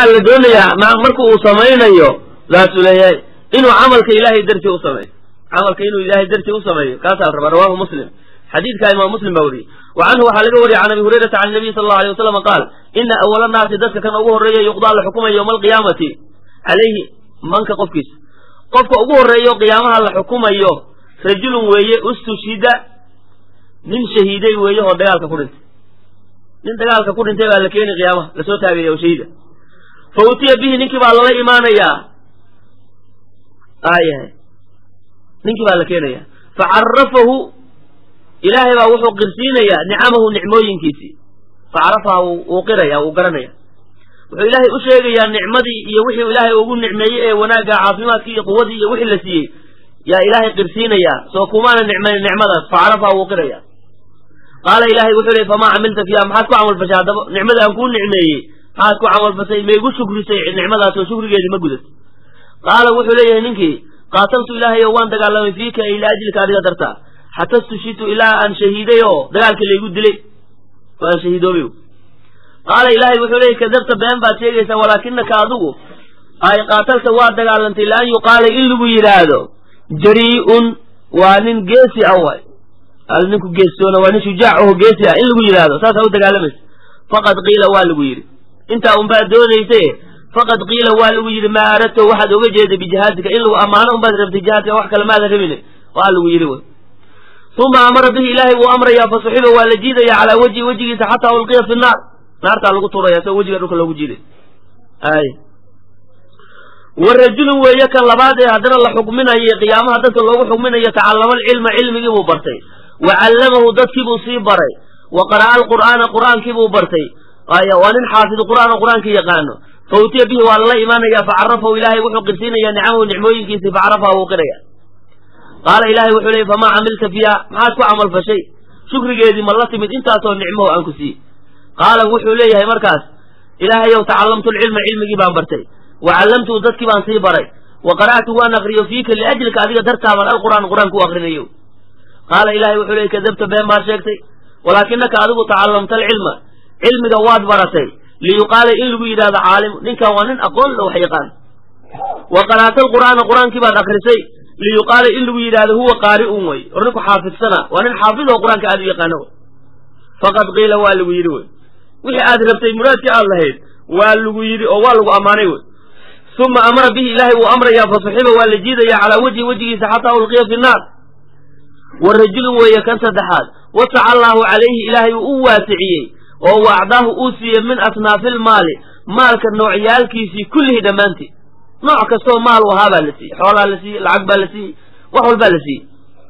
waxaa la doonayaa marka uu samaynayo saasuu leeyahay inuu camalka ilaahay dartii u sameeyo camalka inuu ilaahay dartii u sameeyo kaasaa la rabaa rawahu muslim xadiidkaa imaam muslim baa weriyey wa canhu waxaa laga wariyay can abi hurayrata can nabiy sal allau alay wasalam qaal ina awala naasi dadka kan ugu horreeya yuqdaa la xukumaya yowma alqiyaamati calayhi manka qofkiisa qofka ugu horreeyo qiyaamaha la xukumayo rajulun weeye ustushhida nin shahiiday weeye oo dagaalka ku dhintay nin dagaalka ku dhintay baa la keeni qiyaamaha lasoo taagaya oo shahiida fa utiya bihi ninkii baa lala imaanayaa ayahay ninkii baa la keenaya fa carafahu ilaahay baa wuxuu qirsiinayaa nicamahu nicmooyinkiisii fa carafaha wuu qiraya wuu garanaya wuxuu ilaahay u sheegayaa nicmadii iyo wixii ilaahay ugu nicmeeyey ee wanaagga caafimaadkii iyo quwadii iyo wixii la siiyey yaa ilaahay qirsiinayaa soo kumaana nicmayn nicmadaas fa carafaha wuu qiraya qaala ilaahay wuxuu leey famaa camilta fiiha maxaad ku camalfashay haddaba nicmada aan kuu nicmeeyey maxaad ku camalfashay maygu shukrisay nicmadaas oo shukrigeedii ma gudat qaala wuxuu leeyahay ninkii qaataltu ilaahay oo waan dagaalamay fiika ila ajlika adiga dartaa xata stushitu ilaa aan shahiiday oo dagaalkii laygu dilay oo aan shahiidoobay qaala ilaahay wuxuu leeyay kadabta been baad sheegaysaa walaakinaka adigu ay qaatalta waa dagaalantay laan yuqaala in lagu yidhaahdo jarii'un waa nin geesi ah waay al ninku geestoona waa nin shujaac aho geesi ah in lagu yidhaahdo saasaa u dagaalamaysa faqad qiila waa lagu yidhi intaa unbaad doonayse faqad qiila waa lagu yidhi maa aradto waxaad oga jeeday bijihaadika in lagu ammaano unbaad rabtay jihaadka wax kale maadan rabine waa lagu yidhi wy uma amara bihi ilaahay wuu amrayaa fasuxiba waa la jiidaya calaa wejhi wejigiisa xataa ulqiya fi naar naartaa lagu turaya soo wejiga dhulka loogu jiiday ay wa rajulun weeye kan labaad ee haddana la xukminayo qiyaamaha dadka loogu xukminayo tacallama alcilma cilmigii buu bartay wa callamahu dadkiibuu sii baray wa qara'a alqur'aana qur'aankiibuu bartay waa nin xaafid qur'aan oo qur'aanka yaqaano fa utiya bihi waa lala imaanaya facarafahu ilaahay wuxuu qirsiinayaa nicamahu nicmooyinkiisii facarafaha wuu qiraya qaala ilaahay wuxuu leeyay famaa camilta fiiha maxaad ku camal fashay shukrigeedii ma la timid intaasoo nicmaho aan ku siiyey qaala wuxuu leeyahay markaas ilaahayow tacallamtu lcilma cilmigii baan bartay wa callamtuhu dadkii baan sii baray wa qara'tu waan akriyo fiika liajlika adiga dartaabaan alqur'aan qur'aan ku akrinayo qaala ilaahay wuxuu leeyay kadabta been baad sheegtay walaakinaka adigu tacallamta alcilma cilmiga waad baratay liyuqaala in lagu yidhahdo caalim ninkan waa nin aqoon la wax yaqaan wa qara'ta alqur'aana qur'aankii baad akrisay liyuqaala in lagu yidhahdo huwa qaari'un wey or ninku xaafidsana waa nin xaafid oo qur'aanka aad u yaqaano wey faqad qiila waa lagu yidhi wey wixii aad rabtay muraadkii aad lahayd waa lagu yidhi oo waa lagu ammaanay wey uma amara bihi ilaahay wuu amrayaa fasuxiba waa la jiidaya calaa wejhi wejigiisa xataa ulqiya fi naar wa rajulun weeye kan saddexaad wasaca allaahu calayhi ilaahay uu u waasiciyey oo wa acdaahu uu siiyey min asnaafi lmaali maalka noocyaalkiisii kullihii dhammaantii nooc kastoo maal u ahaa baa la siiyey xoolaa la siiyey lacag baa la siiyey wax walbaa la siiyey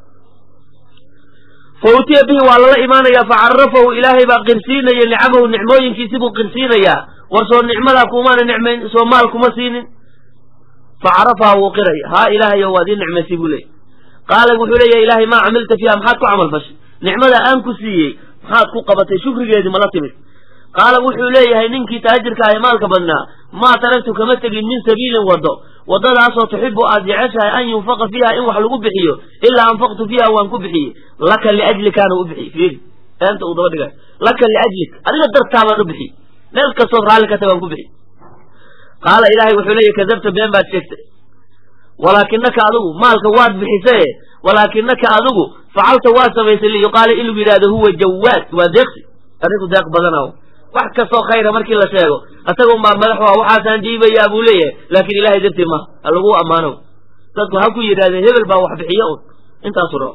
fa utiya bihi waa lala imaanayaa fa carafahu ilaahay baa qirsiinaya nicamahu nicmooyinkiisi buu qirsiinayaa war soo nicmadaa kumaana nicmayn soo maal kuma siinin fa carafaha wuu qiraya haa ilaahayo waad ii nicmaysay buu leeyay qaala wuxuu leeyahay ilaahay maa camilta fiiha maxaad ku camal fashay nicmada aan ku siiyey maxaad ku qabatay shukrigeedii mala timid qaala wuxuu leeyahay ninkii taajirka ah ee maalka badnaa maa taraktu kama tegin min sabiilin waddo waddadaasoo tuxibu aad jeceshahay an yunfaqa fiiha in wax lagu bixiyo ilaa anfaqtu fiiha waan ku bixiyey laka liajlikaana u bixiyey fiiri beenta uu daba dhigay laka liajlik adiga dartaa baan u bixiyey meel kastood raalli ka tag waan ku bixiyey qaala ilaahay wuxuu leeyahy kadabta been baad sheegtay walaakinaka adigu maalka waad bixisaye walaakinaka adigu facalta waad samaysay liyuqaala in lagu yidhahdo huwa jawaad waa deeqsi arrinku deeq badana wax kastoo khayra markii la sheego asaga unbaa madax waa waxaasaan jiibayaa buu leeyahay laakiin ilahay dartii maha ha lagu ammaano dadku ha ku yidhahdeen hebel baa wax bixiyo un intaasu rabo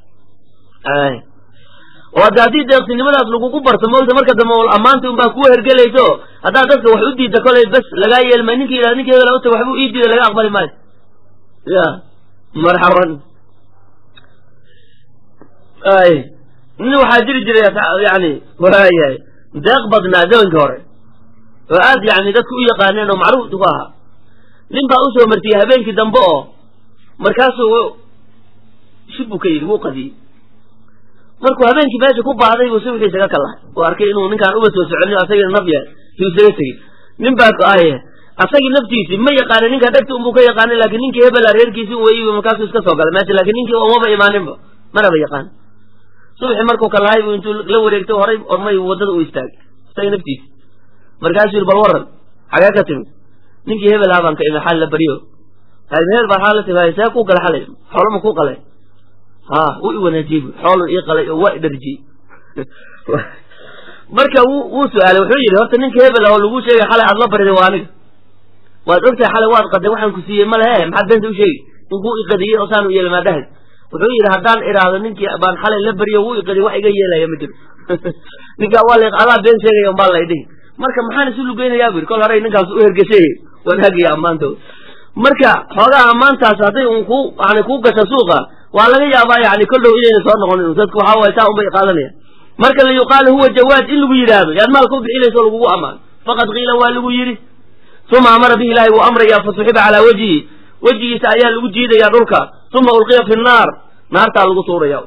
oo hadde haddii deeqsinimadaas lagugu barto moogta marka dambe ammaantii unbaa kuwa hergelayso haddaad dadka wax u diidda kolay bes lagaa yeelmay ninki yidhahda ninki hebel uta waxbuu ii diida laga aqbali maayo ya marxaban ay nin waxaa jiri jiray yani waayahay deeq badnaa zamanka hore oo aad yani dadku u yaqaaneen oo macruuf ku ahaa nin baa usoo martiyey habeenkii dambe oo markaasuu shib buu ka yidhi wuu qadiyey markuu habeenkii meesha ku baahday buu subxii isaga kalahay uu arkay inuu ninkaan uba soo soconin asagina naf yahay yuu isaga tegey nin baa aye asagii naftiisii ma yaqaanin ninka dhegti unbuu ka yaqaanin laakiin ninkii hebela reerkiisii weyi markaasuu iska soo galay meesha lakin ninkii umaba imaaninba manaba yaqaan subxi markuu kalahay buu intuu la wareegtay horay ormay waddada u istaagay isaga naftiisi markaasuu yidhi bal waran xagee ka timid ninkii hebel ah baan ka imi xal la baryo hebel baa xaal la timi see ku gala xalay xoolama ku qalay ha wuu i wanaajiyey bu xoolun ii qalay oo waa i dharjiyey marka wuu wuu su-aalay wuxuu yidhi horta ninka hebel oo lagu sheegay xalay aad la bariday waa aniga waad ogtahay xalay waad qaday waxaan ku siiyey ma lehe maxaad beenta u sheegi ninkuu iqadiyey oo saan u yeelay maadahay wuxuu yidhi haddaan idhaahdo ninkii baan xalay la beriyo wuu iqadiy wax iga yeelaya ma jiro ninkaa waa la adaa been sheegaya umbaa la idhihi marka maxaan isu lugeynayaa bu yidhi kol hore ninkaas u hergeshay wanaagiyo ammaantooda marka xoogaa ammaantaas hadday un ku yani kuu gasha suuqa waa laga yaabaa yani kol dhow inayna soo noqonin dadku waxaa waay saa unbay qaadanaya marka la yuqaalu huwa jawaad in lagu yidhaahdo yaad maalka u bixinayso lagugu ammaano faqad qiila waa lagu yidhi uma amara bihi ilaahi wuu amrayaa fasuxiba calaa wejhihi wejigiisa ayaa lagu jiidaya dhulka uma ulqiya fi nnaar naartaa lagu tuuraya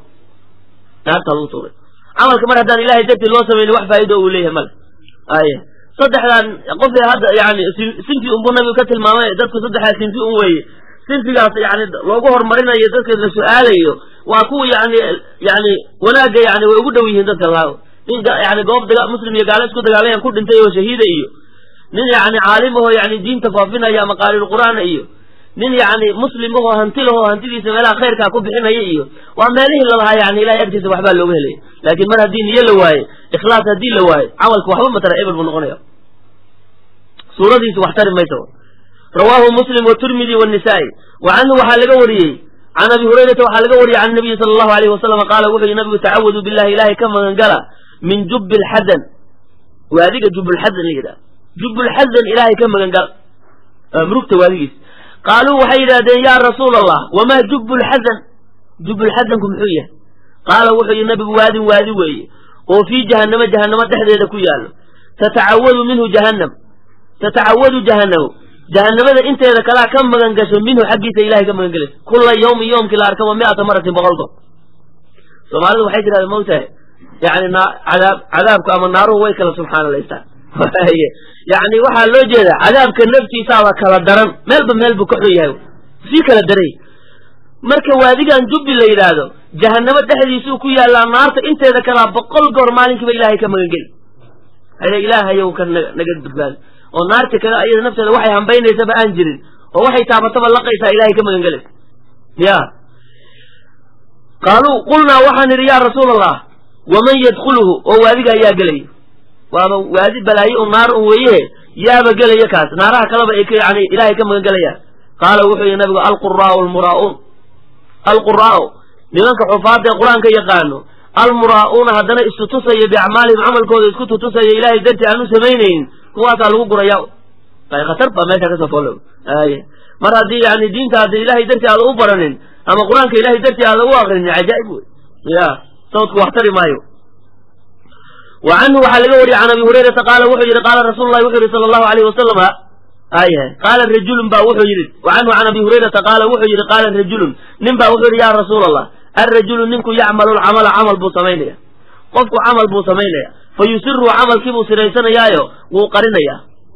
naartaa lagu tuuraya camalka mar haddaan ilahay dartii loo samayni wax faa'ido uu leeyahay male ay saddexdan qofay hadda yani sinfi unbuu nabigu ka tilmaamay dadku saddexdaa sinfi un weeye sinfigaas yani loogu horumarinayo dadka la su-aalayo waa kuwa yani yani wanaagga yani way ugu dhow yihiin dadka laa nin yani goob daga muslim iyo gaalo isku dagaalayan ku dhintay oo shahiida iyo nin yani caalim ahoo yani diinta faafinaya ama qaaliilqur'aana iyo nin yani muslim ahoo hanti lahoo hantidiisa meelaha khayrkaa ku bixinaya iyo waa meelihii lalahaa yani ilahay agtiisa waxbaa looga helaya laakiin mar haddii niyo la waaye ikhlaas haddii la waaye camalka waxba matara ebel buu noqonaya suuradiisu wax tari maysa rawaahu muslim wturmidi wnisaai wa canhu waxaa laga wariyey can abi hurayrata waxaa laga wariyey can nabiyi sala allahu alayh wasalam qaala wuxuu yihi nabigu tacawadu billahi ilahay ka magangala min jubbi lxadan waadiga jubbulxadan la yidhaha jubbulxadan ilahay ka magangala murugta waadigiis qaaluu waxay yidhahdeen ya rasuula allah wamaa jubbu lxadan jubbulxadanku muxuu yahay qaala wuxuu yihi nabigu waadin waadi weeye oo fii jahanamo jahanamo dhexdeeda ku yaallo tatacawadu minhu jahannam tatacawadu jahanamu jahanamada inteeda kalaa ka magan gasho minhu xaggiisa ilahay ka magan gelaysa kula yawmin yoomkii la arkaba mi'ata maratin boqol goor soomaalidu waxay tirahdeen maogtahay yani cadaab cadaabku ama naaruhu way kala subxaanalaystaan yani waxaa loo jeeda cadaabka naftiisaaba kala daran meelba meel buu ka xun yahay sii kala daray marka waadigan jubbi la yidhaahdo jahanamo dhexdiisuu ku yaallaa naarta inteeda kalaa boqol goor maalinkiiba ilahay ka magan geli ilaahayow ka naga badbaado oo naarta kada ayada nafteeda waxay hambaynaysaba aan jirin oo waxay taabataba laqaysaa ilahay ka magan gelaysa ya qaaluu qulnaa waxaan idhi yaa rasuula allah waman yadkhuluhu oo waadiga ayaa gelaya waaba waadi balaaye un naar un weeye yaaba gelaya kaas naaraha kaleba ay yani ilahay ka magan gelayaan qaala wuxuu yihi nabigu alquraau almuraauun alquraau nimanka xufaada ee qur-aanka yaqaano almuraa'uuna haddana istutusaya biacmaalihim camalkooda isku tutusaya ilahay dartii aan u samaynaynin kuwaasaa lagu guraya khatar baa meesha kasoo foolo ay mar haddii yani diinta hadda ilahay dartii aada u baranin ama qur-aanka ilahay dartii aada u akrinin cajaa'ib wey ya sawdku wax tari maayo wa canhu waxaa laga wariyey can abi hurayrata qaala wuxuu yihi qaala rasuulu lahi wuxuu yihi sala allahu alayh wasalama ay qaala rajulun ba wuxuu yihi wa canhu can abi hurayrata qaala wuxuu yihi qaala rajulun nin ba wuxuu yihi ya rasuula allah alrajulu ninku yacmalu lcamala camal buu samaynaya qofku camal buu samaynaya fa yusiru camalkii buu siraysanayaayo wuu qarinayaa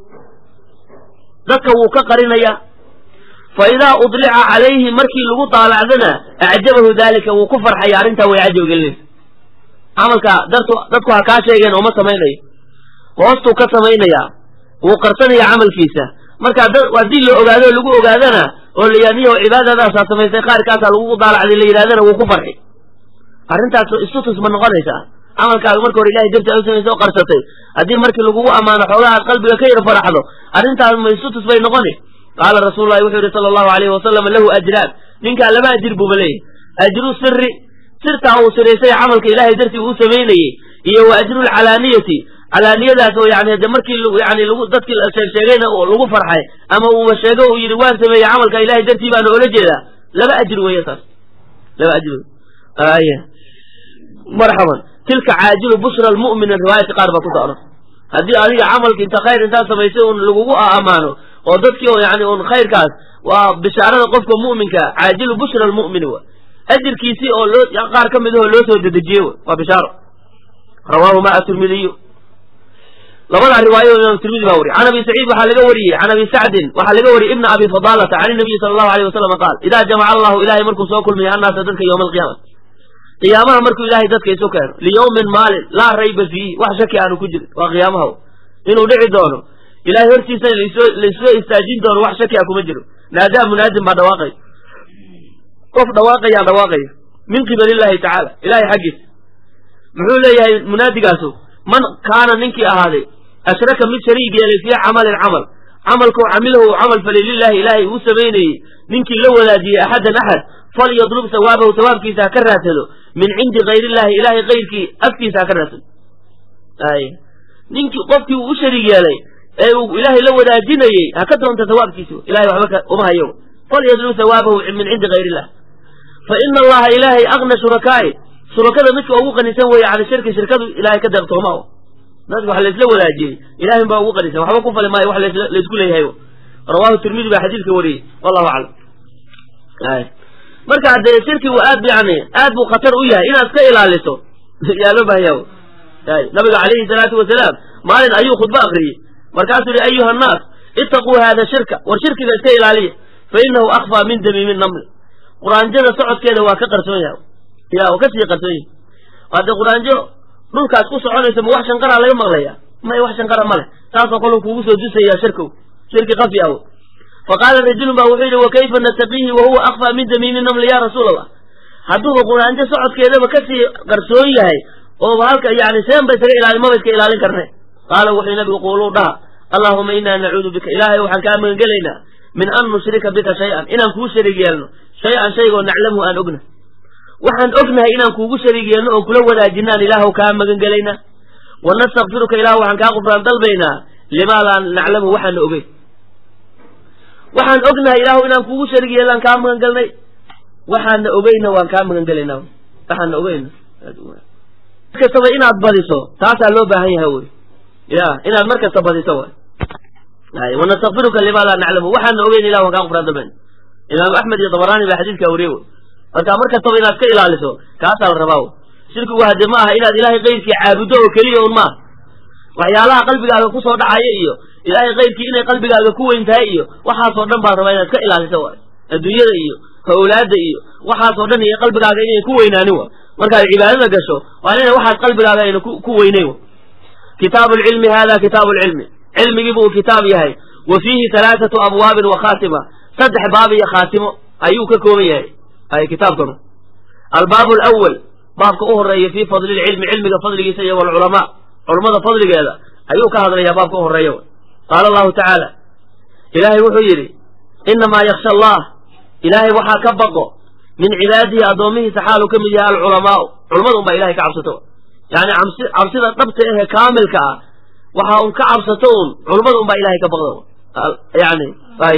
dadka wuu ka qarinayaa fa idaa udlica calayhi markii lagu daalacdana acjabahu dalika wuu ku farxaya arrintaa way cajab gelinaysa camalka dartu dadku ha kaa sheegeen ooma samaynayo hoostuu ka samaynayaa wuu qarsanaya camalkiisa marka haddii la ogaado lagu ogaadana oo la yidhahdo niyow cibaadadaasaa samaysay qaarkaasaa lagugu daalacday la yidhahdana wuu ku farxi arrintaas istutus ma noqonaysaa camalkaaga marka hore ilahay darti aad u samaysay oo qarsatay haddii markii lagugu ammaano xoogaa aad qalbiga ka yar faraxdo arrintaas ma istutus bay noqoni qaala rasuululahi wuxuu yihi sala allahu alayhi wasalam lahu ajraan ninkaa laba ajir buuba leeyahy ajru siri sirtaa uu siraysay camalka ilahay dartii uu samaynayey iyo wa ajrulcalaaniyati calaaniyadaas oo yani de markii yani lagu dadkii sheegsheegayna lagu farxay ama uuba sheego uu yidhi waan sameeyey camalka ilahay dartii baana oola jeedaa laba ajir weeye taas laba ajir ay marxaban tilka caajilu bushra lmu'minin riwaayadka qaar baa ku socda haddii adiga camalka inta khayr intaad samaysay un lagugu ammaano oo dadkii oo yani un khayrkaas waa bishaarada qofka mu'minka caajilu bushra lmu'mini wa ajirkiisii oo loo qaar ka mid ahoo loo soo dedejiyey waa bishaaro rawaahuma atirmidiyu labadaa riwaayo imaam tirmidi baa wariy can abi saciid waxaa laga wariyey can abi sacdin waxaa laga wariyey ibna abi fadaalata can inabiyi sala allahu alayh wasalam qaal idaa jamaca allahu ilahay markuu soo kulmiya annaasa dadka yowma alqiyaama qiyaamaha markuu ilahay dadka isu keeno liyawmin maalin laa rayba fiihi wax shaki aanu ku jirin waa qiyaamaha inuu dhici doono ilahay hortiisa laysoo istaajin doono wax shakiya kuma jiro naadaa munaadin baa dhawaaqay qof dhawaaqayaa dhawaaqaya min qibal illahi tacaala ilahay xaggiisa muxuu leeyahay munaadigaasoo man kaana ninkii ahaaday ashraka mid shariig yeelay fii camalin camal camalkuu camilahu uu camal falay lilahi ilaahay uu samaynayey ninkii la wadaajiyey axadan axad falyadlub sawaabahu sawaabkiisa ha ka raadsado min cindi kayr illahi ilahay kayrkii afkiisa ha ka raadsado ay ninkii qofkii uu u shariig yeelay ee uu ilaahay la wadaajinayey ha ka doonta sawaabkiisa ilahay waxba uma hayo falyadlub sawaabahu min cindi kayr illah fa ina allaha ilaahay agna shurakaa'i shurakada midka ugu qanisan weeye cala shirki shirkadu ilahay ka deeqtooma o dadka wax laysla wadaajiyey ilahay baa ugu qanisan waxba ku fali maayo wax laysku leeyahay rawahu tirmidi baa xadiidka wariyey wallahu aclam marka dee shirkigu aad yani aad buu khatar u yahay inaad iska ilaaliso yaa loo bahanya nabiga calayhi salaatu wasalaam maalin ayuu khudbo akriyey markaasuu yihi ayuha annaas itaquu hada shirka war shirkiga iska ilaaliya fa inahu akfaa min damiimi namli quraanjada socodkeeda waa ka qarsoon yahay ya waa kasii qarsoon yahay hadde quraanjo dhulkaas ku soconaysa ma wax shanqaraa laga maqlaya may wax shanqara ma leh taasoo kale kugu soo dusaya shirkow shirki kafi aw faqaala rajulun ba wuxuu yidhi wakayfa nattaqiihi wahuwa akfaa min damiimi namli ya rasuul allah hadduuba quraanjo socodkeedaba kasii qarsoon yahay ooba halka yani seen ba isaga ilaali maba iska ilaalin karne qaala wuxuu nabigu quuluu dhaha allahuma inaa nacuudu bika ilaahay waxaan kaa magangelaynaa min an nushrika bika shay-an inaan kuu shariig yeelno shay-an shaygoo naclamhu aan ogna waxaan ognahay inaan kuugu shariig yeelno oon kula wadaajinaan ilaahw kaa magan gelaynaa wa nastakfiruka ilah waxaan kaa qufraan dalbaynaa limaa laa naclamu waxaana ogeyn waxaan ognahay ilaahu inaan kuugu shariig yeellaan kaa magan galnay waxaana ogeyna waan kaa magan gelaynaa waxaana ogeyna markastaba inaad badiso taasaa loo baahan yahay wy ya inaad mar kasta badiso way wanastakfiruka limaa laa naclamu waxaana ogeyn ilah waan kaa qufraan dalbayna imaamu axmed iyo dabaraani baa xadiidkaa wariye wy marka mar kastaba inaad ka ilaaliso kaasaa la rabaa shirkigu hadde ma aha inaad ilaahay kayrkii caabuddo oo keliya un maaha waxyaalaha qalbigaaga kusoo dhacaya iyo ilaahay kayrkii inay qalbigaaga ku weyn tahay iyo waxaasoo dhan baa rabaa inaad ka ilaaliso waay adduunyada iyo hawlaada iyo waxaasoo dhan iyo qalbigaaga inay ku weynaanin wa markaad cibaadada gasho waa ina waxaas qalbigaaga ayna ku weynayn wa kitaabu lcilmi hada kitaabu lcilmi cilmigii buu kitaab yahay wa fiihi halaathatu abwaabin wa khaatima saddex baab iyo khaatimo ayuu ka kooban yahay ay kitaabkanu albaab alawal baabka u horeeya fii fadli lcilmi cilmiga fadligiisa iyo walculamaa culummada fadligeeda ayuu ka hadlayaa baabka u horeeya qaala allahu tacaala ilaahay wuxuu yidhi inamaa yaksha allah ilaahay waxaa ka baqo min cibaadihi addoomihiisa xaaluu ka mid yahay alculamaau culummada un baa ilahay ka cabsato yani cabsida dhabta ahee kaamilka ah waxa un ka cabsato un culummada un baa ilahay ka baqdo yani ay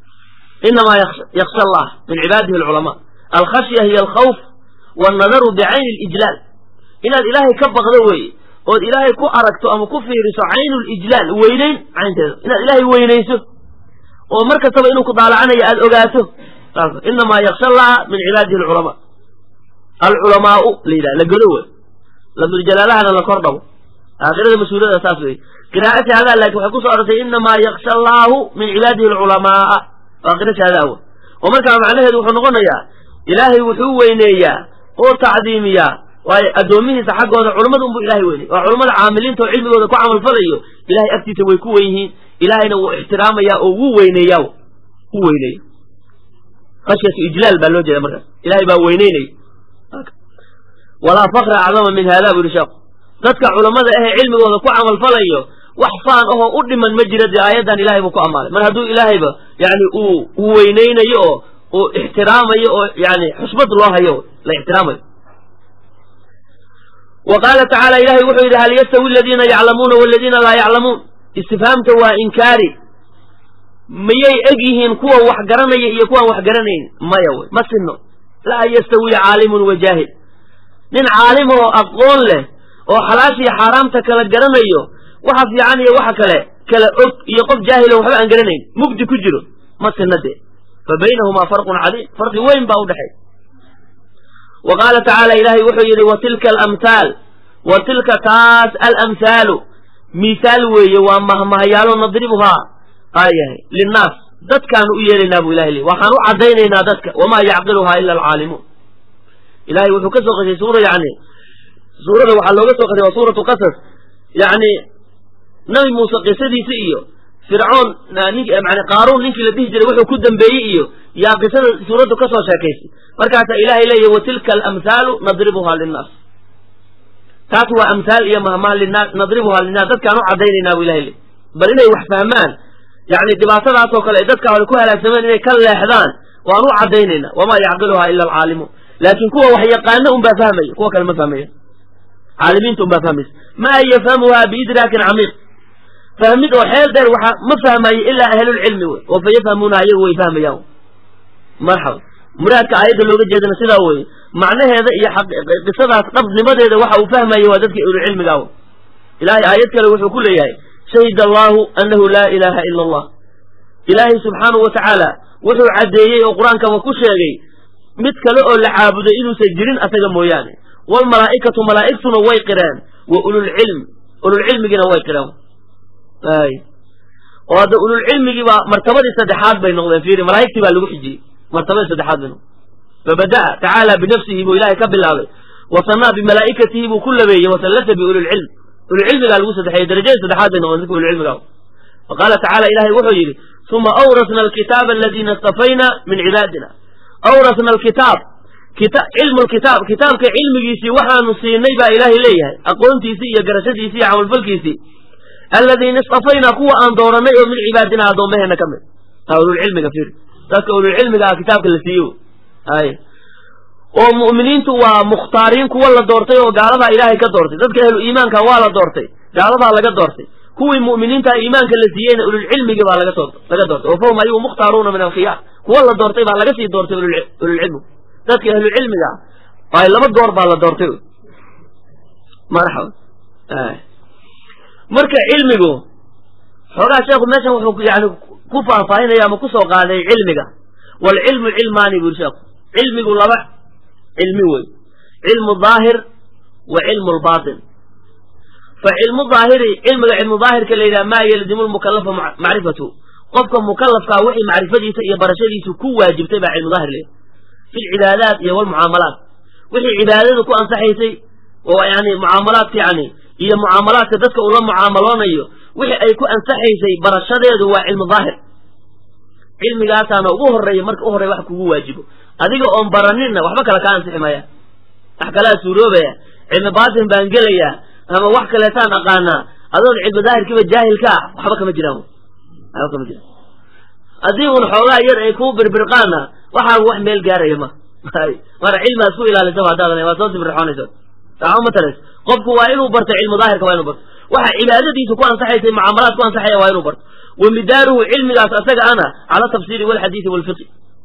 inamaa yaksha allah min cibaadihi alculamaa alkhashya hiy alkhawf wannadaru bicayni lijlaal inaad ilaahay ka baqdo weeye ood ilaahay ku aragto ama ku fiiriso caynu lijlaal weynayn caynteeda inaad ilaahay weynayso oo mar kastaba inuu ku daalacanayo aada ogaato inamaa yaksha allaha min cibaadihi alculamaa alculamaau la yidhaha la godo wey lafduljalaalahana la kor dhabo aakhirada mas-uuliyada saas wey qiraa'ati hadaa laakiin waxay kusoo arortay inamaa yaksha allaahu min cibaadihi alculamaaa waa qira shahada awa oo markaa macnaheedu wuxuu noqonayaa ilaahay wuxuu weyneeyaa oo tacdiimiyaa waayo addoomihiisa xaggooda culummada unbuu ilahay weyney waa culummada caamiliinta oo cilmigooda ku camalfalayo ilahay agtiisa way ku wen yihiin ilahayna wuu ixtiraamayaa oo wuu weyneeyaa u weyneeya khashyatu ijlaal baa loo jeeda markaas ilahay baa weyneynaya walaa fakra acdama min hada bu yihi sheekhu dadka culammada ahee cilmigooda ku camalfalayo wax faan ahoo u dhiman ma jira dee aayaddan ilahay buu ku ammaanay mar hadduu ilaahayba yani uu uu weyneynayo oo uu ixtiraamayo oo yani xusbad loo hayo la ixtiraamayo wa qaala tacaala ilahay wuxuu yidhi hal yastawi aladiina yaclamuuna waladiina laa yaclamuun istifhaamta waa inkaari miyay eg yihiin kuwa wax garanaya iyo kuwaan wax garanayn maya wey ma sinno laa yastawi caalimun wa jaahil nin caalim oo aqoon leh oo xalaashiiyo xaaraamta kala garanayo waxa fiican iyo waxa kale kala og iyo qof jaahilo waxba aan garanayn mugdi ku jiro ma sinna dee fa baynahumaa farqun cadiim farqi weyn baa udhexay wa qaala tacaala ilaahay wuxuu yidhi wa tilka alamhaal wa tilka taas alamhaalu miihaal weeye waa mahmahyaalo nadribuhaa aayahay linnaas dadkaanu u yeelaynaa bu ilahay li waxaan u caddaynaynaa dadka wamaa yacqiluhaa ila alcaalimuun ilahay wuxuu ka soo qashay suura yani suurada waxaa looga soo qashay waa suuratu qasas yani nabi muuse qisadiisa iyo fircoon nink man qaaruun ninkii la dhihi jiray wuxuu ku dambeeyey iyo yaa qisada suuraddu ka soo sheekaysay markaasaa ilaahay leeyahy wa tilka alamhaalu nadribuhaa linnaas taas waa amhaal iyo mahmaha linaas nadribuhaa linnaas dadkaan u caddaynaynaa bu ilahay leey bal inay wax fahmaan yani dhibaatadaasoo kale ay dadka hore ku halaagsameen inay ka leexdaan waan u caddaynaynaa wamaa yacqiluhaa ila alcaalimuun laakiin kuwa wax yaqaana un baa fahmaya kuwa kale ma fahmaya caalimiinta un baa fahmaysa maa yafhamuhaa biidraakin camiiq fahmid oo xeel dheer waxa ma fahmayo ilaa ahlulcilmi wey oo fa yafhamuunaha iyagu way fahmayaan marxaba muraadka aayadda looga jeedana sidaa weye macnaheeda iyo qisadaas dhabnimadeeda waxa uu fahmaya waa dadka ahlulcilmiga w ilahay aayad kale wuxuu ku leeyahay shahid allahu anahu laa ilaaha ila allah ilaahay subxaanahu wa tacaala wuxuu caddeeyey oo qur-aankaba ku sheegay mid kale oo la caabuday inuusan jirin asaga mooyaane waalmalaa'ikatu malaa'igtuna way qireen wa ululcilm ululcilmigiina way qireen ay oo hadda ululcilmigii baa martabadii saddexaad bay noqdeen fiiri malaa'igtii baa lagu xijiyey martabadii saddexaad bay noqdeen fabada'a tacaala binafsihi buu ilaahay ka bilaabay wasanaa bimalaa'ikatihi buu ku labeeyey wasallata biulilcilm ululcilmigaa lagu saddexeeyey darajadii saddexaad bay noqdeen dadka ululcilmiga wa qaala tacala ilahay wuxuu yidhi uma awrasna alkitaaba aladiina istafayna min cibaadina awrasna alkitaab cilmu lkitaab kitaabka cilmigiisii waxaanu siinay baa ilaahay leeyahay aqoontiisii iyo garashadiisii iyo camalfalkiisii aladiina istafaynaa kuwa aan dooranay oo min cibaadina addoomaheena ka mid ululcilmiga fiir dadka ululcilmiga ah kitaabka la siiyo ay oo mu'miniintu waa mukhtaariin kuwa la doortay oo gaaladaa ilaahay ka doortay dadka ahlu iimaanka waa la doortay gaaladaa laga doortay kuwii mu'miniinta iimaanka la siiyeyna ululcilmigi baa laga laga doortay oo fahum ayagu mukhtaaruuna min alkhiyaar kuwa la doortay baa laga sii doortay ululcilmigu dadka ahlucilmiga ah ay laba goor baa la doortay marxaba marka cilmigu xoogaa sheekhu meeshan wuxuu yani ku faahfaahinaya ama kusoo qaaday cilmiga waalcilmu cilmaani buri sheekhu cilmigu laba cilmi wey cilmu daahir wa cilmu lbatin fa cilmu daahiri cilmiga cilmu daahirka la yidhaha maa yalzimu lmukalafa macrifatu qofka mukalafkaa wixii macrifadiisa iyo barashadiisu ku waajibtay baa cilmu daahir leeyahay fi lcibaadaat iyo walmucaamalaat wixii cibaadada ku ansaxaysay oo yani mucaamalaadka yani iyo mucaamalaadka dadka uu la mucaamaloonayo wixii ay ku ansaxaysay barashadeedu waa cilmu daahir cilmigaasaana ugu horeeya marka u horreya wax kugu waajibo adiga oon baraninna waxba kale kaa ansixi maya wax kalaa suuroobaya cilmi baatin baan gelayaa ama wax kaleetaan aqaanaa adoon cilmi daahirkiiba jaahilka ah waxba kama jiraan waxba kama jiraan haddii un xoogaa yar ay kuu birbirqaana waxaa wax meel gaaraya ma mara cilmiaad ku ilaalisaba haddaad waad soo sibirxoonaysa saxo ma tarays qofku waa inuu barto cilmu daahirka waa inuu barto waxa cibaadadiisa ku ansaxaysay mucaamalaad ku ansaxaya waa inuu barto wa midaaruhu cilmigaas asaga ana cala tafsiiri walxadiidi walfiqi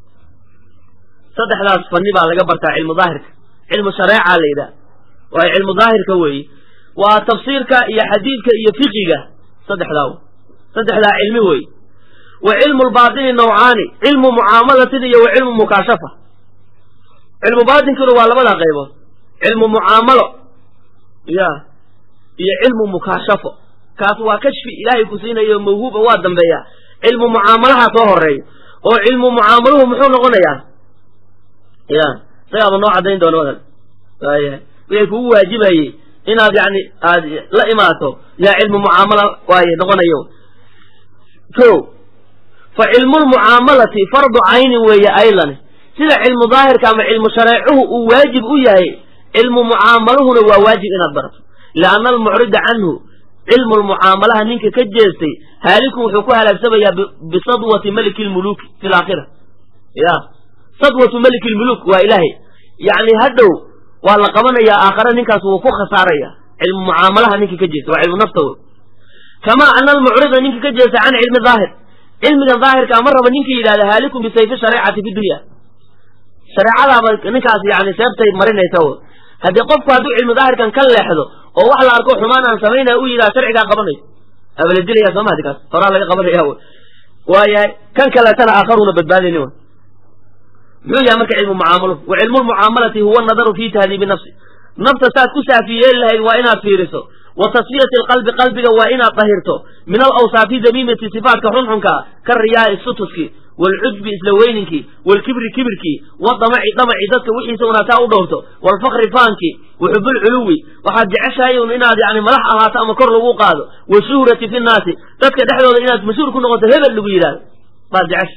saddexdaas fanni baa laga bartaa cilmu daahirka cilmu shareeca la yidhaha waa cilmu daahirka weeye waa tafsiirka iyo xadiidka iyo fiqiga saddexdaa saddexdaa cilmi weeye wa cilmu lbaatini nawcaani cilmu mucaamalatin iyo wa cilmu mukaashafa cilmu baatinkuna waa labadaa qaybood cilmu mucaamalo ya iyo cilmu mukaashafo kaas waa kashfi ilaahay ku siinayo mawhuuba waa dambeeya cilmu mucaamalaha soo horeeya oo cilmu mucaamaluhu muxuu noqonayaa ya isagaaba noo caddayn doona wadan waaya wixii kugu waajibayey inaad yani aad la imaato yaa cilmu mucaamala waaye noqonayo ko fa cilmu lmucaamalati fardu caynin weeye aylan sida cilmu daahirka ama cilmu shareecuhu uu waajib u yahay cilmu mucaamaluhuna waa waajib inaad barato lianna almucrida canhu cilmu lmucaamalaha ninka ka jeestay haaliku wuxuu ku halaagsamayaa bisadwati maliki lmuluki fi laakhira ya sadwatu maliki lmuluk waa ilaahay yacni hadhow waa la qabanayaa aakhare ninkaas wuu ku khasaaraya cilmu mucaamalaha ninka ka jeesta waa cilmu nafta wey kamaa ana almucrida ninka ka jeesta can cilmi daahir cilmiga daahirka ama raba ninka yidhahda haalikun bisayfi shareecati fi dunya shareecadaaba ninkaas yani seebtay marinaysa w haddii qofku hadduu cilmi daahirkan ka leexdo oo wax la arko xumaan aan samaynaya u yidhaha sharcigaa qabanayo aba la dilaya sooma hadi kaas horaa laga qabanaya w waayahay kan kaleetana aakharuna badbaadayni w muxuu yahay marka cilmu mucaamalo wa cilmu lmucaamalati huwa nadaru fi tahdiibi nafsi nafta saad ku saafiyeeli lahayd waa inaad fiiriso wa tasfiyati alqalbi qalbiga waa inaad dahirto min alawsaafi damiimati sifaatka xunxunka ka riyaai sutuski waalcujbi isla weyninkii waalkibri kibirkii wadamaci damaci dadka wixiisa unaataa u dhowrto waalfakri faankii waxubulculuwi waxaad jeceshahay un inaad yani madax ahaato ama kor lagu qaado washuhrati fi nnaasi dadka dhexdooda inaad mas-uul ku noqoto hebel lagu yidhahdo baad jecesha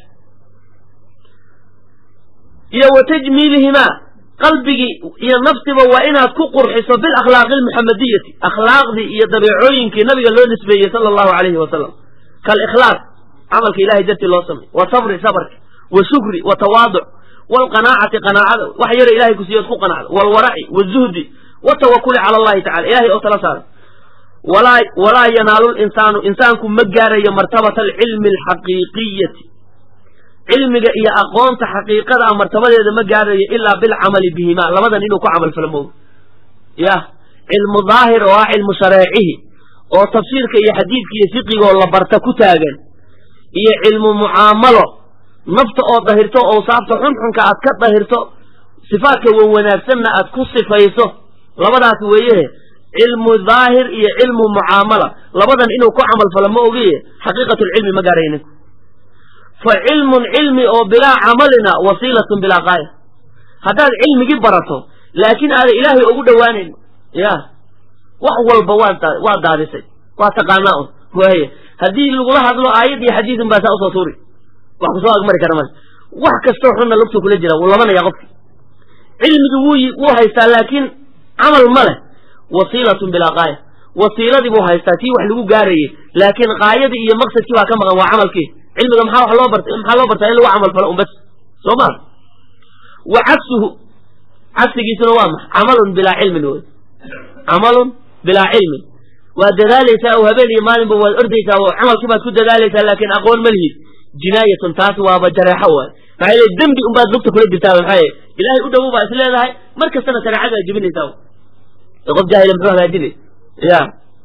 iyo wa tajmiilihimaa qalbigii iyo nafsiba waa inaad ku qurxiso bilakhlaaqi almuxamadiyati akhlaaqdii iyo dabeecooyinkii nabiga loo nisbeeyey sala allahu alayhi wasalam kaalikhlaaq camalka ilahay dartii loo samay wa sabri sabarka wa shukri wa tawaaduc waalqanaacati qanaacada wax yara ilahay kusiiyood ku qanacda waalwaraci wazuhdi watawakuli cala allahi tacala ilahay oo tala saara walaa walaa yanaalu linsaanu insaanku ma gaarayo martabata alcilmi alxaqiiqiyati cilmiga iyo aqoonta xaqiiqada a martabadeeda ma gaarayo ilaa bilcamali bihima labadan inuu ku camal falo mooga yah cilmu daahir oo ah cilmu shareecihi oo tafsiirka iyo xadiidka iyo fiqigoo la barta ku taagan iyo cilmu mucaamalo nafta oo dahirto owsaafta xunxunka aad ka dahirto sifaadka wan wanaagsanna aad ku sifayso labadaas weeyehe cilmu daahir iyo cilmu mucaamala labadan inuu ku camal falo ma ogiye xaqiiqatulcilmi ma gaarayo ninku fa cilmun cilmi oo bilaa camalina wasiilatun bilaa qaaya haddaad cilmigii barato laakiin aadan ilaahay ugu dhowaanayn ya wax walba waad waa daadisay waa taqaanaa un waaya haddii lagula hadlo aayad iyo xadiidun baa saa usoo tuuri wax kusoo agmari kara male wax kastoo xunna lugta kula jira wuu labanaya qofki cilmigi wuu wuu haystaa laakiin camal ma leh wasiilatun bilaa qaaya wasiiladii buu haystaa tii wax lagu gaarayey laakiin qaayadii iyo maqsadkii baa ka maqan waa camalkii cilmiga maxaa wax loo bart maxaa loo bartaa in lagu camal falo un bas soo ma wa cagsuhu cagsigiisuna waa maxa camalun bilaa cilmin wey camalun bilaa cilmin waad dadaalaysaa oo habeen iyo maalinba waad ordaysaa oo camalkii baad ku dadaalaysaa laakiin aqoon ma lihid jinaayatun taas waaba jareexo waay maxaa yeele dembi unbaad lugta kula jirtaa maxaa yeele ilaahay u dhowow baa is leedahay mar kastana shareecada aad jebinaysaa qof jaahila muxuu hagaajinay ya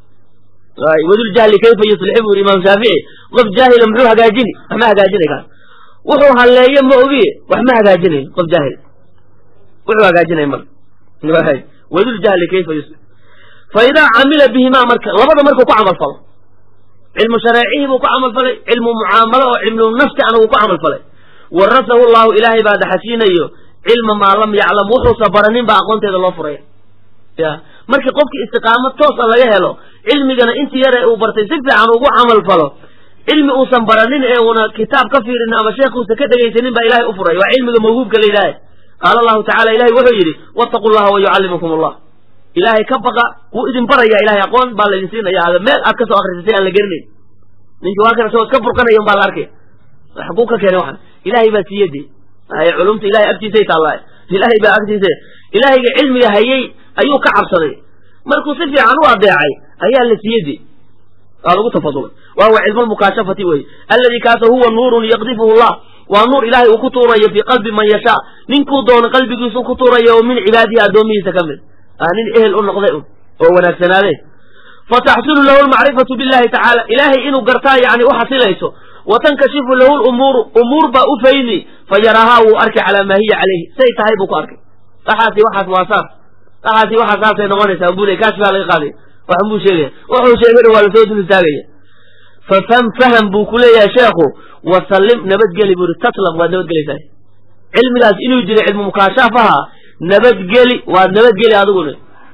wadul jahli kayfa yuslixi buu yiri imaam shaafici qof jaahila muxuu hagaajini wax ma hagaajinay kaas wuxuu halleeyo ma ogiye wax ma hagaajinayo qof jaahil wuxuu hagaajinay mar wadul jahli kayfa yuslix fa idaa camila bihimaa marka labada markuu ku camal falo cilmu shareecihii buu ku camal falay cilmu mucaamalo oo cilmu nafsi ana wuu ku camal falay warasahu llahu ilaahay baa daxashiinayo cilma maa lam yaclam wuxuusa baranin baa aqoonteeda loo furaya ya markii qofkii istiqaamo toosa laga helo cilmigana intii yare uu bartay si fiican ugu camal falo cilmi uusan baranin ee una kitaab ka fiirin ama sheekhuusa ka dhegaysanin baa ilahay u furay waa cilmiga mawhuubka la yidhaahe qaala allahu tacala ilahay wuxuu yidhi wattaqu llaha wa yucallimukum allah ilaahay ka baqa wuu idin baraya ilahay aqoon baa laydin siinaya ada meel aad ka soo akrisatay aan la gerinayn ninkii waa kan isagoo iska burqanaya un baa la arkay xaguu ka keenay waxan ilaahay baa siiyade culumta ilahay agtiisay taallaa ilaahay baa agtiisa ilaahayga cilmiga hayay ayuu ka cabsaday markuu si fiican u adeecay ayaa la siiyade waa lagu tafadulay wa huwa cilmu lmukaashafati wey alladii kaasa huwa nuurun yaqdifuhu llah waa nuur ilaahay uu ku tuurayo fii qalbi man yashaa ninkuu doono qalbigiisu ku tuurayo oo min cibaadihi addoomihiisa ka mid nin ehel u noqday un oo wanaagsanaade fataxsulu lahu lmacrifatu billahi tacaala ilaahay inuu gartaa yani u xasilayso wa tankashifu lahu lumuuru umuur baa u fayni fa yaraahaa wuu arki calaa maa hiya calayhi say tahay buu ku arkay waxaasi waxaas waa saas waxaasi waxaa saasay noqonaysaa bule kaas baa laga qaaday waxan buu sheegaya wuxuu sheegayna waa lasoo dul istaagaya fafam faham buu ku leeyahay sheekhu wasallim nabadgeli buu yidhi taslam waad nabadgelaysaa cilmigaas inuu jiro cilmu mukaashafaha nabadgeli waad nabadgeli adiguna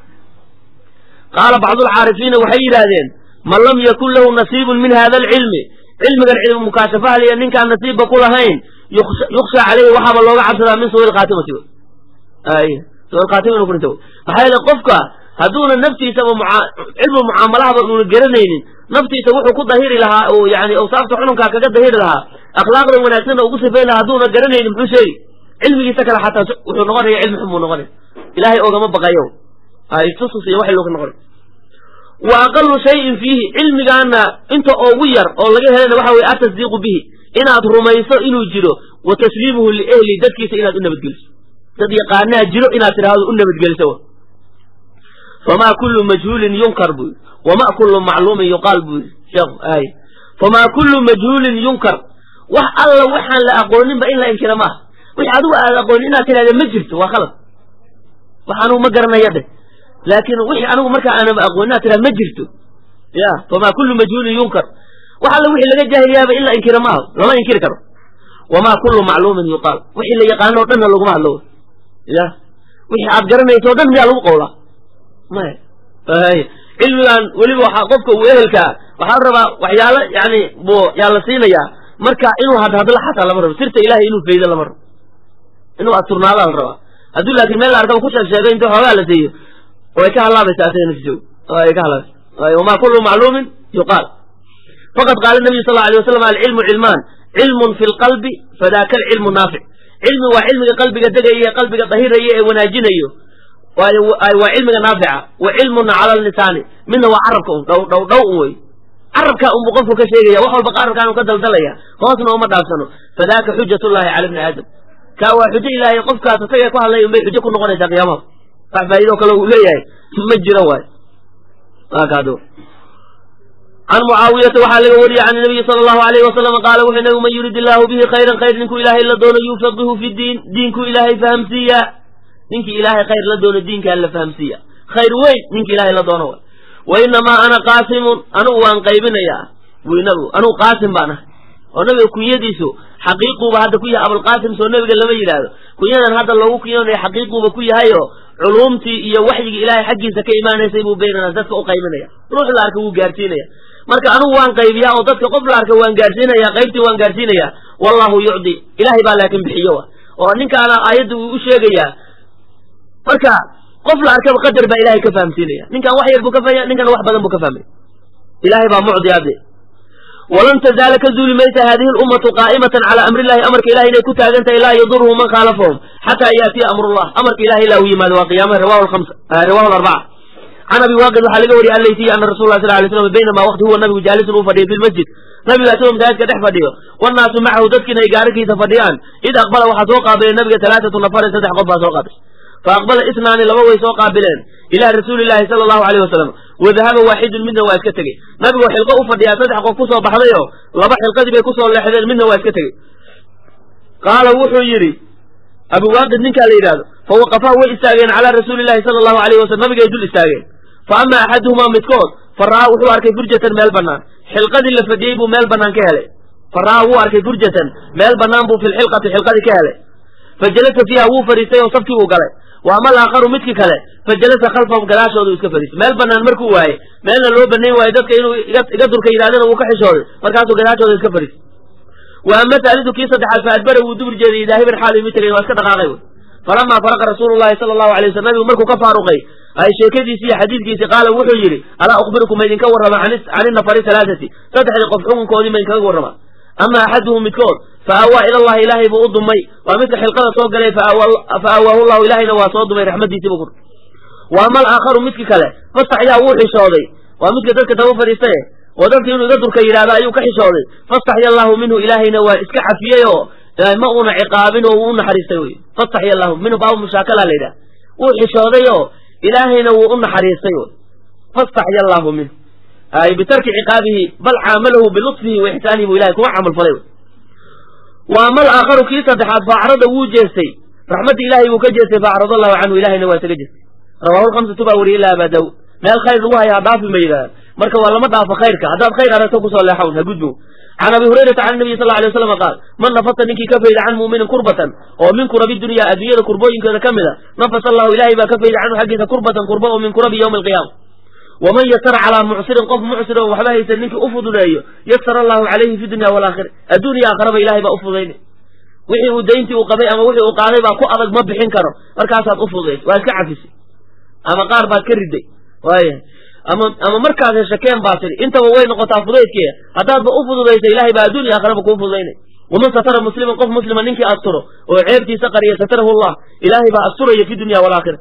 qaala bacdulcaarifiina waxay yidhaahdeen man lam yakun lahu nasiibun min hada alcilmi cilmigan cilmu mukaashafaha liya ninkaan nasiibba ku lahayn yuksha caleyhi waxaaba looga cabsadaa min suui khaatimati suikhaatima inu kurinta maxaa yeele qofka hadduuna naftiisaba cilmu mucaamalahaba uuna garanaynin naftiisa wuxuu ku dahiri lahaa oo yani awsaafta xununkaa kaga dahiri lahaa akhlaaqda wanaagsanna ugu sifayn lahaa hadduuna garanaynin muxuu sheegi cilmigiisa kale xataa wuxuu noqonaya cilmi xun buu noqonaya ilaahay oogama baqayo istusus iyo wax looga noqonay wa aqalu shayin fiihi cilmigaana inta oogu yar oo laga helana waxa weye atasdiiqu bihi inaad rumayso inuu jiro wa tasliimuhu liehli dadkiisa inaad u nabadgeliso dad yaqaanaa jiro inaad tidhaahdo u nabadgeliso famaa kullu majhuulin yunkar buu yidhi wama kullu macluumin yuqaal buu yidhi sheekhu aay famaa kullu majhuulin yunkar wax alla waxaan la aqooninba in la inkira maaha wix adigu aad aqoonin inaad tidhahda ma jirto waa khalad wax anugu ma garanaya dheh laakiin wixii anigu markaa aanaba aqoonin inaad tidhahda ma jirto ya famaa kullu majhuulin yunkar wax alla wixii laga jaahiliyaaba in la inkira maaha lama inkiri karo wamaa kullu macluumin yuqaal wixii la yaqaano o dhanna laguma hadlo ya wixii aad garanayso o dhan miyaa lagu qowlaa maya cilmigan weliba waxaa qofka uu ehelkaa waxaa la rabaa waxyaalo yani bu yaa la siinayaa marka inuu hadhadlo xataa lama rabo sirta ilahay inuu faydo lama rabo inuu asturnaadaa la rabaa hadduu laakiin meel la arkaba ku sheeg sheego inta xoogaa la siiyo way ka halaabaysaa asaga nafsiso way ka halaabaysa wamaa kullu macluumin yuqaal faqad qaala nabiyu sal alay wasalam alcilmu cilmaan cilmun fi lqalbi fadaaka alcilmu naafic cilmi waa cilmiga qalbiga degaya ee qalbiga dahiraya ee wanaajinayo waa cilmiga naafica wa cilmuna cala lisaani midna waa carabka un dhow dhow dhow un wey carabkaa unbu qofku ka sheegaya wax walba carabkaan u ka daldalaya hoosna uma dhaafsano fadaaka xujat llahi cala bni aadam kaa waa xujo ilaahay qofkaas isaga ku hadlay unbay xujo ku noqonaysaa qiyaamaha wax faa'ido kale uu leeyahay ma jiro waay kaado can mucaawiyata waxaa laga wariyey can nabiyi sala allahu alayhi wasalam qaala wuxuu nabigu man yurid illaahu bihi khayran khayr ninkuu ilaahay la doono yufaqihu fi diin diinkuu ilaahay fahamsiiya ninkii ilaahay khayr la doono diinkaa la fahamsiiya khayr weyn ninki ilaahay la doono way wa inamaa ana qaasimun anugu waan qaybinayaa wi nabigu anugu qaasim baan ahay oo nabiga kunyadiisu xaqiiquuba hadda ku yahay abulqaasim soo nabiga lama yidhaahdo kunyadan hadda loogu kunyoonaya xaqiiquuba ku yahayo culuumtii iyo waxyigii ilaahay xaggiisa ka imaanaysay buu baynana dadka u qaybinaya ruux la arka wuu gaarsiinaya marka anugu waan qaybiyaa oo dadka qof la arka waan gaarsiinaya qaybtii waan gaarsiinaya wallahu yucdi ilahay baa laakin bixiyo wa oo ninkaana aayadda uu u sheegayaa marka qof la arkaba qadar baa ilahay ka fahamsiinaya ninkan wax yar buu ka fahmaya ninkan wax badan buu ka fahmaya ilahay baa mucdi ade walan tazaala ka zuuli maysa hadihi lummatu qaa'imatan calaa amri illahi amarka ilahay inay ku taagan tahay laa yadurhu man khaalafahum xataa yaatiya amrullah amarka ilahay ilaa u yimaado waa qiyaamaha rawahu lhamsa rawahu larbaca can abi waaqid waxaa laga wariyay allaysiy ana rasul lah sal lay slam baynamaa waqti huwa nabigu jaalisun uu fadhiyo fi lmasjid nabiga isagoo masaajidka dhex fadhiyo wannaasu macahu dadkiina ay gaararkiisa fadhiyaan id aqbala waxaa soo qaabilay nabiga talaatatu nafarin saddex qof baa soo qaabilay fa aqbala isnaani laba way soo qaabileen ilaa rasuuli llahi sala allahu alayh wasalam wa dahaba waaxidun midna waa iska tegey nabigoo xilqo u fadhiyaa saddex qof kusoo baxdayo laba xilqadii bay kusoo leexdeen midna waa iska tegey qaala wuxuu yidhi abu waaqid ninkaa la yidhahdo fa waqafaa way istaageen calaa rasuuli llahi sala allahu alayh wasalam nabigay dul istaageen fa ama axaduhumaa midkood fa ra'aa wuxuu arkay furjatan meel bannaan xilqadii la fadhiyey buu meel bannaan ka helay fa ra'aa wuu arkay furjatan meel bannaan buu fi lxilqati xilqadii ka helay fa jalasa fiiha wuu fadhiistay oo safkii uu galay wa ama alaakharu midkii kale fa jalasa khalfahum gadaashooda uu iska fadhiistay meel bannaan markuu waayey meelna loo banayn waayo dadka inuu iga durka yidhahdana wuu ka xishooday markaasuu gadaashooda iska fadhiistay wa ama taalidu kii saddexaad fa adbara wuu dubur jeeday daahiban xaal imi tagay waa iska dhaqaaqay wy falamaa faraqa rasuulu llahi sala allahu alay waslm nabigu markuu ka faaruqay ay sheekadiisii iyo xadiidkiisii qaala wuxuu yidhi alaa ukhbirukum maydinka warrama can inafari halaathati saddexdii qof xukunkoodii maydinkaga warrama ama axaduhum midkood fa aawaa ila allahi ilaahay buu u dumay waa midka xilqada soo galay fa aawaahu llahu ilaahayna waa soo dumay raxmadiisii buu ku wa ama alaakharu midki kale fastaxyaa wuu xishooday waa midka dadka daba fadhiistaye oo dadka inuu iga durka yidhahdo ayuu ka xishooday fastaxya allahu minhu ilaahayna waa iska xafiyey oo ma uuna ciqaabin oo wuu u naxariistay wey fastaxya allahu minhu baabu mushaakala la yidhaha wuu xishooday oo ilaahayna wuu u naxariistay wey fastaxya allahu minhu ay bitarki ciqaabihi bal caamalahu bilutfihi wa ixsaanihi buu ilahay kuma camal falay wey wa ama alaakharu kii saddexaad faacrada wuu jeestay raxmadda ilahay buu ka jeestay faacrad allahu canhu ilahayna waa isaga jeestay rawahu lhamsatu baa wariyay ila aba daawud meel khayr lagu haya ha dhaafi ma yidhahda marka waa lama dhaafo khayrka haddaad khayr aragto kusoo leexawn ha gudbo can abi hurayrata can nabiy sal alay waslam qaal man nafasa ninkii ka fayda can mu'minin kurbatan oo min kurabi dunya adduunyada kurbooyinkeeda ka mid a nafasa allahu ilahay baa ka fayda canhu xaggiisa kurbatan kurba oo min kurabi yowmi alqiyaama waman yasara calaa mucsirin qof mucsir oo waxba haysan ninkii u fududeeyo yasara allahu calayhi fi dunya walaakhira adduuniya aakhiraba ilahay baa u fududaynay wixii uu dayntii uu qabay ama wixii uu qaaday baa ku adag ma bixin karo markaasaad u fududaysay waa iska cafisay ama qaar baad ka riday waayahay ama ama markaas heshakeen baa tidhi intaba way noqotaa fudaydkeeda haddaadba u fududaysay ilahay baa adduun iyo aakhiraba kuu fududaynay waman satara musliman qof muslima ninkii asturo oo ceebtiisa qariya satarahu allah ilaahay baa asturaya fi dunya walaakhira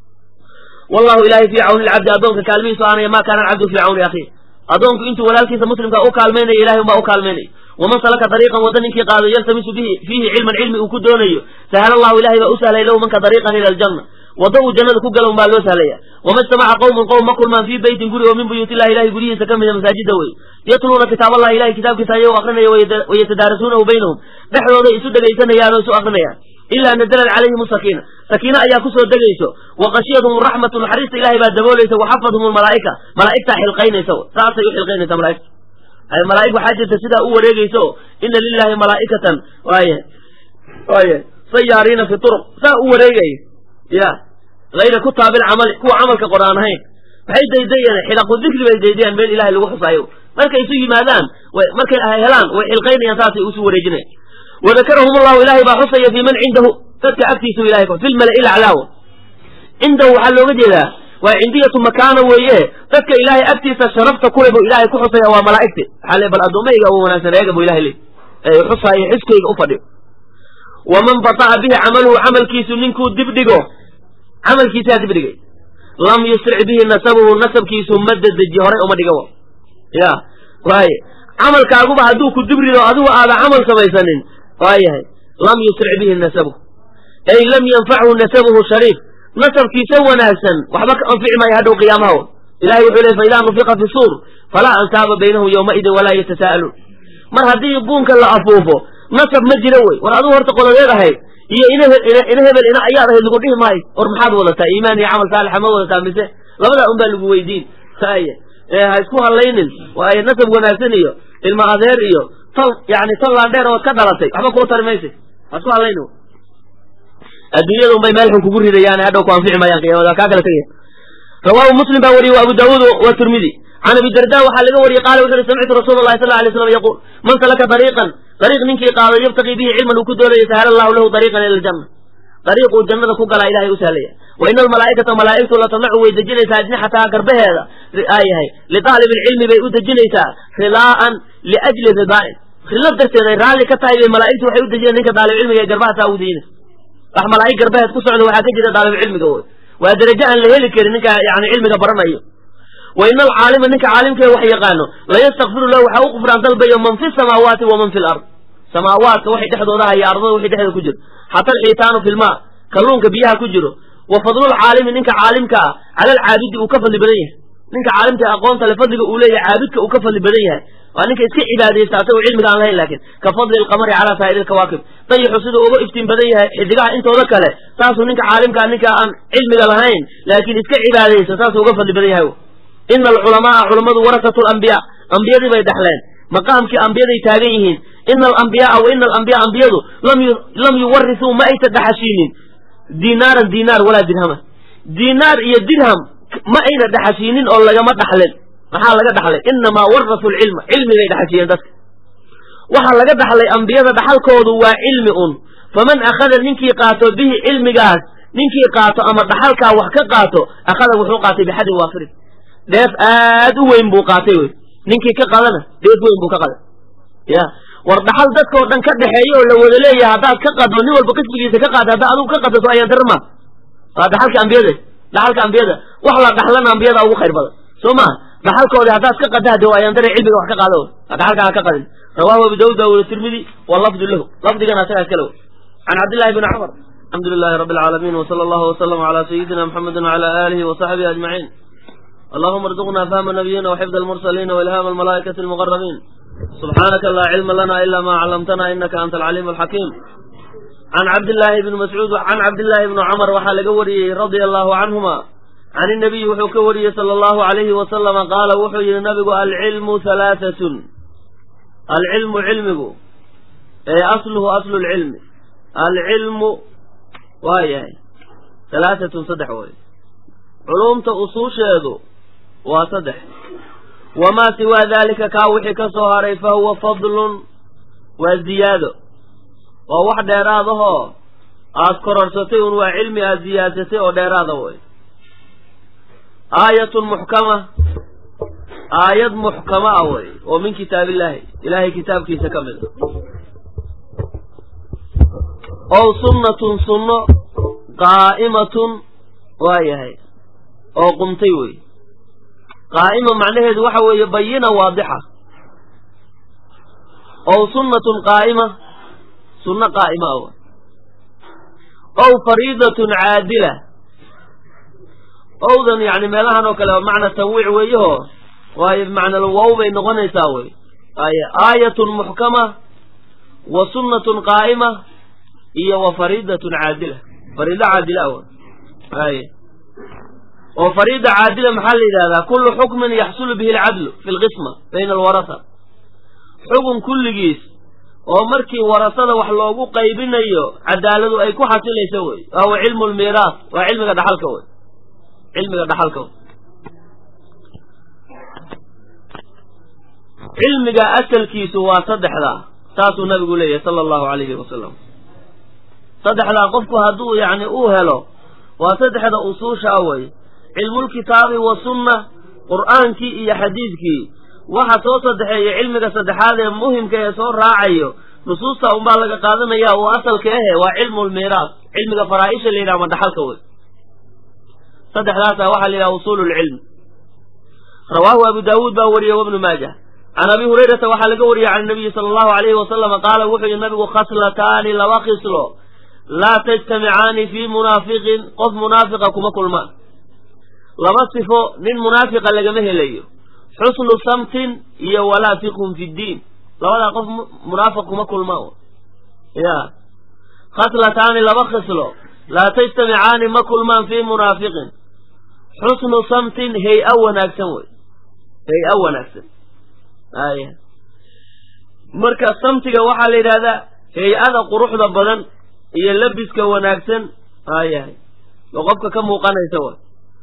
wallahu ilahay fii cawni lcabdi addoonka kaalmihiisu aanaya maa kaana alcabdu fii cawni akhiih addoonku intuu walaalkiisa muslimka u kaalmaynaya ilahay unbaa u kaalmaynaya waman salaka dariiqan wadda ninkii qaado yaltamisu bihi fiihi cilman cilmi uu ku doonayo sahala allahu ilahay baa u sahlay lahu manka dariiqan ila aljanna wadda uu jannada ku gala un baa loo sahlaya wama ijtamaca qowmun qowm ma kulmaan fii beytin guri oo min buyuut illahi ilahay guryihiisa ka mida masaajida wey yatluuna kitaab allahi ilahay kitaabkiisa ayagoo akrinaya wayatadaarasuunahu baynahum dhexdooday isu dhegaysanayaan oo isu akrinayaan ilaa nazalat calayhim sakiina sakiina ayaa kusoo degayso wa qashiyadhum raxmatu naxariista ilahay baa daboolaysa wa xafadhum lmalaa'ika malaa'igtaa xilqaynaysa saasay u xilqaynaysa malaa'igta ay malaa'ig waxaa jirta sidaa u wareegayso ina lilahi malaa'ikatan waaya waaya sayaariina fi turuq saa u wareegaya ya hayra kutaabil camali kuwa camalka qor aan ahayn maxay daydayeen xidaqu dikri bay daydayaan meel ilahay lagu xusaayo markay isu yimaadaan markay helaan way xilqaynayaan saasay usu wareejinayan wadakarahum allahu ilahay baa xusaya fi man cindahu dadka agtiisu ilahay fi lmala'i laclaawa cindahu waxaa looga jeedaa waa cindiyatu makaana weeye dadka ilaahay agtiisa sharafta kule buu ilahay ku xusaya waa malaa'igti waxaa le bal addoommayga u wanaagsan eega buu ilahay le ee xusaayo xiskayga u fadhiyo waman bata'a bihi camaluhu camalkiisu ninkuu dibdhigo camalkiisaa dibdhigay lam yusric bihi nasabuhu nasabkiisu ma dedeji horay uma dhiga ya waaye camalkaaguba hadduu ku dibrido adigu aada camal samaysanin waayahay lam yusric bihi nasabuhu ay lam yanfachu nasabuhu shariif nasabkiisa wanaagsan waxba ka anfici maayo hadhow qiyaamaha ilahay wuxuu ley faidaa nufiqa fi suur falaa ansaaba baynahum yowmaidin walaa yatasa'aluun mar haddii buunka la afuufo nasab ma jiro wey war adigu horta qoladeed ahayd iyo ina hebel ina ayaad ahayd lagu dhihi maayo war maxaad wadataa iimaan iyo camal saalixa ma wadataa mise labadaa un baa lagu weydiin aya ha isku hadlaynin waayo nasab wanaagsan iyo ilma adeer iyo tal yani tal laandheer ood ka dhalatay waxba kuu tari maysa ha isku hadlayni adduunyada un bay meel xun kugu ridayaan hadhow ku anfici maayaan qiyamada kaa kala tegaya rawaahu muslim baa wariyey wa abu daawuud wa tirmidi can abi darda waxaa laga wariyey qaala wuxu uhi samictu rasuula allahi sal alay slam yaquul man salaka dariiqan dariiq ninkii qaaday yabtaqii bihi cilman uu ku doonaya sahla allahu lahu dariiqan ila aljanna dariiquu jannada ku galaa ilahay u sahlaya wa ina almalaa'ikata malaa'igtu latamacu way dejinaysaa ajnixataha garbaheeda aayahay liطaalib ilcilmi bay u dejinaysaa rilaa'an liajli ridaa'in rilo darteed ay raalli ka tahay bay malaa'igtu waxay u dejinay ninka daalibcilmiga ee garbahasaa ugu dejinaysa wax malaa'ig garbaheed ku socda waxaa ka jira daalibcilmiga wey waa darajo aan la heli karin ninka yani cilmiga baranayo wa ina alcaalima ninka caalimkee wax yaqaano layastakfiru lahu waxaa u qufraan dalbayo man fi samaawaati wa man fi lard samaawaadka waxay dhexdooda haya ardada wixii dhexdeeda ku jiro xata alxiitaanu fi lmaa kalluunka biyaha ku jiro wa fadlulcaalimi ninka caalimka ah cala alcaabidi uu ka fadli badan yahay ninka caalimka aqoonta le fadliga uu leeyahay caabidka uu ka fadli badan yahay waa ninka iska cibaadaysta asagoo cilmiga aan lahayn laakiin ka fadli alqamari calaa saa'iri alkawaakib dayixu siduu uga iftiin badan yahay xidigaha intooda kale saasuu ninka caalimkaa ninka aan cilmiga lahayn laakiin iska cibaadaysta saasuu uga fadli badan yahay ina alculamaaa culammadu warasatu lambiyaa ambiyadii bay dhexleen maqaamkii ambiyaday taagan yihiin ina alambiyaaa wa ina alambiyaa ambiyadu lam yuwarisuu ma aysa dhaxashiinin dinaaran dinaar walaa dirhaman dinaar iyo dirham ma ayna dhaxashiinin oo lagama dhaxlen maxaa laga dhaxlay inamaa warasu lcilma cilmigay dhaxashiyeen dadka waxaa laga dhaxlay ambiyada dhaxalkoodu waa cilmi un faman akhada ninkii qaato bihi cilmigaas ninkii qaato ama dhaxalkaa wax ka qaato akhada wuxuu qaatay bixadin waafirin dheef aad u weyn buu qaatay wey ninkii ka qadana dheef weyn buu ka qaday ya war dhaxal dadkao dhan ka dhexeeya oo la wada leeyahay haddaad ka qaddo nin walba qismigiisa ka qaada haddaa adigu ka qadato ayaan darma waa dhaxalka ambiyada dhaxalka ambiyada wax la dhaxlana ambiyada ugu khayr badan soo maha dhaxalkoodi haddaad ka qada hade ayaan dare cilmiga wax ka qaado dhaxalka ha ka qadin rawahu abu daawud baa weri tirmidi wa lafdu lahu lafdigana asagaa iskale wey can cabdillahi bni cumar alxamdu lilahi rabbi alcaalamiin wsala allahu waslama cala sayidina muxamedi wcala aalihi wasaxbihi ajmaciin allahuma arzuqna fahma nabiyina waxifda almursaliina wailhaama almalaa'ikati almuqarabiin subxaanaka laa cilma lana ila ma callamtana inaka anta alcaliim alxakiim can cabdillaahi bni mascuud can cabdillaahi bni cumar waxaa laga wariyey radia allahu canhuma can inabiyi wuxuu ka wariyey sala allahu alayhi wasalama qaala wuxuu yihi nabigu alcilmu halaahatun alcilmu cilmigu ee asluhu aslu lcilmi alcilmu waa yahay halaahatun saddex way culumta usuusheedu waa saddex wamaa siwaa daalika kaa wixii ka soo haray fa huwa fadlun waa ziyaado waa wax dheeraadahoo aad kororsatay un waa cilmi aad ziyaadsatay oo dheeraada way aayatun muxkama aayad muxkama ah wey oo min kitaab illaahi ilaahay kitaabkiisa ka mid a ow sunnatun sunno qaa'imatun waa yahay oo qumtay wey qaa'ima macnaheedu waxa weeye bayina waadixa ow sunnatun qaa'ima sunno qaa'ima ah ow fariidatun caadila owdan yani meelahan oo kale macna tanwiic weeyaho waayo bimacna wow bay noqonaysaa wey ay aayatun muxkama wa sunnatun qaa'ima iyo wa fariidatun caadila fariido caadila ah ay oo fariida caadila maxaa la yidhahdaa kullu xukmin yaxsulu bihi alcadlu fi lqisma bayna alwarasa xugun kulligiis oo markii warasada wax loogu qaybinayo cadaaladu ay ku xasilayso wey wahuwa cilmu lmiiraas waa cilmiga dhaxalka wey cilmiga dhaxalka wey cilmiga asalkiisu waa saddexdaa saasuu nabigu leeyahay sala allahu alayhi wasalam saddexdaa qofku hadduu yacni uu helo waa saddexda usuusha a wey cilmulkitaabi wa sunna qur'aankii iyo xadiidkii waxa soo saddexeeya cilmiga saddexaad ee muhimka ee soo raacayo nusuusta unbaa laga qaadanaya uu asalka ahe waa cilmu lmiiraas cilmiga faraa-isha la yidhaha ma dhaxalka wey saddexdaasa waxaa la yidhaha usuulu lcilm rawaahu abu daawuud baa wariyey wabnu maajah can abi hurayrata waxaa laga wariyey can nabiyi sala allahu alayhi wasalama qaala wuxuu yihi nabigu khaslataani laba khislo laa tajtamicaani fii munaafiqin qof munaafiqa kuma kulmaan laba sifo nin munaafiqa lagama helayo xusnu samtin iyo walaa fiqhun fi ddiin labadaa qof munaafiq kuma kulmaan ya khaslataani laba khislo laa tajtamicaani ma kulmaan fii munaafiqin xusnu samtin hay-a wanaagsan wey hay-a wanaagsan aya marka samtiga waxaa la yidhahdaa hay-ada quruxda badan iyo labiska wanaagsan ayahay oo qofka ka muuqanaysa wa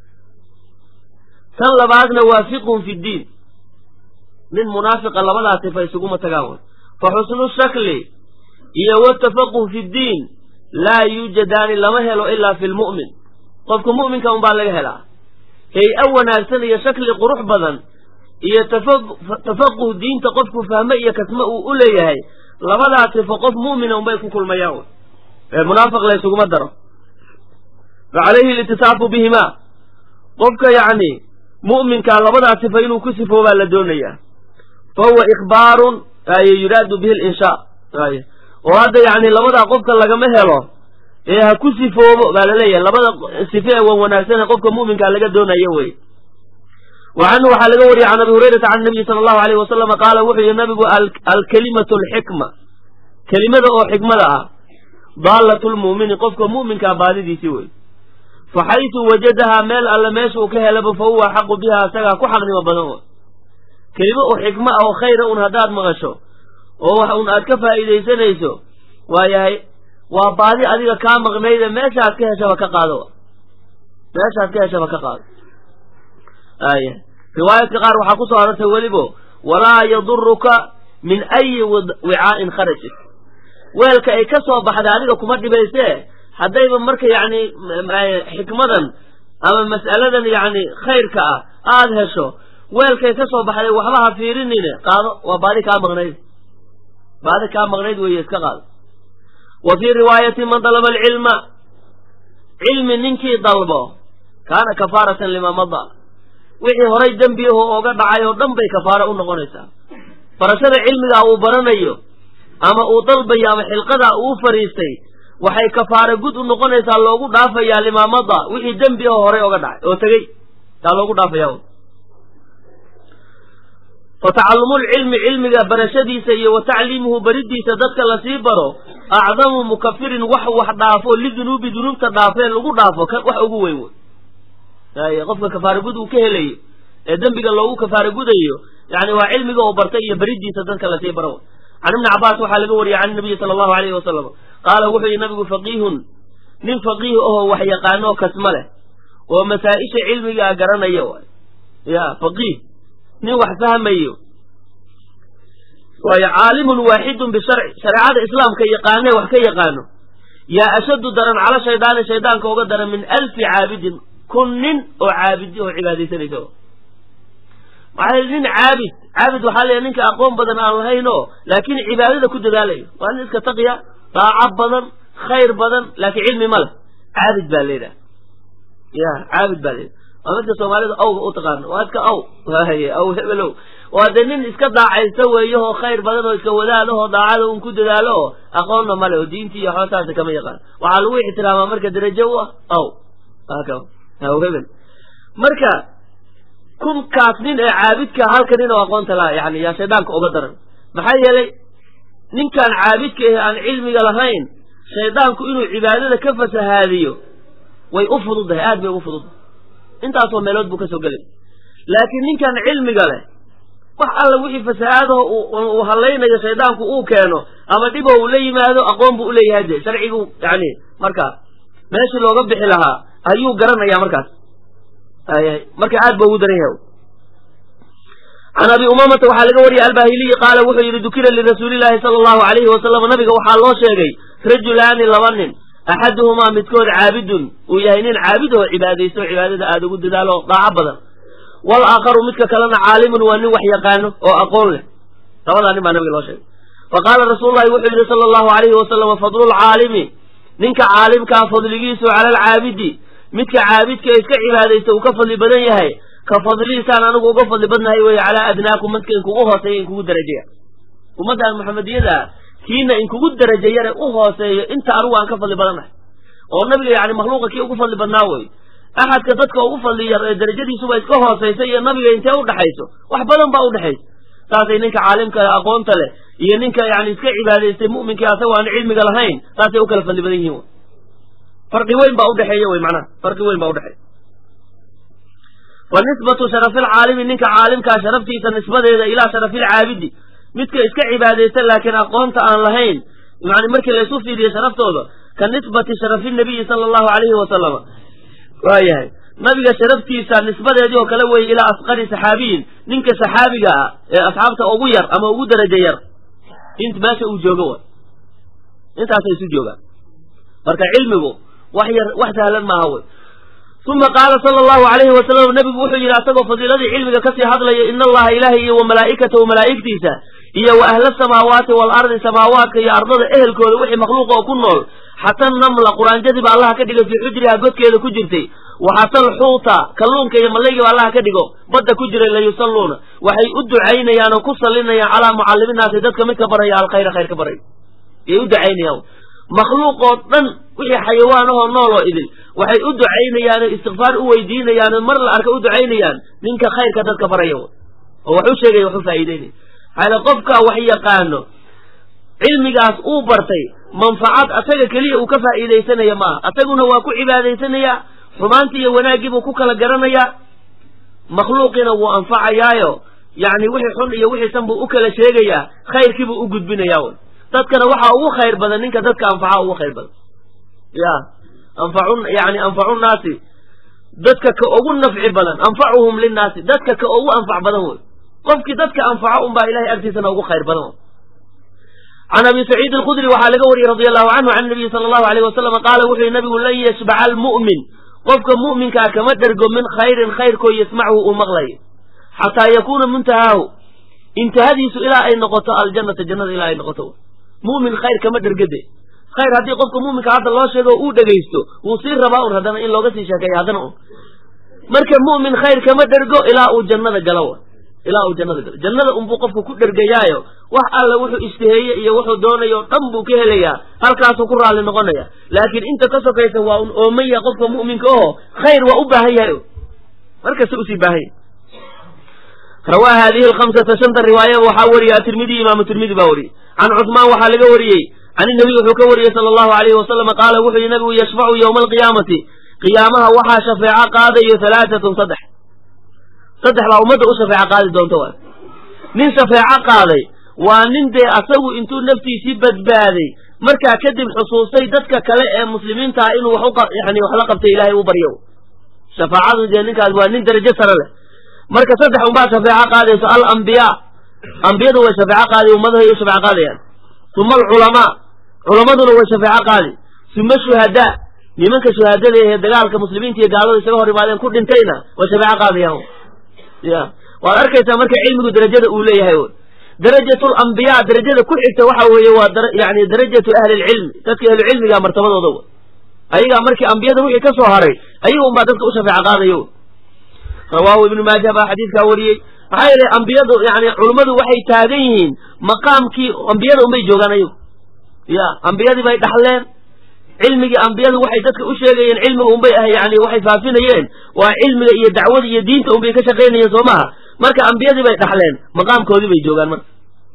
tan labaadna waa fiqhun fi ddiin nin munaafiqa labadaa sifa isuguma tagaan way fa xusnu shakli iyo watafaquh fi ddiin laa yuujadaani lama helo ilaa fi lmu'min qofka mu'minka unbaa laga helaa hay-a wanaagsan iyo shakli qurux badan iyo tafaquh diinta qofku fahme iyo kasme uu u leeyahay labadaa sifo qof mu'mina unbay ku kulmayaan way ee munaafiq la ysuguma daro fa calayhi litisaafu bihimaa qofka yacni mu'minkaa labadaa sifa inuu ku sifoobaa la doonayaa fa huwa ikhbaarun ay yuraadu bihi linshaa ay oo hadda yacni labadaa qofka lagama helo ee ha ku sifoobo baa laleeyahay labada sife ee wan wanaagsanee qofka mu'minkaa laga doonayo wey wa canhu waxaa laga wariyey can abi hurayrata can nabiyi sala allahu alayh wasalama qaala wuxuu yihi nabigu alkalimatu alxikma kelimada oo xikmada ah daalatu lmu'mini qofka mu'minkaa baadidiisii wey fa xaysu wajadahaa meel alle meesha uu ka helaba fa huwa xaqu biha isagaa ku xaqnimo badan wa kelimo oo xikmo ah oo khayra un haddaad maqasho oo wax un aad ka faa'iidaysanayso waayahay waa baadi adiga kaa maqnayde meeshaad ka heshaba ka qaado meeshaad ka heshaba ka qaado aya riwaayadka qaar waxaa ku soo arortay welibo walaa yaduruka min ayi wicaa'in kharajat weelka ay ka soo baxday adiga kuma dhibaysee haddayba marka yacni xikmadan ama mas'aladan yacni khayrka ah aada hesho weelkay ka soo baxday waxba ha fiirinine qaado waa baadi kaa maqnayd baadi kaa maqnayd weeye iska qaado wa fii riwaayati man dalaba alcilma cilmi ninkii dalbo kaana kafaaratan lima mada wixii horay dembi aho ooga dhacay oo dhan bay kafaaro u noqonaysaa barashada cilmigaa uu baranayo ama uu dalbayo ama xilqadaa uu fariistay waxay kafaare gud u noqonaysaa loogu dhaafayaa limaamada wixii dembi aho horay oga dhacay oo tegey yaa loogu dhaafaya fa tacallumulcilmi cilmiga barashadiisa iyo wa tacliimuhu baridiisa dadka lasii baro acdamu mukafirin wax wax dhaafo lidunuubi dunuubta dhaafee lagu dhaafo wax ugu weyn wey qofka kafaare gud uu ka helayo ee dembiga loogu kafaare gudayo yani waa cilmiga oo bartay iyo beridiisa dadka lasii baro can ibni cabaas waxaa laga wariyey can nabiyi sala allahu alayhi wasalam qaala wuxuu yihi nabigu faqiihun nin faqiih ahoo wax yaqaanoo kasma leh oo masaa-isha cilmigaa garanaya waay ya faqiih nin wax fahmayo waayo caalimun waaxidun bisharci shareecada islaamka yaqaanee wax ka yaqaano yaa ashaddu daran cala shaydaani shaydaanka uga daran min alfi caabidin kun nin oo caabidi oo cibaadaysanaysa maxaa yili nin caabid caabid waxaa leeyahy ninka aqoon badan aan lahayn oo laakiin cibaadada ku dadaalayo waa nin iska taqiya daaco badan khayr badan laakiin cilmi ma leh caabid baa layidhaha ya caabid baa layidhaha waa midka soomaalida awga u taqaano waa iska aw waye aw hebelow waa dee nin iska daacaysta weeyahoo khayr badan oo iska wadaadahoo daacada un ku dadaalo oo aqoonna male oo diintii iyo xoosaasa kama yaqaan waxaa lagu ixtiraamaa marka darajo u ah aw aw hebel marka kunkaas nin ee caabidka halka nin oo aqoonta laha yani yaa shaydaanka uga daran maxaa yeelay ninkaan caabidka ahe aan cilmiga lahayn shaydaanku inuu cibaadada ka fasahaadiyo way u fududahay aad bay ugu fududahay intaasoo meelood buu ka soo gelay laakiin ninkaan cilmiga leh wax alla wixii fasahaadaho uu hallaynayo shaydaanku uu keeno ama dhibo uu la yimaado aqoon buu uleeyahay de sharcigu yani marka meeshii looga bixi lahaa ayuu garanaya markaas marka aad ba ugu daran yahay can abi umamata waxaa laga wariyay albahiliyi qaala wuxuu yidhi dukira lirasuulillahi sala allahu alayhi wasalam nabiga waxaa loo sheegay rajulaani laba nin axaduhumaa midkood caabidun uu yahay nin caabid oo cibaadaysto cibaadada aada ugu dadaalo daaco badan wal aakharu midka kalena caalimun waa nin wax yaqaano oo aqoon leh labadaa nin baa nabiga loo sheegay fa qaala rasuululahi wuxuu yidhi sala allahu alayhi wasalam fadlulcaalimi ninka caalimkaa fadligiisu cala alcaabidi midka caabidka iska cibaadaysta uu ka fadli badan yahay ka fadlihiisaan anigu uga fadli badnahay weye calaa adnaakum madka inkugu hooseeya inkugu darajeya ummaddan maxamediyada kiina inkugu daraja yare u hooseeyo inta anigu aan ka fadli badannahay oo nabiga yani makhluuqa kii ugu fadli badnaa wey axadka dadka ugu fadli yar ee darajadiisuba iska hoosaysa iyo nabiga intee udhaxayso wax badan baa udhexaysa saasay ninka caalimka aqoonta leh iyo ninka yani iska cibaadaystay mu'minkii asagoo aan cilmiga lahayn saasay u kala fadli badan yihiin farqi weyn baa udhexeeya wey macnaha farqi weyn baa udhexeeya wa nisbatu sharafilcaalimi ninka caalimkaa sharaftiisa nisbadeeda ilaa sharafilcaabidi midka iska cibaadaysta laakiin aqoonta aan lahayn yani markii laysu fiiriyo sharaftooda ka nisbati sharafi nabiyi sala allahu alayhi wasalama waayahay nabiga sharaftiisa nisbadeedii oo kale weeye ilaa asqari saxaabiyin ninka saxaabiga ah ee asxaabta ugu yar ama ugu darajo yar int meesha uu joogo wa intaasay isu joogaan marka cilmigu wax yar wax sahlan maaha wey uma qaala sala allahu alayhi wasalam nabigu wuxuu yidhi asagoo fadiiladii cilmiga kasii hadlaya ina allaha ilaahay iyo wa malaa'ikatahu malaa'igtiisa iyo wa ahla samaawaati waalardi samaawaadka iyo ardada ehelkooda wixii makhluuqa oo ku nool xata namla quraanjadiiba allaha ka dhigay fii xujriha godkeeda ku jirtay waxata alxuuta kalluunka iyo mallaygiiba allaha ka dhigo badda ku jiray layusalluuna waxay u ducaynayaan oo ku sallinayaan calaa mucalliminaasi dadka midka baraya alkhayra khayr ka baraya yay u ducaynayaan makhluuqoo dhan wixii xayawaanahoo nool oo idil waxay u ducaynayaan oo istikfaar u weydiinayaan oo mar la arka u ducaynayaan ninka khayrka dadka baraya oo wax u sheegaya wax u faa'iideynaya xaale qofka wax yaqaano cilmigaas uu bartay manfacad asaga keliya uu ka faa'iidaysanaya maaha asaguna waa ku cibaadaysanayaa xumaantii iyo wanaaggiibuu ku kala garanayaa makhluuqiina wuu anfacayaayo yacni wixii xun iyo wixii san buu u kala sheegayaa khayrkiibuu u gudbinayaa wy dadkana waxaa ugu khayr badan ninka dadka anfaca ugu khayr badan ya anfacu yani anfacu nnaasi dadka ka ugu nafci badan anfacuhum linnaasi dadka ka ugu anfac badan wey qofkii dadka anfaco unbaa ilahay agtiisana ugu khayr badan can abi saciid alkhudri waxaa laga wariyey radi allahu canhu can nabiyi sala allahu alayh wasalam qaala wuxuu yihi nabigu lan yashbaca almu'min qofka mu'minkaa kama dhergo min khayrin khayrkoo yasmachu uu maqlayo xataa yakuuna muntahaahu intihadiisu ilaa ay noqoto aljannata jannada ilaa ay noqoto mu'min khayr kama dhergade khayr haddii qofka mu'minka hadda loo sheego uu dhegaysto wuu sii rabaa un haddana in looga sii sheekeeyo haddana un marka mu'min khayr kama dhergo ilaa uu jannada galo ilaa uu jannada galo jannada unbuu qofku ku dhergayaayo wax alla wuxuu ishtaheeye iyo wuxuu doonayo o dhan buu ka helayaa halkaasuu ku raalli noqonaya laakiin inta ka sokaysa waa un oomaya qofka mu'minka oo khayr waa u baahan yahay markasta usii baahan yahay rawaa haadihi alkhamsata shanta riwaaya waxaa wariya atirmidiy imaamu tirmidi baa wariyey can cusmaan waxaa laga wariyey can inabiy wuxuu ka wariyey sala allahu alayhi wasalama qaala wuxuu yihi nabigu yashfacu yowma alqiyaamati qiyaamaha waxaa shafeeco qaadayo halaatatun saddex saddex baa ummadda u shafeeco qaadi doonta waay nin shafeeco qaaday waa nin dee asagu intuu naftiisii badbaaday markaa kadib xusuustay dadka kale ee muslimiinta ah inuu wax u yani wax la qabtay ilaahay u baryo shafaacadu dee ninkaas waa nin darajo sare leh marka saddex unbaa shafeeco qaadayso alambiyaa ambiyadu way shafeeco qaadi ummadahay u shafeeco qaadayaan uma alculamaa culamaduna way shafeeco qaadi uma shuhadaa nimanka shuhaadada ee dagaalka muslimiinta iyo gaalada isaga hor imaadeen ku dhintayna way shafeeco qaadayaan ya waad arkaysaa marka cilmigu darajada uu leeyahay darajatu lambiyaa darajada ku xigta waxa weeye waa yani darajatu ahli lcilmi dadka ahlucilmiga martabadooda w ayagaa markii ambiyada wixii ka soo haray ayaga unbaa dadka u shafeeco qaadayo rawaahu ibnu maaja baa xadiidkaa wariyey maxaa yeelay ambiyadu yani culummadu waxay taagan yihiin maqaamkii ambiyada unbay joogaan ayagu ya ambiyadii bay dhaxleen cilmigii ambiyadu waxay dadka u sheegayeen cilmiga unbay ah yani waxay faafinayeen waa cilmiga iyo dacwada iyo diinta unbay ka shaqaynayeen soo maha marka ambiyadii bay dhaxleen maqaamkoodii bay joogaan marka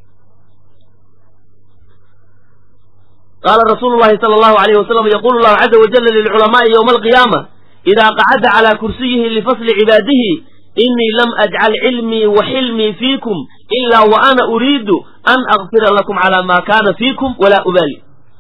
qaala rasuulu llahi sala allahu alayh wasalam yaqulu llahu caza wajala lilculamaai yowma alqiyaama idaa qacada calaa kursiyihi lifasli cibaadihi inii lam ajcal cilmii wa xilmii fiikum ilaa wa ana uriidu an akfira lakum calaa maa kaana fiikum walaa ubaali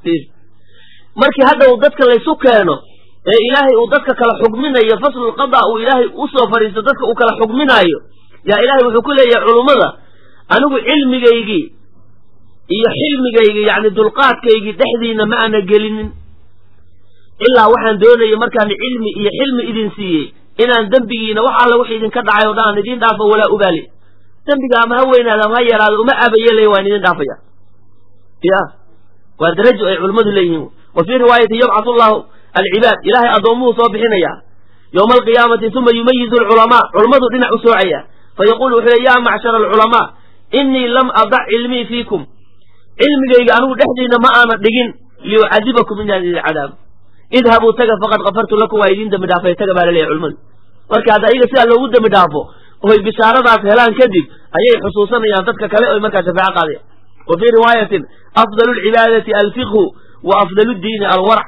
markii hadda uu dadka laysu keeno ee ilaahay uu dadka kala xugminayo faslulqada uu ilaahay usoo fadhiisto dadka uu kala xugminaayo yaa ilaahay wuxuu ku leeyahay culummada anigu cilmigaygii iyo xilmigaygii yacni dulqaadkaygii dhexdiina ma ana gelinin ilaa waxaan doonayay markaan cilmi iyo xilmi idin siiyey inaan dembigiina wax alla wix idinka dhacay o dhan aan idiin dhaafo walaa ubaali dembiga ama ha weynaado ama ha yaraado uma abayelay waan idin dhaafaya ya waa darajo ay culimmadu leeyihiin wa fii riwaayati yabcathu llahu alcibaad ilaahay addoomuhu soo bixinaya yowma alqiyaamati uma yumayizu alculamaa culummadu dhinac u soocaya fa yaquulu wuxuu le yaa macshara alculamaa inii lam adac cilmii fiikum cilmigayga anigu dhexdiina ma aana dhigin liyucadibakum inaan idin cadaabo idhabuu taga faqad kafartu lakum waa idiin dembi dhaafay taga baa laleeyahy culimmadu marka hadda ayaga sidaa loogu dembi dhaafo oy bishaaradaas helaan kadib ayay xusuusanayaan dadka kale oy markaa shafaaco qaadaya wa fii riwaayatin afdalu lcibaadati alfiqhu wa afdalu diini alwarac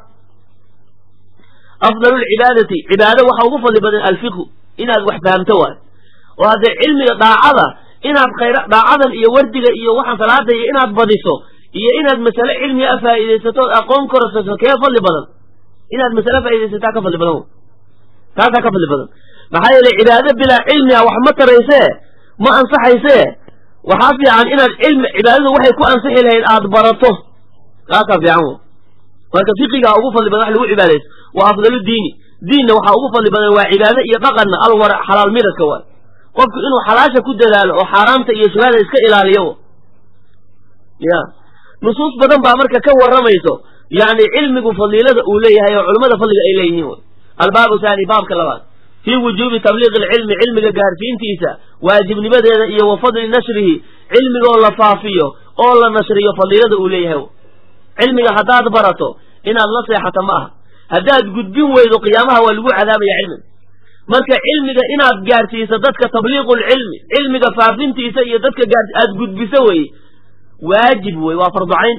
afdalu lcibaadati cibaado waxa ugu fadli badan alfiqhu inaad wax fahamto waay oo haddee cilmiga daacada inaad khayra daacadan iyo wardiga iyo waxaan salaada iyo inaad badiso iyo inaad masale cilmiga a faa'iidaysato ood aqoon korsato kee fadli badan inaad masale faaidaysataa ka fadli badan taasaa ka fadli badan maxaa yeelay cibaado bilaa cilmiga wax ma taraysee ma ansaxaysee waxaa fiican inaad cilmi cibaadadu waxay ku ansixi lahayd aad barato kaasaa fiican w marka fiqigaa ugu fadli badan wax lagu cibaadayso waa afdalu diini diinna waxaa ugu fadli badan waa cibaado iyo dhaqanna alwara xalaal miradka waay qofku inuu xalaasha ku dadaalo oo xaaraamta iyo shubhada iska ilaaliyo ya nusuus badan baa marka ka warramayso yacni cilmigu fadiilada uu leeyahay oo culimmada fadliga ay leeyihiin wy albaabu taani baabka labaad fii wujuubi tabliiqi alcilmi cilmiga gaarsiintiisa waajibnimadeeda iyo wa fadli nashrihi cilmigoo la faafiyo oo la nashriyo fadiilada uu leeyahay cilmiga haddaad barato inaad la seexato ma aha haddaad gudbin weydo qiyaamaha waa lagu cadaabaya cilmiga marka cilmiga inaad gaarsiiso dadka tabliiqu lcilmi cilmiga faafintiisa iyo dadka gaar aad gudbiso weye waajib wey waa farducayn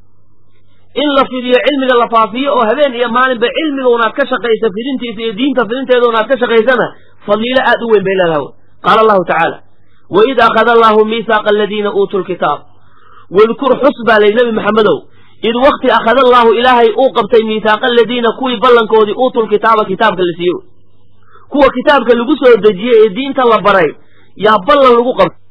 in la fidiyo cilmiga la faafiyo oo habeen iyo maalinba cilmiga unaad ka shaqaysa fidintiisa iyo diinta fidinteeda unaad ka shaqaysana fadiilo aad u weyn bay leedahay qaala allahu tacaala waid akhada allahu miihaaqa aladiina uutuu lkitaab wadkur xus baa lay nebi maxamedow id wakti akhada allaahu ilaahay uu qabtay miihaaqa aladiina kuwii ballankoodii uutuu lkitaaba kitaabka la siiyo kuwa kitaabka lagu soo dejiyey ee diinta la baray yaa ballan lagu qabtay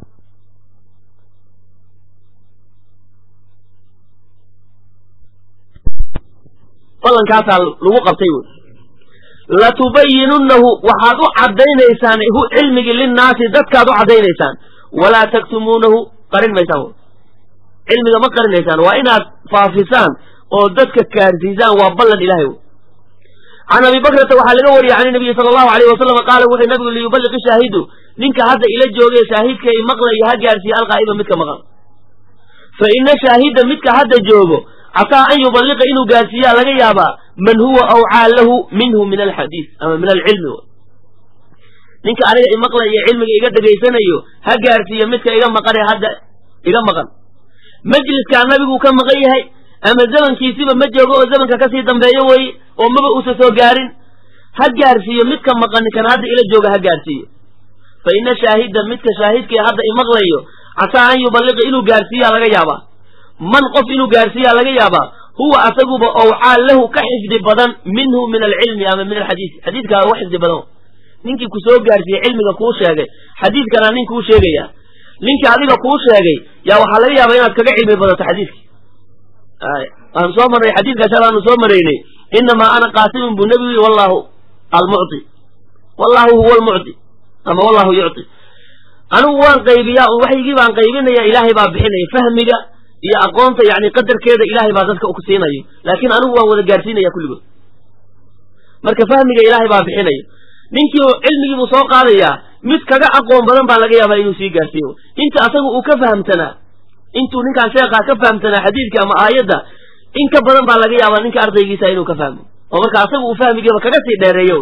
ballankaasaa lagu qabtay wy latubayinunnahu waxaad u caddaynaysaan hu cilmigii linnaasi dadkaad u caddaynaysaan walaa taktumuunahu qarin maysaan cilmiga ma qarinaysaan waa inaad faafisaan oo dadka gaarsiisaan waa ballan ilahay wy can abi bakrata waxaa laga wariyey can nabiyi sala allahu alayh wasalam qaala wuxuu nabigu liyuballiqi shaahidu ninka hadda ila joogay shaahidka i maqlayo ha gaarsiiya alqaa'iba midka maqan fa ina shaahida midka hadda joogo casaa an yuballiqa inuu gaarsiiyaa laga yaabaa man huwa awcaa lahu minhu min alxadiis ama min alcilmi ninka aniga imaqlayo cilmiga iga dhegaysanayo ha gaarsiiya midka iga maqane hadda iga maqan majliskaa nabiguu ka maqan yahay ama zamankiisiba ma joogo oo zamanka kasii dambeeyo weye oo maba uusa soo gaarin ha gaarsiiyo midka maqani kan hadda ila jooga ha gaarsiiyo fa ina shaahida midka shaahidkii hadda imaqlayo casaa an yuballiqa inuu gaarsiiyaa laga yaabaa man qof inuu gaarsiiyaa laga yaabaa huwa asaguba owcaa lahu ka xifdi badan minhu min alcilmi ama min alxadiisi xadiidkaa uga xifdi badan ninkii ku soo gaarsiiyey cilmiga kuu sheegay xadiidkanaa nin kuu sheegaya ninkii adiga kuu sheegay yaa waxaa laga yaabaa inaad kaga cilmi badato xadiidki waanu soo marnay xadiidka shalaanu soo maraynay inamaa ana qaasimun buu nebigu yii wallahu almucti wallahu huwa almucti ama wallahu yucti anigu waan qaybiyaa un waxygii baan qaybinaya ilaahay baa bixinaya fahmiga iyo aqoonta yani qadarkeeda ilaahay baa dadka ku siinayo laakiin anigu waan wada gaarsiinaya kulligood marka fahmiga ilaahay baa bixinayo ninkii cilmigii buu soo qaadayaa mid kaga aqoon badan baa laga yaabaa inuu sii gaarsiiyo inta asaga uu ka fahamtanaa intuu ninkaan sheekhaa ka fahamtanaa xadiidka ama aayadda in ka badan baa laga yaabaa ninka ardaygiisa inuu ka fahmo oo marka asaga uu fahmigiiba kaga sii dheereeyo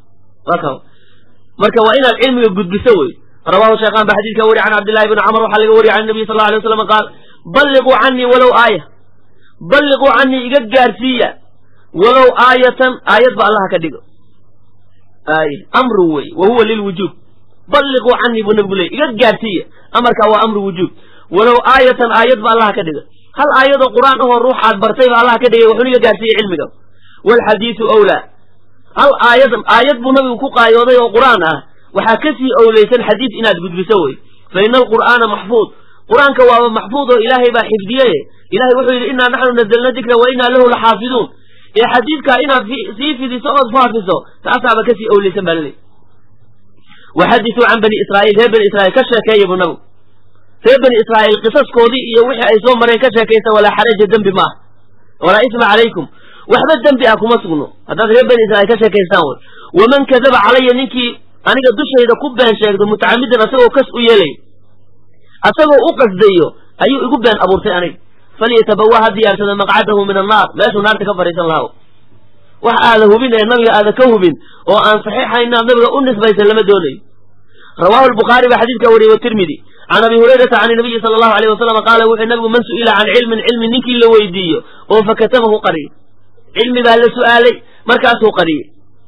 marka waa inaad cilmiga gudbiso wey rawahu sheekhan ba xadidka wari can cabdillahi bni camr waxaa laga wariya can nabiy sal lla alay waslam qaal balliquu canii walow aaya balliquu canii iga gaarsiiya walow aayatan aayad ba allaha ka dhigo ay amru wey wa huwa lilwujuub balliquu canii buu nabigu leeyay iga gaadhsiiya amarkaa waa amru wujuub walow aayatan aayad ba allah ka dhigay hal aayadoo qur'aan ahoo ruuxaad bartay ba allah ka dhigay wuxuuna iga gaadhsiiyey cilmiga waalxadiidu awlaa hal aayad aayad buu nabigu ku qaayooday oo qur'aan ah waxaa kasii owleysan xadiid inaad gudbiso wey fa ina alqur'aana maxfuud qur-aanka waaba maxfuud oo ilaahay baa xifdiye ilahay wuxuu yidhi innaa naxnu nazalna dikra wa innaa lahu laxaafiduun ee xadiidkaa inaad sii fidiso ood faafiso taasaaba kasii owleysan baa laleeyahy waxadisuu can bani israa'iil reer bani israiil ka sheekeeya buu nabigu reer bani israa'iil qisaskoodii iyo wixii ay soo mareen ka sheekaysa walaa xaraja dembi ma ah walaa isma calaykum waxba dembi ah kuma sugno haddaad reer bani israiil ka sheekaystaan wey waman kadaba calaya ninkii aniga dushayda ku been sheegto mutacamidan asagoo kas u yeelay asagoo u qasdayo ayuu igu been abuurtay aniga falyatabawa ha diyaarsada maqcadahu min annaar meeshuu naarta ka fadhiisan lahaa wax aada hubin ee nabiga aada ka hubin oo aan saxiixa inaad nabiga u nisbaysan lama doonayo rawahu lbukhaari baa xadiidkaa wariyey watirmidi can abi hurayrata can nabiyi sala allahu alayh wasalam qaala wuxuu nabigu man su'ila can cilmin cilmi ninkii la weydiiyo oo fakatamahu qariyey cilmi baa la su'aalay markaasuu qariyey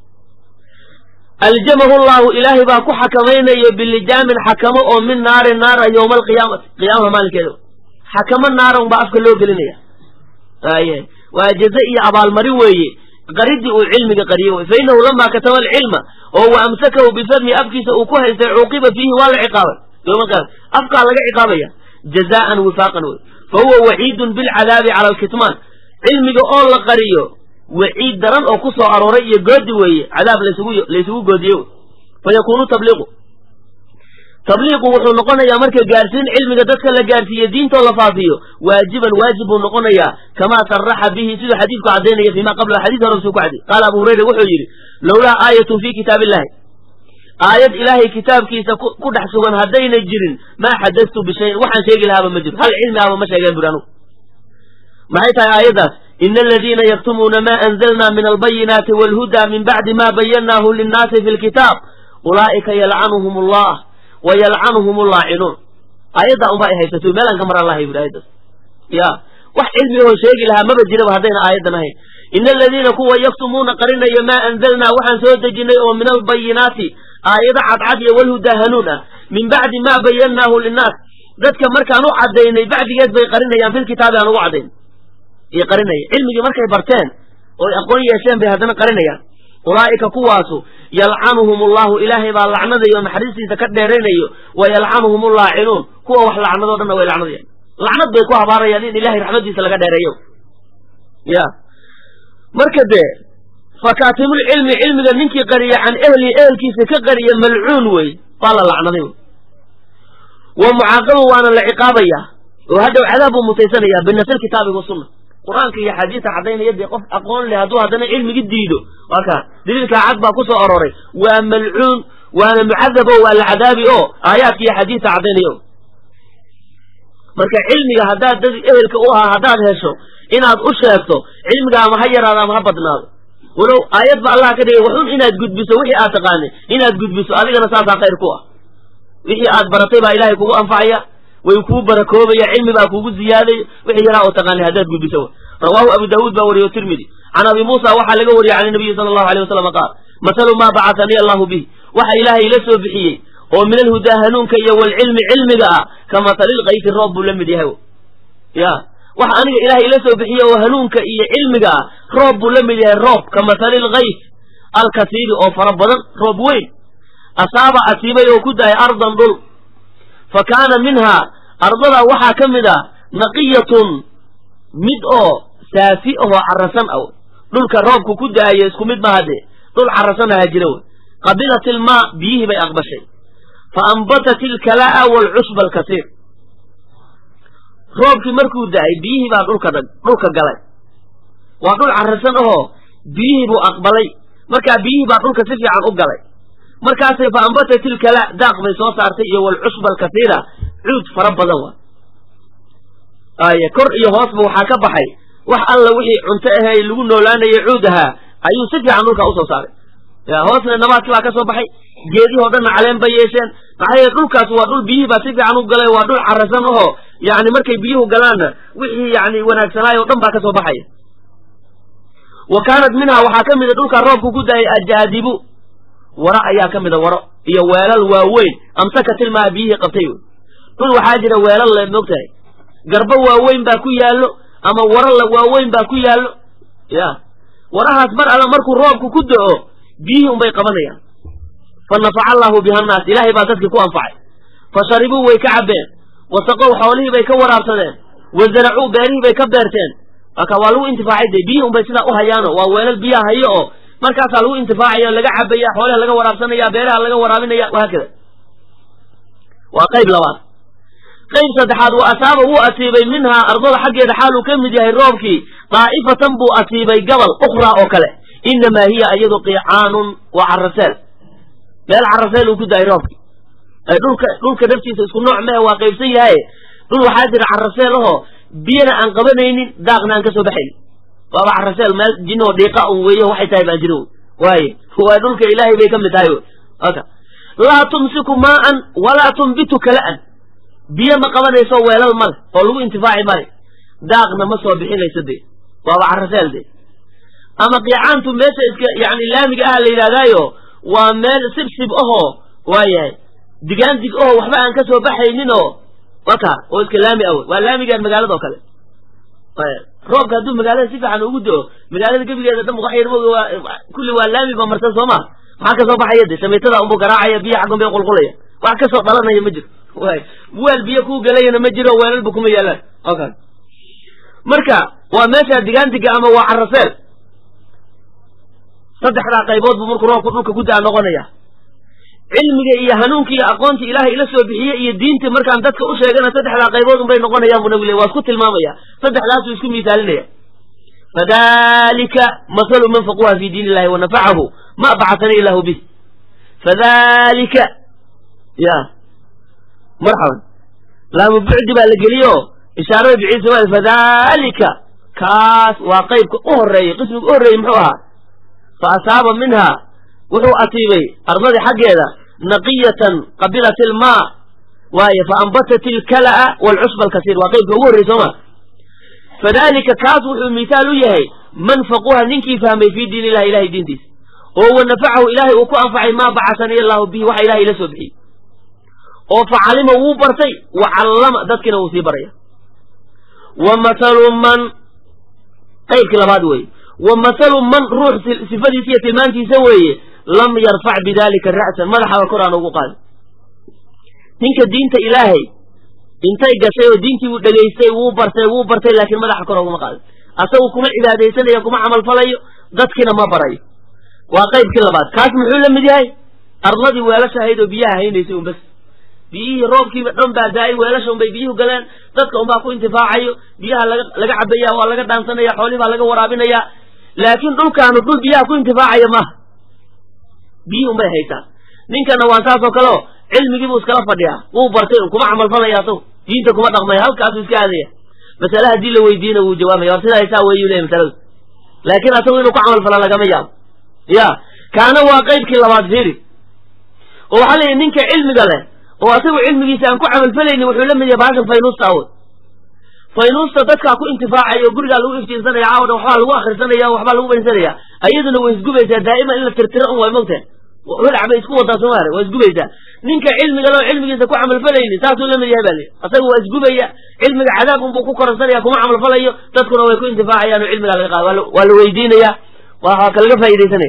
aljamahu llahu ilaahay baa ku xakamaynayo bilijaamin xakamo oo min naarin naara yowma alqiyaamati qiyaamaha maalinkeeda xakamo naara unbaa afka loo gelinaya aye waa jaze iyo abaalmarin weeye qaridii uu cilmiga qariye wey fa inahu lamaa kataba alcilma oo wa amsakahu bifadmi afkiisa uu ku haystay cuuqiba fiihi waa la ciqaabay yowma alqiyama afkaa laga ciqaabaya jazaan wifaaqan wey fa huwa waciidun bilcadaabi cala alkitmaan cilmiga oo la qariyo waciid daran oo ku soo arooray iyo goodi weeye cadaab laysugu laysugu goodiye fa yakuunu tabliiqu tabliiqu wuxuu noqonayaa marka gaarsiin cilmiga dadka la gaarsiiye diintoo la faafiyo waajiban waajib buu noqonayaa kamaa saraxa bihi siduu xadiidku caddaynaya fiima qabla xadiis hore suu ku cadday qaala abu hurayra wuxuu yidhi lowlaa aayatun fii kitaab illahi aayad ilaahay kitaabkiisa ku dhex sugan haddayna jirin maa xadastu bishayin waxaan sheegi lahaaba ma jiro hal cilmi ahba ma sheegeen buri anugu maxay tahay aayaddaas ina aladiina yaktumuuna ma anzalna min albayinaati waalhuda min bacdi ma bayannaahu linnaasi fi lkitaab ulaa'ika yalcanuhum allah wa yalcanuhum allaacinuun aayaddaa unbaa ay haysato meelaan ka mar allahay buri aayaddaas ya wax cilmi ahoo sheegi lahaa maba jiraba haddayna aayaddan ahayn ina aladiina kuwa yaktumuuna qarinaya maa anzalnaa waxaan soo dejinay oo min albayinaati aayado cadcad iyo walhudaa hanuun ah min bacdi maa bayannaahu linnaas dadka markaan u caddaynay bacdigeed bay qarinayaan filkitaabi aan ugu caddayn iyo qarinaya cilmigii markay barteen ooy aqoon yeesheen bay haddana qarinayaan ulaa'ika kuwaasu yalcanuhum allahu ilaahay baa lacnadayo naxariistiisa ka dheeraynayo wa yalcanuhum allaacinuun kuwa wax lacnadoo dhanna way lacnadayaan lacnad bay ku habaarayaan in ilahay raxmadiisa laga dheereeyo ya marka dee fakaatimulcilmi cilmiga ninkii qariya can ehlihi ehelkiisa ka qariya malcuun wey baa la lacnaday wa mucaaqabu waana la ciqaabaya oo hadhow cadaab buu mutaysanaya binafsi kitaabi wasunna qur-aanka iyo xadiista caddaynaya dee qof aqoon leh hadduu haddana cilmigi diido waa kaa daliilkaa cad baa ku soo aroray waa malcuun waana mucadab o waa la cadaabi oo aayaadka iyo xadiista caddaynaya o marka cilmiga haddaad dad ehelka u ahaa haddaad hesho inaad u sheegto cilmiga ama ha yaraado ama ha badnaado walow aayad ba allah ka dhigay waxun inaad gudbiso wixii aad taqaanay inaad gudbiso adigana saasaa khayr ku ah wixii aad baratay baa ilaahay kugu anfacaya way kuu barakoobaya cilmi baa kugu ziyaadaya wixii yaraa oo taqaanay haddaad gudbiso rawaahu abu daawuud baa wariyo tirmidi can abi muusa waxaa laga wariyey can nabiyi sala allahu alay wasalam qaal mathalu maa bacatanii allahu bih waxa ilaahay ila soo bixiyey oo min alhudaa hanuunka iyo walcilmi cilmiga ah ka matalilkayfi roob buu la mid yahay ya waxa aniga ilaahay ila soo bixiye oo hanuunka iyo cilmiga ah roob buu la mid yahay roob ka matalilkayf alkasiiri oo fara badan roob weyn asaaba asiibay oo ku dahay ardan dhul fa kaana minhaa ardadaa waxaa ka mid ah naqiyatun mid oo saafi ahoo carasan ah dhulka roobku ku da'ayo isku mid maaha dee dhul carasan aha jira wey qabilat ilmaa biyihii bay aqbashay fa ambatat ilkalaa'a waalcushba alkasiir roobkii markuu da'ay biyihii baa dhulka dhulka galay waa dhul carasan ahoo biyihii buu aqbalay markaa biyihii baa dhulka si fiican u galay markaasay fa ambatat ilkalaa daaq bay soo saartay iyo waalcushba alkasiira cuud fara badan wa aye kor iyo hoosba waxaa ka baxay wax alla wixii cunto ahey lagu noolaanayay cuud ahaa ayuu si fiican dhulkaa usoo saaray ya hoosna nabaadkii baa ka soo baxay geedihii o dhanna caleen bay yeesheen maxaa yeele dhulkaas waa dhul biyihii baa si fiican u galay waa dhul carasan ahoo yani markay biyuhu galaanna wixii yani wanaagsanaay oo dhan baa ka soo baxaya wa kaanat minhaa waxaa ka mida dhulkaa roobku ku daayay ajaadibu waro ayaa ka mida waro iyo weelal waaweyn amsakatilmaa biyihii qabtay wey dhul waxaa jira weelal le moogtahay garbo waaweyn baa ku yaallo ama waralla waaweyn baa ku yaallo ya warahaas mar alla markuu roobku ku do-o biyihii unbay qabanayaan fa nafaca allaahu biha annaas ilaahay baa dadkii ku anfacay fa sharibuu way ka cabbeen wasaqow xoolihii bay ka waraabsadeen wa zaracuu beerihii bay ka beerteen marka waa lagu intifaacay dee biyihii unbay sidaa u hayaano waa weelal biyaha hayo oo markaasaa lagu intifaacaya laga cabaya xoolaha laga waraabsanaya beeraha laga waraabinaya wahaakada waa qayb labaad qayb saddexaad wa asaaba wuu asiibay minhaa ardada xaggeeda xaaluu ka mid yahay roobkii daa'ifatan buu asiibay gabal ukhraa oo kale innamaa hiya iyadu qiicaanun waa caraseel meel caraseel uu ku daayay roobkii dhulka dhulka naftiisa isku nooc mehe waa qaybsan yahaye dhul waxaa jira caraseel ahoo biyana aan qabanaynin daaqna aan ka soo baxaynin waaba caraseel meel jinoo dhiiqa un weeyo waxay tahay baan jirin waaye waa dhulka ilaahay bay ka mid tahay aka laa tumsiku maa'an walaa tumbitu kala'an biyo ma qabanayso weelal male oo lagu intifaaci male daaqna ma soo bixinayso dee waaba caraseel dee ama qiicaantu meesha iska yani laamiga ah la yidhahdaayo waa meel sibsib ahoo waayahay digaandig ahoo waxba aan ka soo baxaynin oo waka oo iska laami awe waa laamigaan magaalada oo kale roobka hadduu magaalada si fiican ugu do-o magaalada gebigeeda dhan wax yar moga waa kulli waa laami ba marsan soo maa maxaa kasoo baxaya de shamiitada unbuu garaacaya biyo xaggun bay qulqulaya wax kasoo dhalanaya ma jiro way weel biyo kuu galayana ma jiro weelalba kuma yaalaan okay marka waa meesha digaandiga ama waa caraseel saddexdaa qaybood buu markuu roobku dhulka ku daa noqonaya cilmiga iyo hanuunka iyo aqoonta ilaahay ila soo bixiye iyo diinta markaan dadka u sheegana saddexdaa qaybood unbay noqonayaan buu nabi le waa isku tilmaamaya saddexdaasuu isku misaalinaya fadalika masalu man faquha fi diin illahi wa nafacahu ma bacatana illahu bih fadalika ya marxaban laamu bucdi baa la geliyo ishaarada biciisa waa fadalika kaas waa qaybka u horeeyey qismiga u horreeyey muxuu ahaa fa asaaba minha wuxuu asiibay ardadii xaggeeda naqiyatan qabilat ilmaa waaye fa ambatat ilkala'a waalcusba alkasiir waa qaybka ugu horrey sooma fadalika kaas wuxuu misaal u yahay man faquha ninkii fahmay fii diin illahi ilahay diintiisa oo wa nafacahu ilaahay uu ku anfacay maa bacasani allahu bihi waxa ilahay ila soo bixiyey oo facalima wuu bartay wa callama dadkiina wuu sii baraya wa mathalu man qaybkii labaad weeye wa mathalu man ruux sifadiisa iyo tilmaantiisa weeye lam yarfac bidalika ra'san madaxaba kor aan ugu qaadin ninka diinta ilaahay intay gashay oo diintii uu dhegaystay wuu bartay wuu bartay laakiin madaxa kor uguma qaadin asagu kuma cibaadaysanayo kuma camalfalayo dadkiina ma barayo waa qaybkii labaad kaas muxuu la mid yahay ardadii weelasha ahayd oo biyaha haynaysay un bas biyihii roobkiiba dhan baa daa'ay weelasha unbay biyuhu galeen dadka unbaa ku intifaacayo biyaha laga laga cabaya waa laga dhaansanaya xoolihii baa laga waraabinaya laakiin dhulkaanu dhul biyaha ku intifaacaya maaha biyihii unbay haysaa ninkana waa saasoo kale o cilmigii buu iskala fadhiyaa wuu bartay un kuma camalfalaya asagu diinta kuma dhaqmaya halkaasuu iska aadaya masale haddii la weydiina wuu jawaabaya war sidaa haysaa weeyu leeyahy masaladu laakiin asagu inuu ku camalfala lagama yaabo ya kaana waa qaybkii labaad fiiri oo waxaa leeyahy ninka cilmiga leh oo asagu cilmigiisa aan ku camalfalaynin wuxuu la mid yahay baashan faynuusta awood faynuusta dadkaa ku intifaacaya oo gurigaa lagu iftiinsanaya caawa dhan waxbaa lagu akrisanaya waxbaa lagu baynsanaya ayaduna way isgubaysaa daa'ima in la tirtiro un way mogtahay holac bay isku wadaa somaale waa isgubaysaa ninka cilmiga leo cilmigiisa ku camalfalaynin saasuu la mid yahay baa li asaga waa isgubaya cilmiga cadaab unbuu ku koransanaya kuma camalfalayo dadkuna way ku intifaacayaan oo cilmigaa laga qaada waa la weydiinaya waa ka laga faa'idaysanaya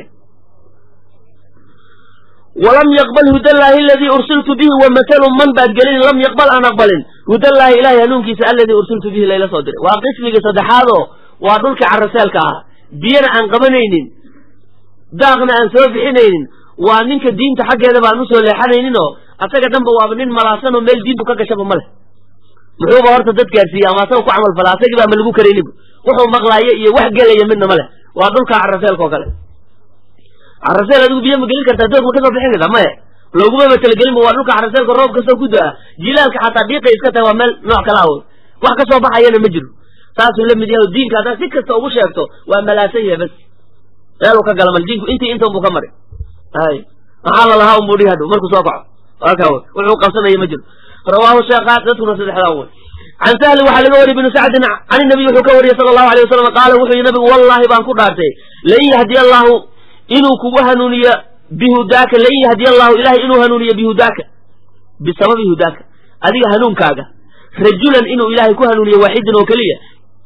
walam yaqbal hudallaahi aladii ursiltu bihi wa mathalu man baad gelin lam yaqbal aan aqbalin hudallaahi ilahay hanuunkiisa alladii ursiltu bihi layla soo diray waa qismigii saddexaadoo waa dhulka caraseelka ah biyana aan qabanaynin daaqna aan soo bixinaynin waa ninka diinta xaggeeda baan usoo leexanayninoo asaga dhanba waaba nin malaasanoo meel diintu ka gashaba ma leh muxuuba horta dad gaarsiiya ama asaga ku camal fala asagii baa ma lagu karaynin wuxuu maqlaayo iyo wax gelaya midna ma leh waa dhulka caraseelka oo kale caraseel adigu biyo ma gelin kartaa doog ma kasoo bixin kartaa maya loogumaba talagelinba waa dhulka caraseelka roob kastoo ku da-a jilaalka xataa dhiiqay iska tahay waa meel nooc kala awood wax kasoo baxayana ma jiro saasuu la mid yahay diinka haddaad si kasta ugu sheegto waa malaasan yahay bas meeluu ka gala mal diinku intii intan buu ka maray ay maxaa lalahaa unbuu dhihi hadhow markuu soo kaco aka wuxuu qabsanaya ma jiro rawaahu sheekhaat dadkuna saddexdaa wey can sahli waxaa laga wariyay binu sacdin can inabiy wuxuu ka wariyey sala allahu alay wasalam qaala wuxuu yihi nabigu wallahi baan ku dhaartay lan yahdiya allahu inuu kugu hanuuniyo bihudaaka lain yahdiya allahu ilahay inuu hanuuniyo bihudaaka bisababi hudaaka adiga hanuunkaaga rajulan inuu ilaahay ku hanuuniyo waaxidan oo keliya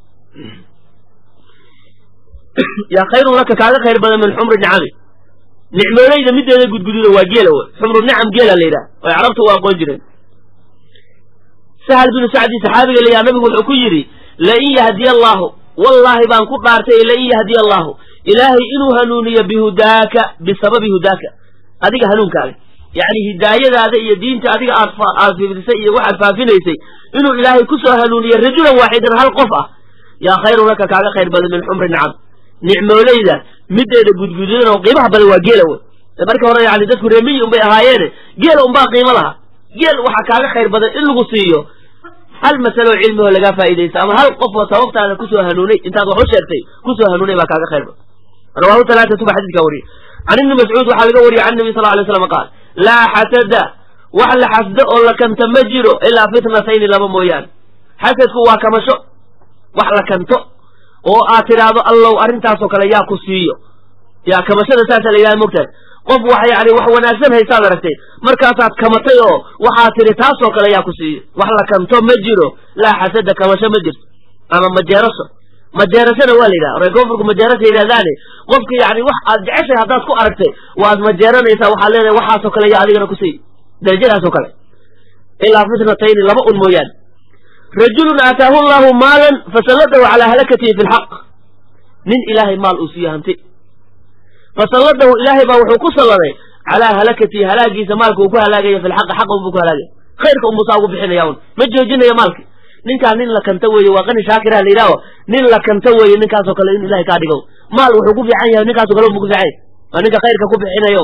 yaa khayrun laka kaaga khayr badan min xumri nicami nicmooleyda mideeda gudgududa waa geela w xumru nicam geela la yidhaha oy carabtu u aqoon jireen sahal binu sacdi saxaabiga layaha nabigu wuxuu ku yidhi lain yahdiya allaahu wallaahi baan ku dhaartay lain yahdiya allaahu ilaahay inuu hanuuniyo bihudaaka bisababi hudaaka adiga hanuunkaaga yacni hidaayadaada iyo diinta adiga aad aad fifdisay iyo waxaad faafinaysay inuu ilaahay kusoo hanuuniyo rajulan waaxidan hal qof ah yaa khayrun laka kaaga khayr badan min xumri nicam nicmooleyda mideeda gudgududan oo qiimaha badan waa geela wey markii hore yani dadku reemiyi unbay ahaayeene geela unbaa qiimo laha geel waxaa kaaga khayr badan in lagu siiyo hal masalo cilmi oo lagaa faa'idaysta ama hal qof oo sababtaada kusoo hanuunay intaad wax u sheegtay kusoo hanuunay baa kaaga khayr badan rawahu talaatatu ba xadiidkaa wariyey can ibni mascuud waxaa laga wariyey can nabi sal ly slam qaal laa xasada wax la xasdo oo la kanta ma jiro ilaa fitnatayni laba mooyaane xasadku waa kamasho wax la kanto oo aad tidhaahdo allow arrintaasoo kale yaa ku siiyo yaa kamashada saasaa la yidhaha mogtahay qof wax yani wax wanaagsan haysaad aragtay markaasaad kamatay oo waxaad tidhi taasoo kale yaa ku siiyo wax la kanto ma jiro laa xasada kamasho ma jirto ama majeerasho majeerashana waa la yidhaha reer koonfurku majeerasha yidhahdaane qofka yani wax aad jeceshay haddaad ku aragtay waad majeeranaysaa waxaad leedahay waxaasoo kale yaa adigana ku siiy darajadaasoo kale ilaa fitnatayni laba un mooyaane rajulun aataahu allahu maalan fasalladahu calaa halakatihi fi lxaq nin ilaahay maal uu siiye hanti fasalladahu ilaahay baa wuxuu ku salladay calaa halakatihi halaagiisa maalka uu ku halaagaya fi lxaqi xaqa unbuu ku halaagaya khayrka unbuu saa ugu bixinaya un ma joojinayo maalki ninkaa nin la kanta weeye waa qani shaakiraha la yidhaaho nin la kanta weeye ninkaasoo kale in ilahay kaa dhigo maal wuxuu ku fiican yahay ninkaaso kale unbuu ku fiican yahay waa ninka khayrka ku bixinayo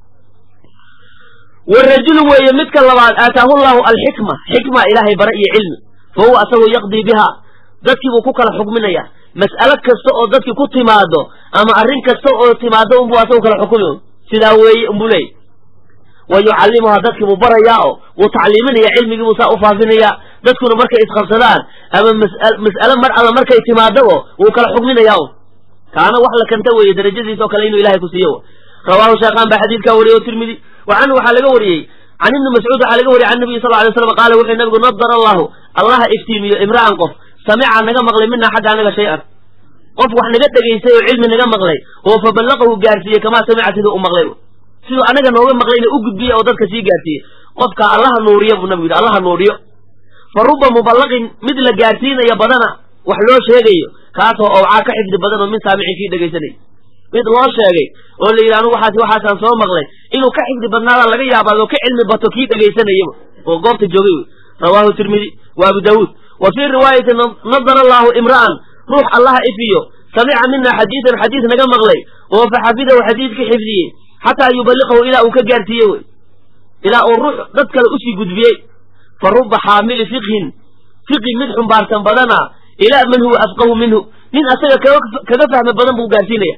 warajulu weeye midka labaad aataahu llahu alxikma xikma ilaahay bara iyo cilmi fa huwa asagoo yaqdii biha dadkii buu ku kala xukminaya mas'alo kasta oo dadkii ku timaado ama arrin kasta oo timaado unbuu asagu kala xukumi sidaa weeye unbuu leeyay wa yucallimuhaa dadkii buu barayaa oo wuu tacliiminaya cilmigii buu saa u faafinayaa dadkuna markay isqabsadaan ama mas'alo mar alla markay timaadabo wuu kala xukminayaa un kaana wax la kanta weeye darajadiisa oo kale inuu ilahay ku siiyo rawaahu sheekhaan baa xadiidkaa wariyey o tirmidi wa canhu waxaa laga wariyey can ibni mascuud waxaa laga wariyey can nabiyi sal ly slam qaala wuxuu nabigu nadara allahu allaha iftiimiyo imra'an qof samica naga maqlay mina xagga anaga shay-an qof wax naga dhegaystay oo cilmi naga maqlay oo fa ballaqahu gaarsiiyey kamaa samica siduu u maqlay siduu anaga nooga maqlayna u gudbiye oo dadka sii gaarsiiyey qofka allaha nuuriyo buu nabigu yidhi allaha nuuriyo fa ruba muballaqin mid la gaarsiinaya badana wax loo sheegayo kaasoo owcaa ka xifdi badan oo min saamicin kii dhegaysanay mid loo sheegay oo la yidhi anu waxaas waxaasaan soo maqlay inuu ka xifdi badnaada laga yaabaa oo ka cilmi bato kii dhegaysanayaba oo goobta joogay wey rawaahu tirmidi wa abu daawuud wa fii riwaayati nadara allaahu imra'an ruux allaha ifiyo samica mina xadiidan xadiis naga maqlay oo fa xafidahu xadiidka xifdiyey xataa yuballiqahu ilaa uu ka gaarsiiye wey ilaa uu ruux dad kale usii gudbiyey fa ruba xaamili fiqhin fiqi mid xumbaarsan badana ilaa man huwa afqahu minhu nin asaga kaga fahmi badan buu gaarsiinaya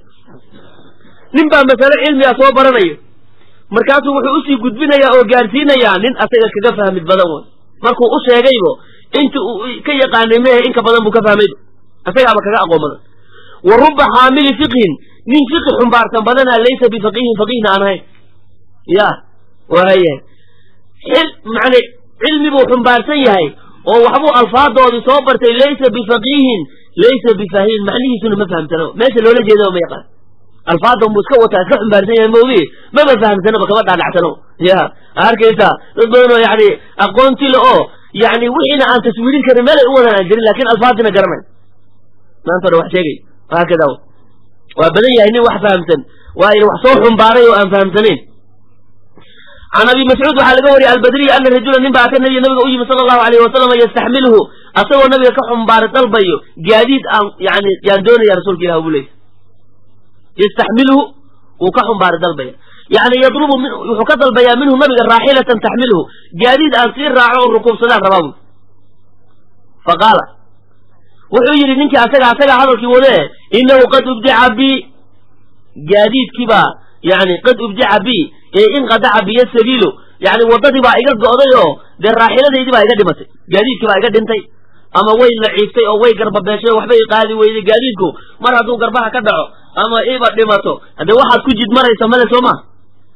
nin baa masale cilmiga soo baranayo markaasuu wuxuu usii gudbinayaa oo gaarsiinayaa nin asaga kaga fahmid badan wey markuu u sheegaybo inta uu ka yaqaanay mehe inka badan buu ka fahmayba asagaaba kaga aqoon badan wa ruba xaamili fiqhin nin fiqi xumbaarsan badana laysa bifaqihin faqihna aan ahayn ya waayahay xil macne cilmi buu xumbaarsan yahay oo waxbuu alfaadoodii soo bartay laysa bifaqihin laysa bifahimin macnihiisuna ma fahamsano meesha loola jeedaba ma yaqaan alfaada unbuu iska wataa iska xumbaarsan yahay maogi maba fahamsanaba kama dhaadhacsano ya arkaysaa dad badan oo yani aqoonti le oo yani wixiina aan taswiirin karin meelay u wadan aan jirin lakin alfaadina garanay maanta o wax sheegay haakada waa badan yahay nin wax fahamsan waa in wax soo xumbaaray oo aan fahamsanayn can abi mascuud waxaa laga wariyay albadriy ana rajula nin baa ata nabiy nabiga u yimi sala allahu alayh wasalam yastaxmilhu asagoo nabiga ka xumbaaray dalbayo gaadiid aan yani yaan doonaya rasuulka ilah buu leeyay yastaxmilhu wuu ka xumbaaray dalbaya yani yadlubu wuxuu ka dalbayaa minhu nabiga raaxilatan taxmilhu gaadiid aan sii raaco oo rukuubsadaan rabaa bui faqaala wuxuu yidhi ninkii asaga asagaa hadalkii wadee inahu qad ubdica bi gaadiidkiibaa yani qad ubdica bi ee inqadaca biyo sabiilu yani waddadii baa iga go'day oo dee raaxiladaydii baa iga dhimatay gaadiidkii baa iga dhintay ama way naciiftay oo way garbabeeshay oo waxbay qaadi weyday gaadiidku mar hadduu garbaha ka dhaco ama iba dhimato haddee waxaad ku jid maraysa male soo maa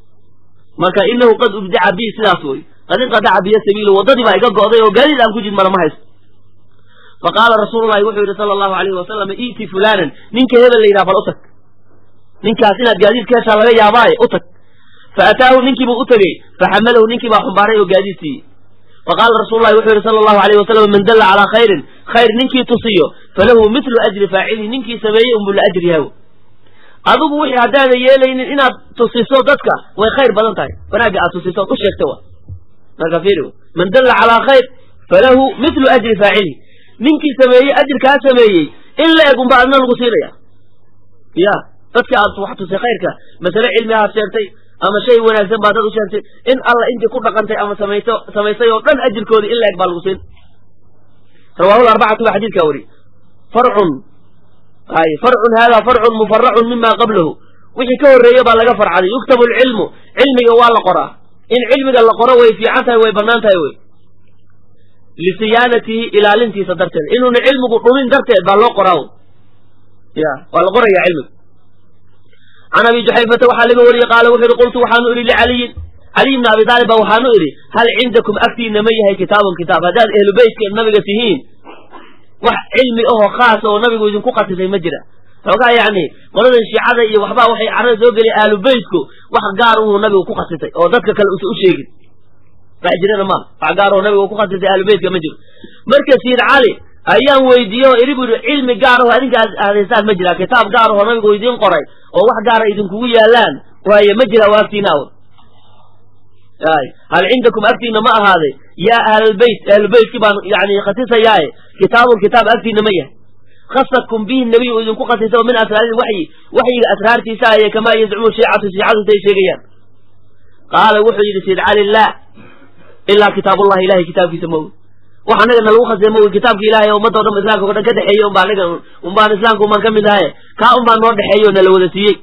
marka inahu qad ubdaca bi sidaas wey qad inqadaca biya sabiilu waddadii baa iga go'day oo gaadiid aan ku jid mara ma haysto fa qaala rasuululahi wuxuu yidhi sala allahu alayhi wasalam i'ti fulanan ninka hebel la yidhaha bal u tag ninkaas inaad gaadiid ka heshaa laga yaabaaye u tag fa ataahu ninkiibuu u tegey faxamalahu ninkii baa xumbaaray oo gaadiid siiyey faqaala rasuululahi wuxuu yidhi sala allahu alayhi wasalam man dalla calaa khayrin khayr ninkii tusiyo falahu mitlu ajri faacilihi ninkii sameeyey unbuu la ajri yahaw adigu wixii haddaadan yeelaynin inaad tusiso dadka way khayr badan tahay wanaagga aad tusiso od u sheegta wa marka fiiri man dalla calaa khayr falahu mitlu ajri faacilihi ninkii sameeyey ajirkaa sameeyey in la eg unba adna lagu siinaya ya dadka aad wax tusay khayrka masale cilmi aad sheegtay ama shay wanaagsan baa dad u sheegtay in alla intii ku dhaqantay ama samayso samaysay oo dhan ajirkoodii in la eg baa lagu siin rawaahu arbacatu baa xadiidkaa wari farcun ay farcun hada farcun mufaracun mima qablahu wixii ka horreeye baa laga farcaday yuktabu alcilmu cilmiga waa la qoraa in cilmiga la qoro way fiican tahay way bannaan tahay wey lisiyaanatihi ilaalintiisa darteed inuuna cilmigu dhumin darteed baa loo qoraa ya waa la qoraya cilmiga can abi juxayfata waxaa laga wariyey qaala wuxu yihi qultu waxaanu idhi licaliyin caliy bni abi taalib baa waxaanu idhi hal cindakum agtiina ma yahay kitaabun kitaab haddaad ehlu beytka nabiga tihiin wax cilmi ahoo khaas oo nabigu idinku khasisay ma jira xoogaa yacni qoladan shiicada iyo waxbaa waxay carada soo geliya ahlu beytku wax gaar uhuu nabigu ku khasisay oo dadka kale usa u sheegin wax jirana ma wax gaar oo nabigu ku khasisay ahlu beytka ma jiro marka siid cali ayaan weydiiye oo idhi bu yidhi cilmi gaar aho adinka aadaysaan ma jira kitaab gaar ahoo nabigu idiin qoray oo wax gaara idinkugu yaalaan waaye ma jira waa agtiina aw ay hal cindakum agtiina ma ahaaday yaa ahlalbeyt ahlubeytkii baan yani khasisayaaye kitaabun kitaab agtiina ma yahay khasakum bihi nabiy uu idinku khasisay oo min asraari waxyi waxyiga asraartiisa aye kamaa yazcumu shiicatu shiicadu say sheegayaan qaala wuxuu yidhi sayd cali laa ilaa kitaabullahi ilahay kitaabkiisa ma ogi wax anaga na lagu khasisay ma ogi kitaabka ilahay ummadda o dhan islamka o dhan ka dhexeeyey unbaa anaga unbaan islaamka unbaan ka mid ahaye kaa unbaan noo dhexeeyo o nala wada siiyey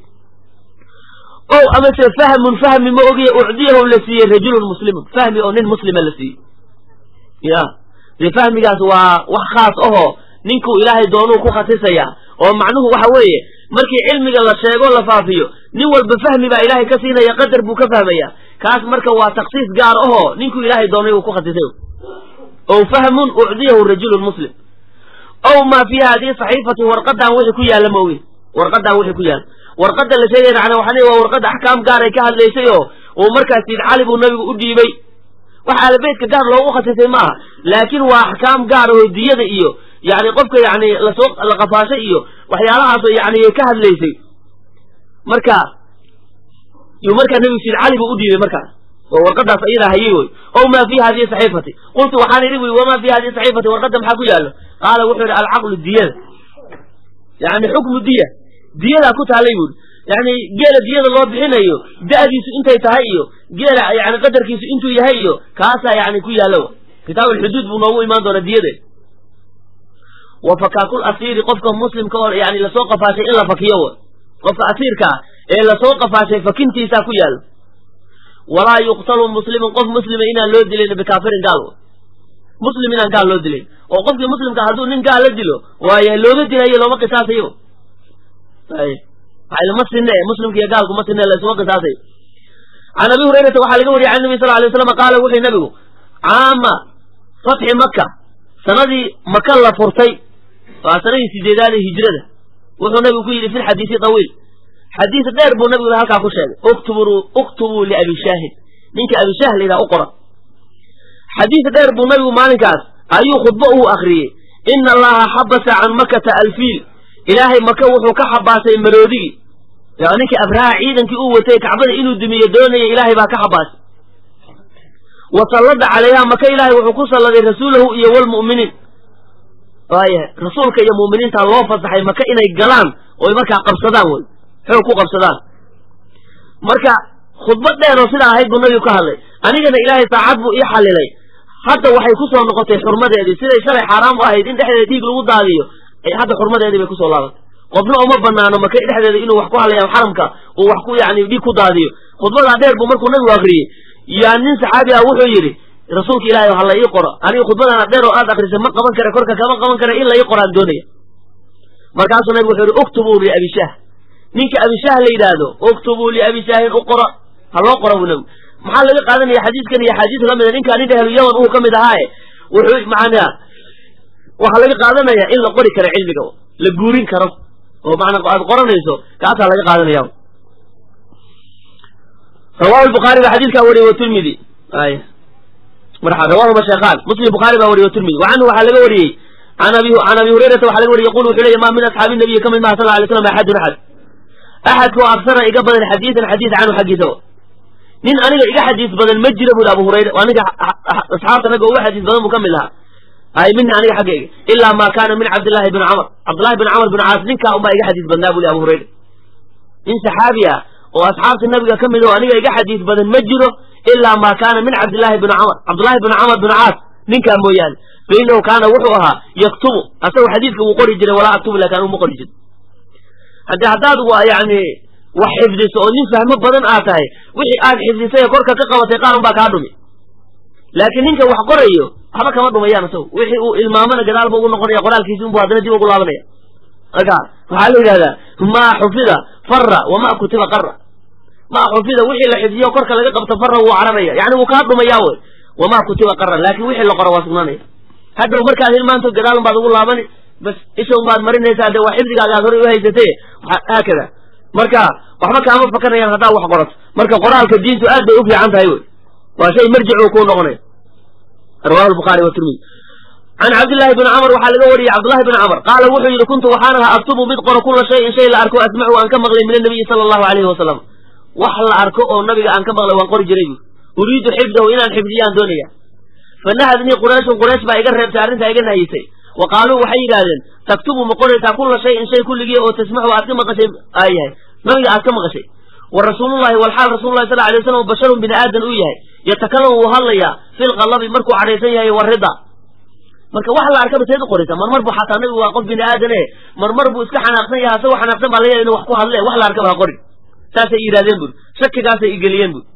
o amase fahmun fahmi ma ogiye ucdiyahu la siiyey rajulun muslimun fahmi oo nin muslima la siiyey ya dee fahmigaas waa wax khaas ahoo ninkuu ilaahay doonuu ku khasisaya oo macnuhu waxa weeye markii cilmiga la sheego la faafiyo nin walba fahmi baa ilaahay ka siinaya qadar buu ka fahmaya kaas marka waa taksiis gaar ahoo ninkuu ilaahay doonay uu ku khasisay ow fahmun ucdiyahu rajulun muslim ow maa fii hadihi saxiifati warqadan wixii ku yaalla ma ogin warqadan wixii ku yaalla warqadda la sheegaya macnaa waxaa waa warqadda axkaam gaaray ka hadlaysay oo uu markaas siid cali buu nabigu u dhiibay wax aalabeydka gaar loogu khasisay ma aha laakiin waa axkaam gaar oo diyada iyo yani qofka yani lasoo la qafaashay iyo waxyaalahaasoo yani ka hadlaysay marka yuu markaa nabigu siid cali buu u dhiibay markaas oo warqadaas ayadaa hayay wey ow maa fi hadihi saxiifati qultu waxaan idhi wy wamaa fi hadihi saxiifati warqadda maxaa ku yaallo qaala wuxuu yidhi alcaqlu diyada yani xukmu diya diyadaa ku taallay buuri yani geela diyada loo bixinayo da'diisu intay tahay iyo geela yani qadarkiisu intuu yahay iyo kaasaa yani ku yaalla kitaab alxuduud buu noogu imaan doonaa diyada wa fakaakul asiiri qofka muslimka oo yani lasoo qafaashay in la fakiyo w qofka asiirka ah ee lasoo qafaashay fakintiisaa ku yaallo walaa yuqtalu muslimun qof muslima inaan loo dilayn bikaafirin gaal muslim inaan gaal loo dilayn oo qofkii muslimka hadduu nin gaal la dilo waaye looma dilayo looma qisaasayo ma sine muslimka iyo gaalku ma sine laysuma qisaasayo can abi hurayrata waxaa laga wariyay can nabi sal lay slam qaala wuxuu nabigu caama fatxi maka sanadii maka la furtay waa sanadii sideedaad ee hijrada wuxuu nabigu ku yidhi fi lxadiisi tawiil xadiis dheer buu nabigu halkaa ku sheegay uktubuu liabi shaahin ninka abi shaah layidhaha u qora xadiis dheer buu nabigu maalinkaas ayuu khudbo uu akriyey ina allaha xabasa can makata alfiil ilaahay maka wuxuu ka xabaasay maroodigii ninkii abraha ciidankii uu watay kacbada inuu dumiyo doonaya ilaahay baa ka xabaasay wa sallada calayha maka ilaahay wuxuu ku salladay rasuulahu iyo walmu'miniin waaya rasuulka iyo mu'miniinta loo fasaxay maka inay galaan oy markaa qabsadaan wey xoog ku qabsadaan marka khudbad dheer oo sidaa ahayd buu nabigu ka hadlay anigana ilaahay saacad buu ii xallilay hadda waxay ku soo noqotay xurmadeedii siday shalay xaaraam u ahayd in dhexdeeda dhiig lagu daadiyo hadda xurmadeedii bay kusoo laabatay qofna uma banaano maka dhexdeeda inuu wax ku hadlayo xaramka uu wax ku yani dhiig ku daadiyo khudbadaa dheer buu markuu nabigu akriyey yaa nin saxaabi ah wuxuu yidhi rasuulka ilaahay ha la ii qoro aniga khudbadana dheer oo aad akrisay ma qaban kara korka kama qaban kara in la ii qoraan doonaya markaasuu nabigu wuxuu yihi uktubuu liabishaah ninka abishaah la yidhaahdo uktubuu liabishaahin u qora ha loo qora buu nabigu maxaa laga qaadanaya xadiiskan iyo axaadiis lamida ninkaa nin ahlu yaman uu ka mid ahaaye wuxuu macnaa waxaa laga qaadanaya in la qori karo cilmiga la guurin karo oo macnaa aad qoranayso kaasaa laga qaadanaya rawahu lbukhaari baa xadiidkaa wariyey watirmidi ay rawahuma sheekhaan muslim bukhaari baa wariyey watirmidi wa canhu waxaa laga wariyey an abi can abi hurayrata waxa laga wariyey yaqulu wuxuu leeyahy ma min asxaabi nabiyi ka mid maha sal alay slam axadun axad axadka oo aksara iga badan xadiidan xadiis canhu xaggiisa nin aniga iga xadiis badan ma jira buri abu hurayra aniga asxaabta naga uga xadiis badan buu ka mid lahaa ay mina aniga xaggayga ilaa ma kaana min cabdillahi bni camr cabdillahi bni camr bin caas ninkaa unbaa iga xadiis badnaa buli abu hurayra nin saxaabi ah oo asxaabta nabiga ka mid oo aniga iga xadiis badan ma jiro ilaa ma kaana min cabdillahi bni camr cabdillahi bni camr bin caas ninkaa mooyaane fa inahu kaana wuxuu ahaa yaktubu asagu xadiidka wuu qori jiray walaa aktubu lakin anu ma qori jiro haddii haddaad wa yani wax xifdiso oo nin fahmo badan aad tahay wixii aad xifdisay ee korka ka qabatay qaar unbaa kaa dhumi laakiin ninka wax qorayo waxba kama dhumayaan isagu wixii uu ilmaamana gadaalba ugu noqonaya qoraalkiisi unbu haddana dib ugu laabanaya marka waxaa la yidhahdaa maa xufida fara wama kutiba qara maa xufida wixii la xifdiyo korka laga qabto fara wuu cararaya yani wuu kaa dhumayaa wey wamaa kutiba qaran laakin wixii la qoro waa sugnaanaya hadhow markaad hilmaanto gadaal unbaad ugu laabani bas isha unbaad marinaysaa dee waa xifdigaaga aad horay uhaysatay haakada marka waxba kaama fakanayaan haddaa wax qorato marka qoraalka diintu aad bay u fiican tahay wey waa shay marjic uu kuu noqonaya rawahu lbukhaari watirmidi can cabdillahi bni camr waxaa laga wariyey cabdullahi bni camr qaala wuxuu yidhi kuntu waxaan ahaa aktubu mid qoro kula shayin shay la arko asmacu aan ka maqlay min annabiyi sala allahu alayhi wasalam wax la arko oo nabiga aan ka maqlay waan qori jiray bu uriidu xifdahu inaan xifdiyaan doonaya fanahadnii qurayshun quraysh baa iga reebtay arrintaa iga nahyisay wa qaaluu waxay yidhaahdeen taktubu ma qoraysaa kula shayin shay kulligii oo tasmaxu aad ka maqashay aa yahay nabiga aad ka maqashay wa rasuulullahi walxaal rasuulullahi sal alay waslam basharun bini aadan uu yahay yatakalamu wuu hadlayaa filqalabi markuu cadhaysan yahay warida marka wax la arkaba seed u qoraysaa marmar bu xataa nabigu waa qof bini aadane marmar buu iska xanaaqsan yahay asagoo xanaaqsan baa laga yahay inu wax ku hadle wax la arkaba ha qorin saasay yidhahdeen buri shakigaasay igeliyeen buri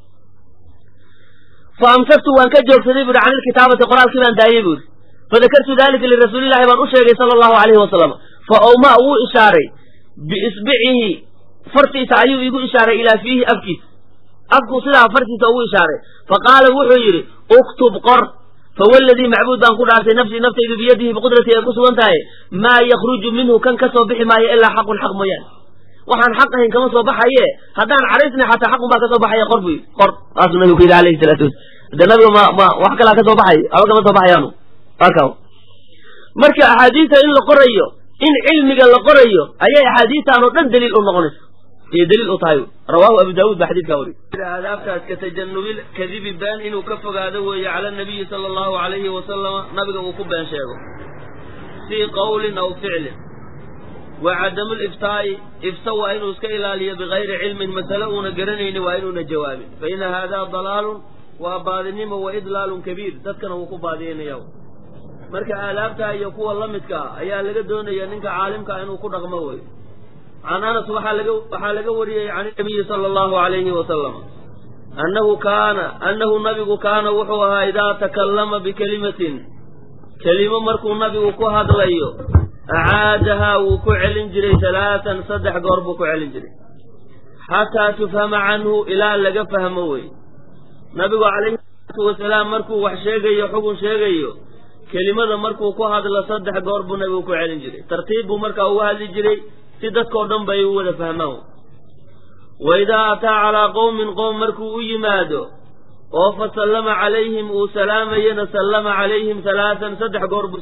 fa amsaktu waan ka joogsaday buri can ilkitaabati qoraalkii baan daayey buri fadakartu dalika lirasuulillahi baan u sheegay sala allahu alayhi wasalam fa owma wuu ishaaray biisbicihi fartiisa ayuu igu ishaaray ilaa fiihi afkiisa afkuu sidaa fartiisa ugu ishaaray fa qaala wuxuu yidhi uktub qor fawaladii macbuud baan ku dhaartay nafsii naftaydu biyadihi biqudratii ay ku sugan tahay maa yakruju minhu kan ka soo bixi maayo ilaa xaqun xaq mooyaane waxaan xaq ahayn kama soo baxaye haddaan cadhaysnay xataa xaqun baa ka soo baxaya qor bu qor saasuu nabigu ku yidhi alayhi salaatu wasala de nabiga ma ma wax kalaa ka soo baxay aba kama soo baxayaanu aka marka axaadiista in la qorayo in cilmiga la qorayo ayay axaadiistaan oo dhan daliil u noqonaysa iyo daliil u tahay rawaahu abu daawuud baa xadiidkaa wariy aadaabtaas ka tajanubil kadibi been inuu ka fogaado weeye cala nabiyi sala allahu alayhi wasalama nabiga uu ku been sheego fii qawlin aw ficlin wa cadamu liftaa'i ifta waa inuu iska ilaaliyo bigayri cilmin masale uuna garanayni waa inuuna jawaabin fa ina haadaa dalaalun waa baadinimo wa idlaalun kabiir dadkana wuu ku baadiyanaya marka aadaabtaa iyo kuwa la midka ah ayaa laga doonaya ninka caalimkaa inuu ku dhaqmo wey can anas waxaa laga waxaa laga wariyey can nabiyi sala allahu alayhi wasalam annahu kaana annahu nabigu kaana wuxuu ahaa idaa takallama bikelimatin kelimo markuu nabigu ku hadlayo acaadahaa wuu ku celin jiray talaatan saddex goor buu ku celin jiray xataa tufhama canhu ilaa laga fahmo wey nabigu calayhi salaatu wasalaam markuu wax sheegayo xugun sheegayo kelimada markuu ku hadlo saddex goor buu nabigu ku celin jiray tartiib buu markaa uga hadli jiray si dadkao dhan bay u wada fahmaan wa idaa ataa calaa qowmin qowm markuu u yimaado oo fa sallama calayhim uu salaamayana sallama calayhim halaatan saddex goor buu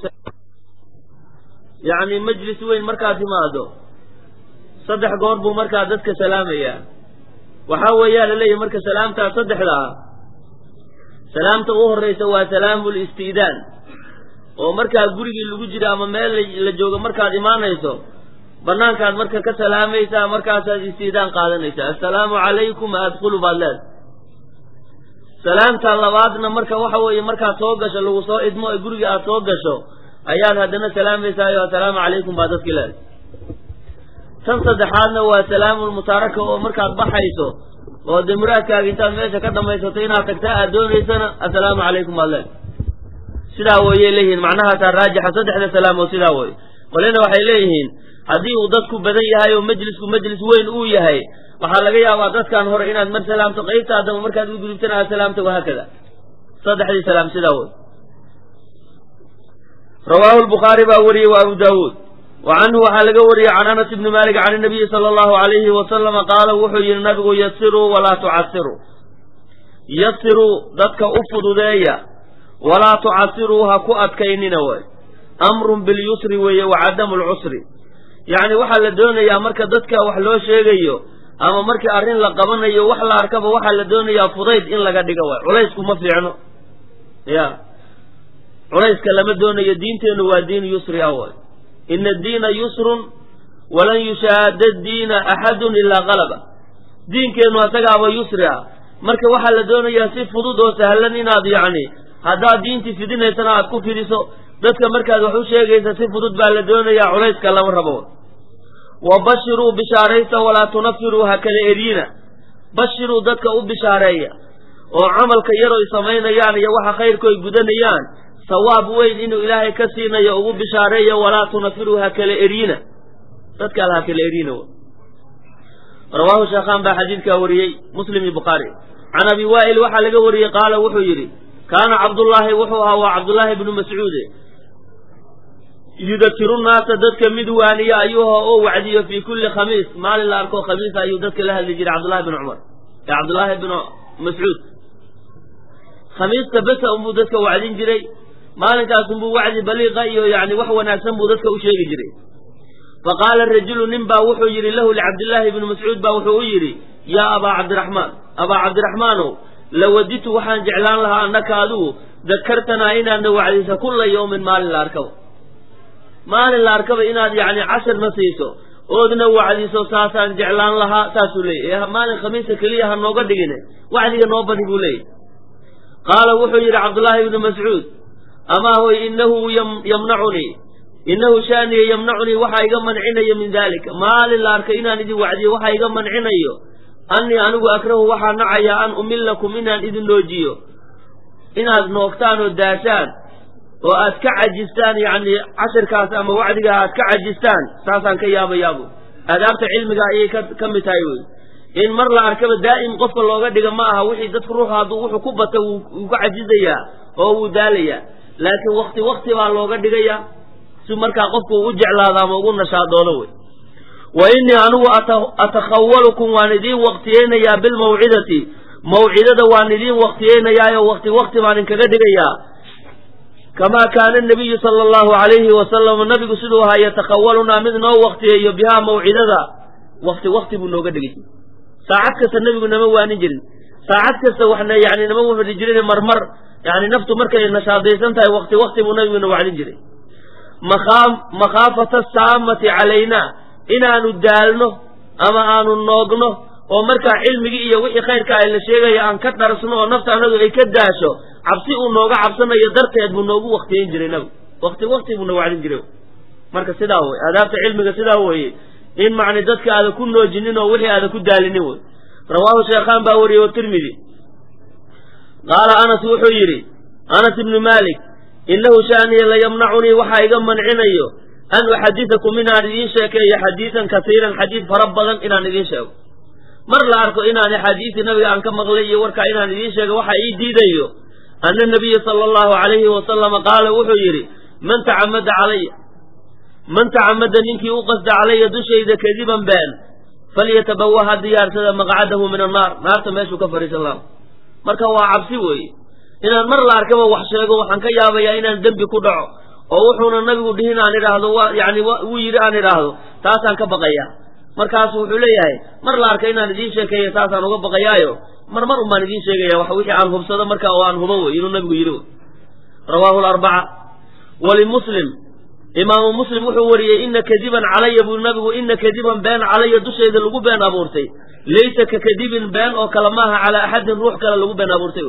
yacni majlis weyn markaad timaado saddex goor buu markaa dadka salaamayaa waxaa weeyaa la leeyahy marka salaamtaa saddexda ah salaamta u horraysa waa salaamu listi'daan oo markaa gurigii lagu jiro ama meel la joogo markaad imaanayso banaankaad marka ka salaamaysaa markaasaad istiidaan qaadanaysaa assalaamu calaykum adkhulu baad leeda salaamta labaadna marka waxa weeye markaad soo gasho lagu soo idmo ee guriga aad soo gasho ayaad haddana salaamaysaayoo assalaamu calaykum baa dadki leeda tan saddexaadna waa salaamulmutaaraka oo markaad baxayso oo dee muraadkaaga intaad meesha ka dhamaysato inaad tagtaa aad doonaysana assalaamu calaykum baad leeda sidaa wayay leeyihiin macnahaasaa raajixa saddexda salaam oo sidaa wey qolina waxay leeyihiin haddii uu dadku badan yahay oo majlisku majlis weyn uu yahay waxaa laga yaabaa dadkan hore inaad mar salaamto qaybta haddaba markaad u gudubtana aad salaamta wahaakada saddexdii salaam sidaa wey rawaahu lbukhaari baa wariyey wa abu daawuud wa canhu waxaa laga wariyey can anas ibni malik can inabiyi sala allahu alayhi wasalama qaala wuxuu yihi nabigu yasiruu walaa tucasiruu yasiruu dadka u fududeeya walaa tucasiruu ha ku adkaynina way amrun bilyusri weeye wa cadamu lcusri yacni waxaa la doonayaa marka dadka wax loo sheegayo ama markii arrin la qabanayo wax la arkaba waxaa la doonayaa fudayd in laga dhigo waay culaysku ma fiicno ya culayska lama doonayo diinteennu waa diin yusri ah waay ina addiina yusrun walan yushaada diina axadun ilaa qalaba diinkeennu asagaaba yusri ah marka waxaa la doonayaa si fudud oo sahlan inaad yacni haddaad diintii fidinaysana aad ku fidiso dadka markaad wax u sheegaysa si fudud baa la doonayaa culayska lama rabo wa bashiruu bishaaraysa walaa tunafiruu ha kala eryina bashiruu dadka u bishaareeya oo camalka yaroy samaynayaan iyo waxa khayrku ay gudanayaan sawaab weyn inuu ilaahay ka siinayo ugu bishaareeya walaa tunafiruu ha kala eryina dadkaal ha kala eryina rawaahu sheekhaan baa xadiidkaa wariyey muslim iyo bukhaari can abi waa'il waxaa laga wariyey qaala wuxuu yidhi kaana cabdullaahi wuxuu ahaa waa cabdullaahi bnu mascuude yudakiru naasa dadka mid waaniya ayuuha oo wacdiyo fii kulli khamiis maalin la arko khamiis ayuu dadka la hadli jiray cabdullahi bn cumar ee cabdullaahi bnu mascuud khamiista besa unbuu dadka wacdin jiray maalinkaas unbuu wacdi baliiqa iyo yani wax wanaagsan buu dadka u sheegi jiray faqaala rajulu nin baa wuxuu yidhi lahu licabdillaahi bni mascuud baa wuxuu u yidhi yaa abaa cabdiraxmaan abaa cabdiraxmaanow lawaditu waxaan jeclaan lahaa annaka adigu dakartanaa inaadna wacdisa kulla yawmin maalin la arkaba maalin la arkaba inaad yacni cashirna siiso oodna wacdiso saasaan jeclaan lahaa saasuu leeyay ee maalin khamiista keliya ha nooga dhigine wacdiga noo badi buu leeyahy qaala wuxuu yidhi cabdullaahi ibnu mascuud amaa hoy inahu yamnacunii innahu shaaniya yamnacunii waxaa iga mancinayo min daalika maalin la arkay inaan idin wacdiyo waxaa iga mancinayo annii anigu akrahu waxaa nacayaa an umillakum inaan idin noojiyo inaad noogtaan oo daashaan oo aad ka cajistaan yacni cashirkaas ama wacdiga aad ka cajistaan saasaan ka yaabayaabu aadaabta cilmiga ayay ka mid tahay wey in mar la arkaba daa'im qofka looga dhiga ma aha wixii dadku ruuxu hadduu wuxuu ku bata wuu ka cajizayaa oo wuu daalayaa laakiin wakti wakti baa looga dhigayaa si markaa qofku u jeclaado ama ugu nashaadoodo wey wa innii anigu atakhawalukum waan idiin waktiyeynayaa bilmawcidati mawcidada waan idiin waktiyeynayaayoo wakti wakti baan inkaga dhigayaa kamaa kaana nabiyu sala allahu alayhi wasalam nabigu siduu ahaa yatakhawalunaa mid noo waktiyeeyo bihaa mawcidada wakti wakti buu nooga dhigay saacad kasta nebigu nama waanin jirin saacad kasta waxna yani nama wafadi jirin marmar yani naftu markay nashaadaysan tahay wakti wakti buu nabiguna wacdin jiray makhaafata saamati calaynaa inaanu daalno ama aanu noogno oo markaa cilmigii iyo wixii khayrka ay la sheegaya aan ka dharsno oo nafta anadu ay ka daasho cabsi uu nooga cabsanayo darteed buu noogu waktiyeyn jiray nabigu wakti wakti buuna wacdin jiray marka sidaa wey aadaabta cilmiga sidaa weeye in macni dadka aada ku noojinin oo wixii aada ku daalinin wey rawaahu sheekhaan baa wariyey watirmidi qaala anas wuxuu yidhi anas ibnu maalik innahu shaaniya layamnacunii waxaa iga mancinayo an uxadisakum inaan idiin sheekeeyo xadiidan kasiiran xadiid fara badan inaan idiin sheego mar la arko inaan axaadiisii nabiga aan ka maqlay iyo warkaa inaan idiin sheego waxa ii diidayo ana nabiya sala allahu alayhi wasalama qaala wuxuu yidhi man tacamada calaya man tacamada ninkii u qasda calaya dushayda kadiban been falyatabawa ha diyaarsada maqcadahu min annaar naarta meeshuu ka fadhiisan laha marka waa cabsi weeye inaan mar la arkaba wax sheego waxaan ka yaabayaa inaan dembi ku dhaco oo wuxuuna nabigu dhihin aan idhaahdo wa yani wuu yidhi aan idhaahdo taasaan ka baqayaa markaasu wuxuu leeyahay mar la arka inaan idiin sheekeeyo taasaan uga baqayaayo mar mar un baan idiin sheegaya wax wixii aan hubsado marka oo aan hubo wey inuu nabigu yidhi wey rawaahu larbaca walimuslim imaamu muslim wuxuu wariyey ina kadiban calaya buu nabigu ina kadiban been calaya dushayda lagu been abuurtay laysa ka kadibin been oo kale maaha calaa axadin ruux kale lagu been abuurtay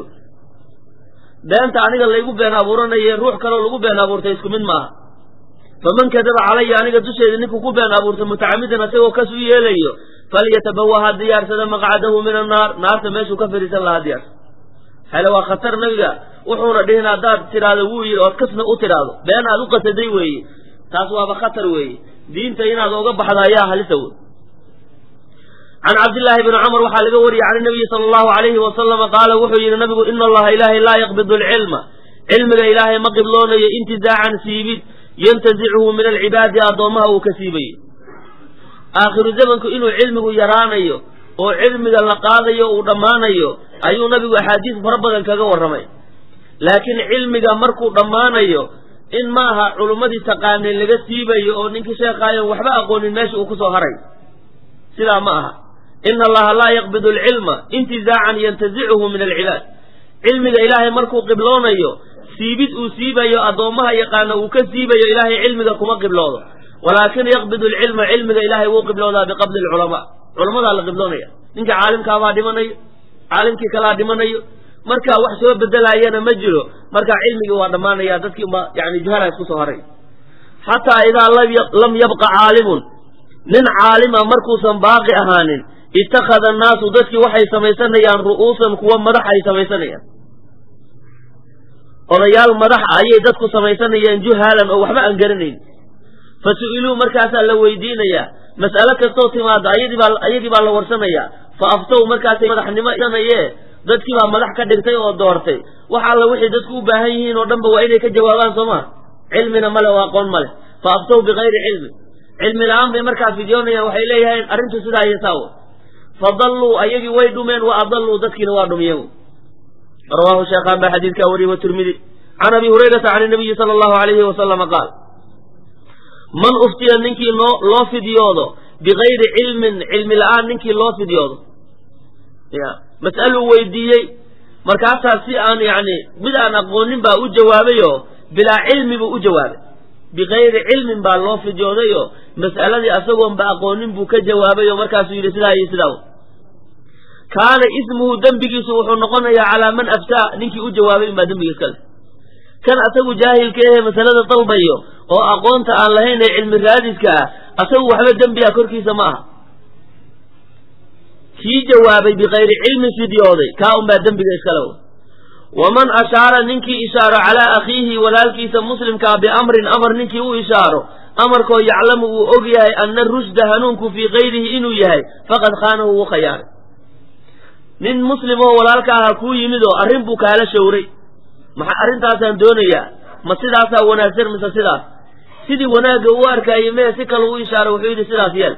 beenta aniga laygu been abuuranaye ruux kaleo lagu been abuurtay isku mid maaha faman kadaba calaya aniga dushayda ninkuu ku been abuurtay mutacamidan isagoo kas u yeelayo falyatabawa ha diyaarsada maqcadahu min annaar naarta meeshuu ka fadhiisan lahaa diyaarsa hele waa khatar nabiga wuxuuna dhihin haddaad tidhaahdo wuu yidhi ood kasna u tidhaahdo been aad u qasaday weeye taas waaba khatar weeye diinta inaad oga baxdo ayaa halisa wey can cabdillaahi bni cumar waxaa laga wariyey can nabiyi sala allahu alayhi wasalama qaala wuxuu yidhi nabigu ina allaha ilaahay laa yaqbidu alcilma cilmiga ilaahay ma qibloonayo intizaacan siibid yantazichu min alcibaadi addoommaha uu ka siibayo aakhiru zamanku inuu cilmigu yaraanayo oo cilmiga la qaadayo uu dhammaanayo ayuu nabigu axaadiis fara badan kaga warramay laakiin cilmiga markuu dhammaanayo in maaha culummadii taqaanay laga siibayo oo ninkii sheekaayon waxba aqoonin meesha uu kusoo haray sidaa ma aha ina allaha laa yaqbidu alcilma intizaacan yantazicuhu min alcibaad cilmiga ilaahay markuu qibloonayo siibid uu siibayo addoommaha yaqaana uu ka siibayo ilaahay cilmiga kuma qibloodo walaakin yaqbidu alcilma cilmiga ilaahay wuu qibloodaa biqabdi alculamaa culamadaa la qibloonaya ninka caalimkaabaa dhimanayo caalimkii kalaa dhimanayo markaa wax soo bedelaayana ma jiro markaa cilmigii waa dhammaanaya dadkii unba yani juhala isku soo haray xataa idaa lam yabqa caalimun nin caalima markuusan baaqi ahaanin ittakhada annaasu dadkii waxay samaysanayaan ru'uusan kuwa madax ay samaysanayaan odayaal madax ayay dadku samaysanayaan juhaalan oo waxba aan garanayn fa su'iluu markaasaa la weydiinayaa mas'alo kastoo timaada ayadii baa ayagii baa la warsanayaa fa aftow markaasay madaxnimo isanayee dadkii baa madax ka dhigtay oo doortay wax alla wixii dadku u baahan yihiin oo dhanba waa inay ka jawaabaan soo maa cilmina male oo aqoon ma leh fa aftow bikayri cilmi cilmi la-aan bay markaa fidyoonayaan waxay leeyahayn arrintu sidaa iyo saawo fa dalluu ayagii way dhumeen wa adalluu dadkiina waa dhumiyeen rawaahu sheekhaan baa xadiidkaa wariyey watirmidi can abi hurayrata can inabiyi sala allahu alayhi wasalama qaal man uftiya ninkii loo loo fidyoodo bikayri cilmin cilmi la-aan ninkii loo fidyoodo ya mas'aluu weydiiyey markaasaa si aan yacni mid aan aqoonin baa u jawaabayoo bilaa cilmi buu u jawaabay bikayri cilmin baa loo fidyoodayo mas'aladii asagoonba aqoonin buu ka jawaabay oo markaasuu yidhi sidaa iyo sidaa kaana ismuhu dembigiisu wuxuu noqonayaa calaa man aftaa ninkii u jawaabay inbaa dembiga iska leh kan asagu jaahilka ehe masalada dalbayo oo aqoonta aan lahayn ee cilmi raadiska ah asagu waxba dembiga korkiisa ma aha kii jawaabay bikayri cilmin fidyooday kaa unbaa dembiga iskale waman ashaara ninkii ishaaro calaa akhiihi walaalkiisa muslimkaa biamrin amar ninkii u ishaaro amarkoo yaclamu uu og yahay ana rushda hanuunku fii kayrihi inuu yahay faqad khaanahu wuu khayaaray nin muslim oo walaalka aha kuu yimid oo arrin buu kaala showray maxaa arrintaasaan doonayaa ma sidaasaa wanaagsan mise sidaas sidii wanaagga uu arkaayey mee si kale u ishaaray wuxuu yidhi sidaas yeel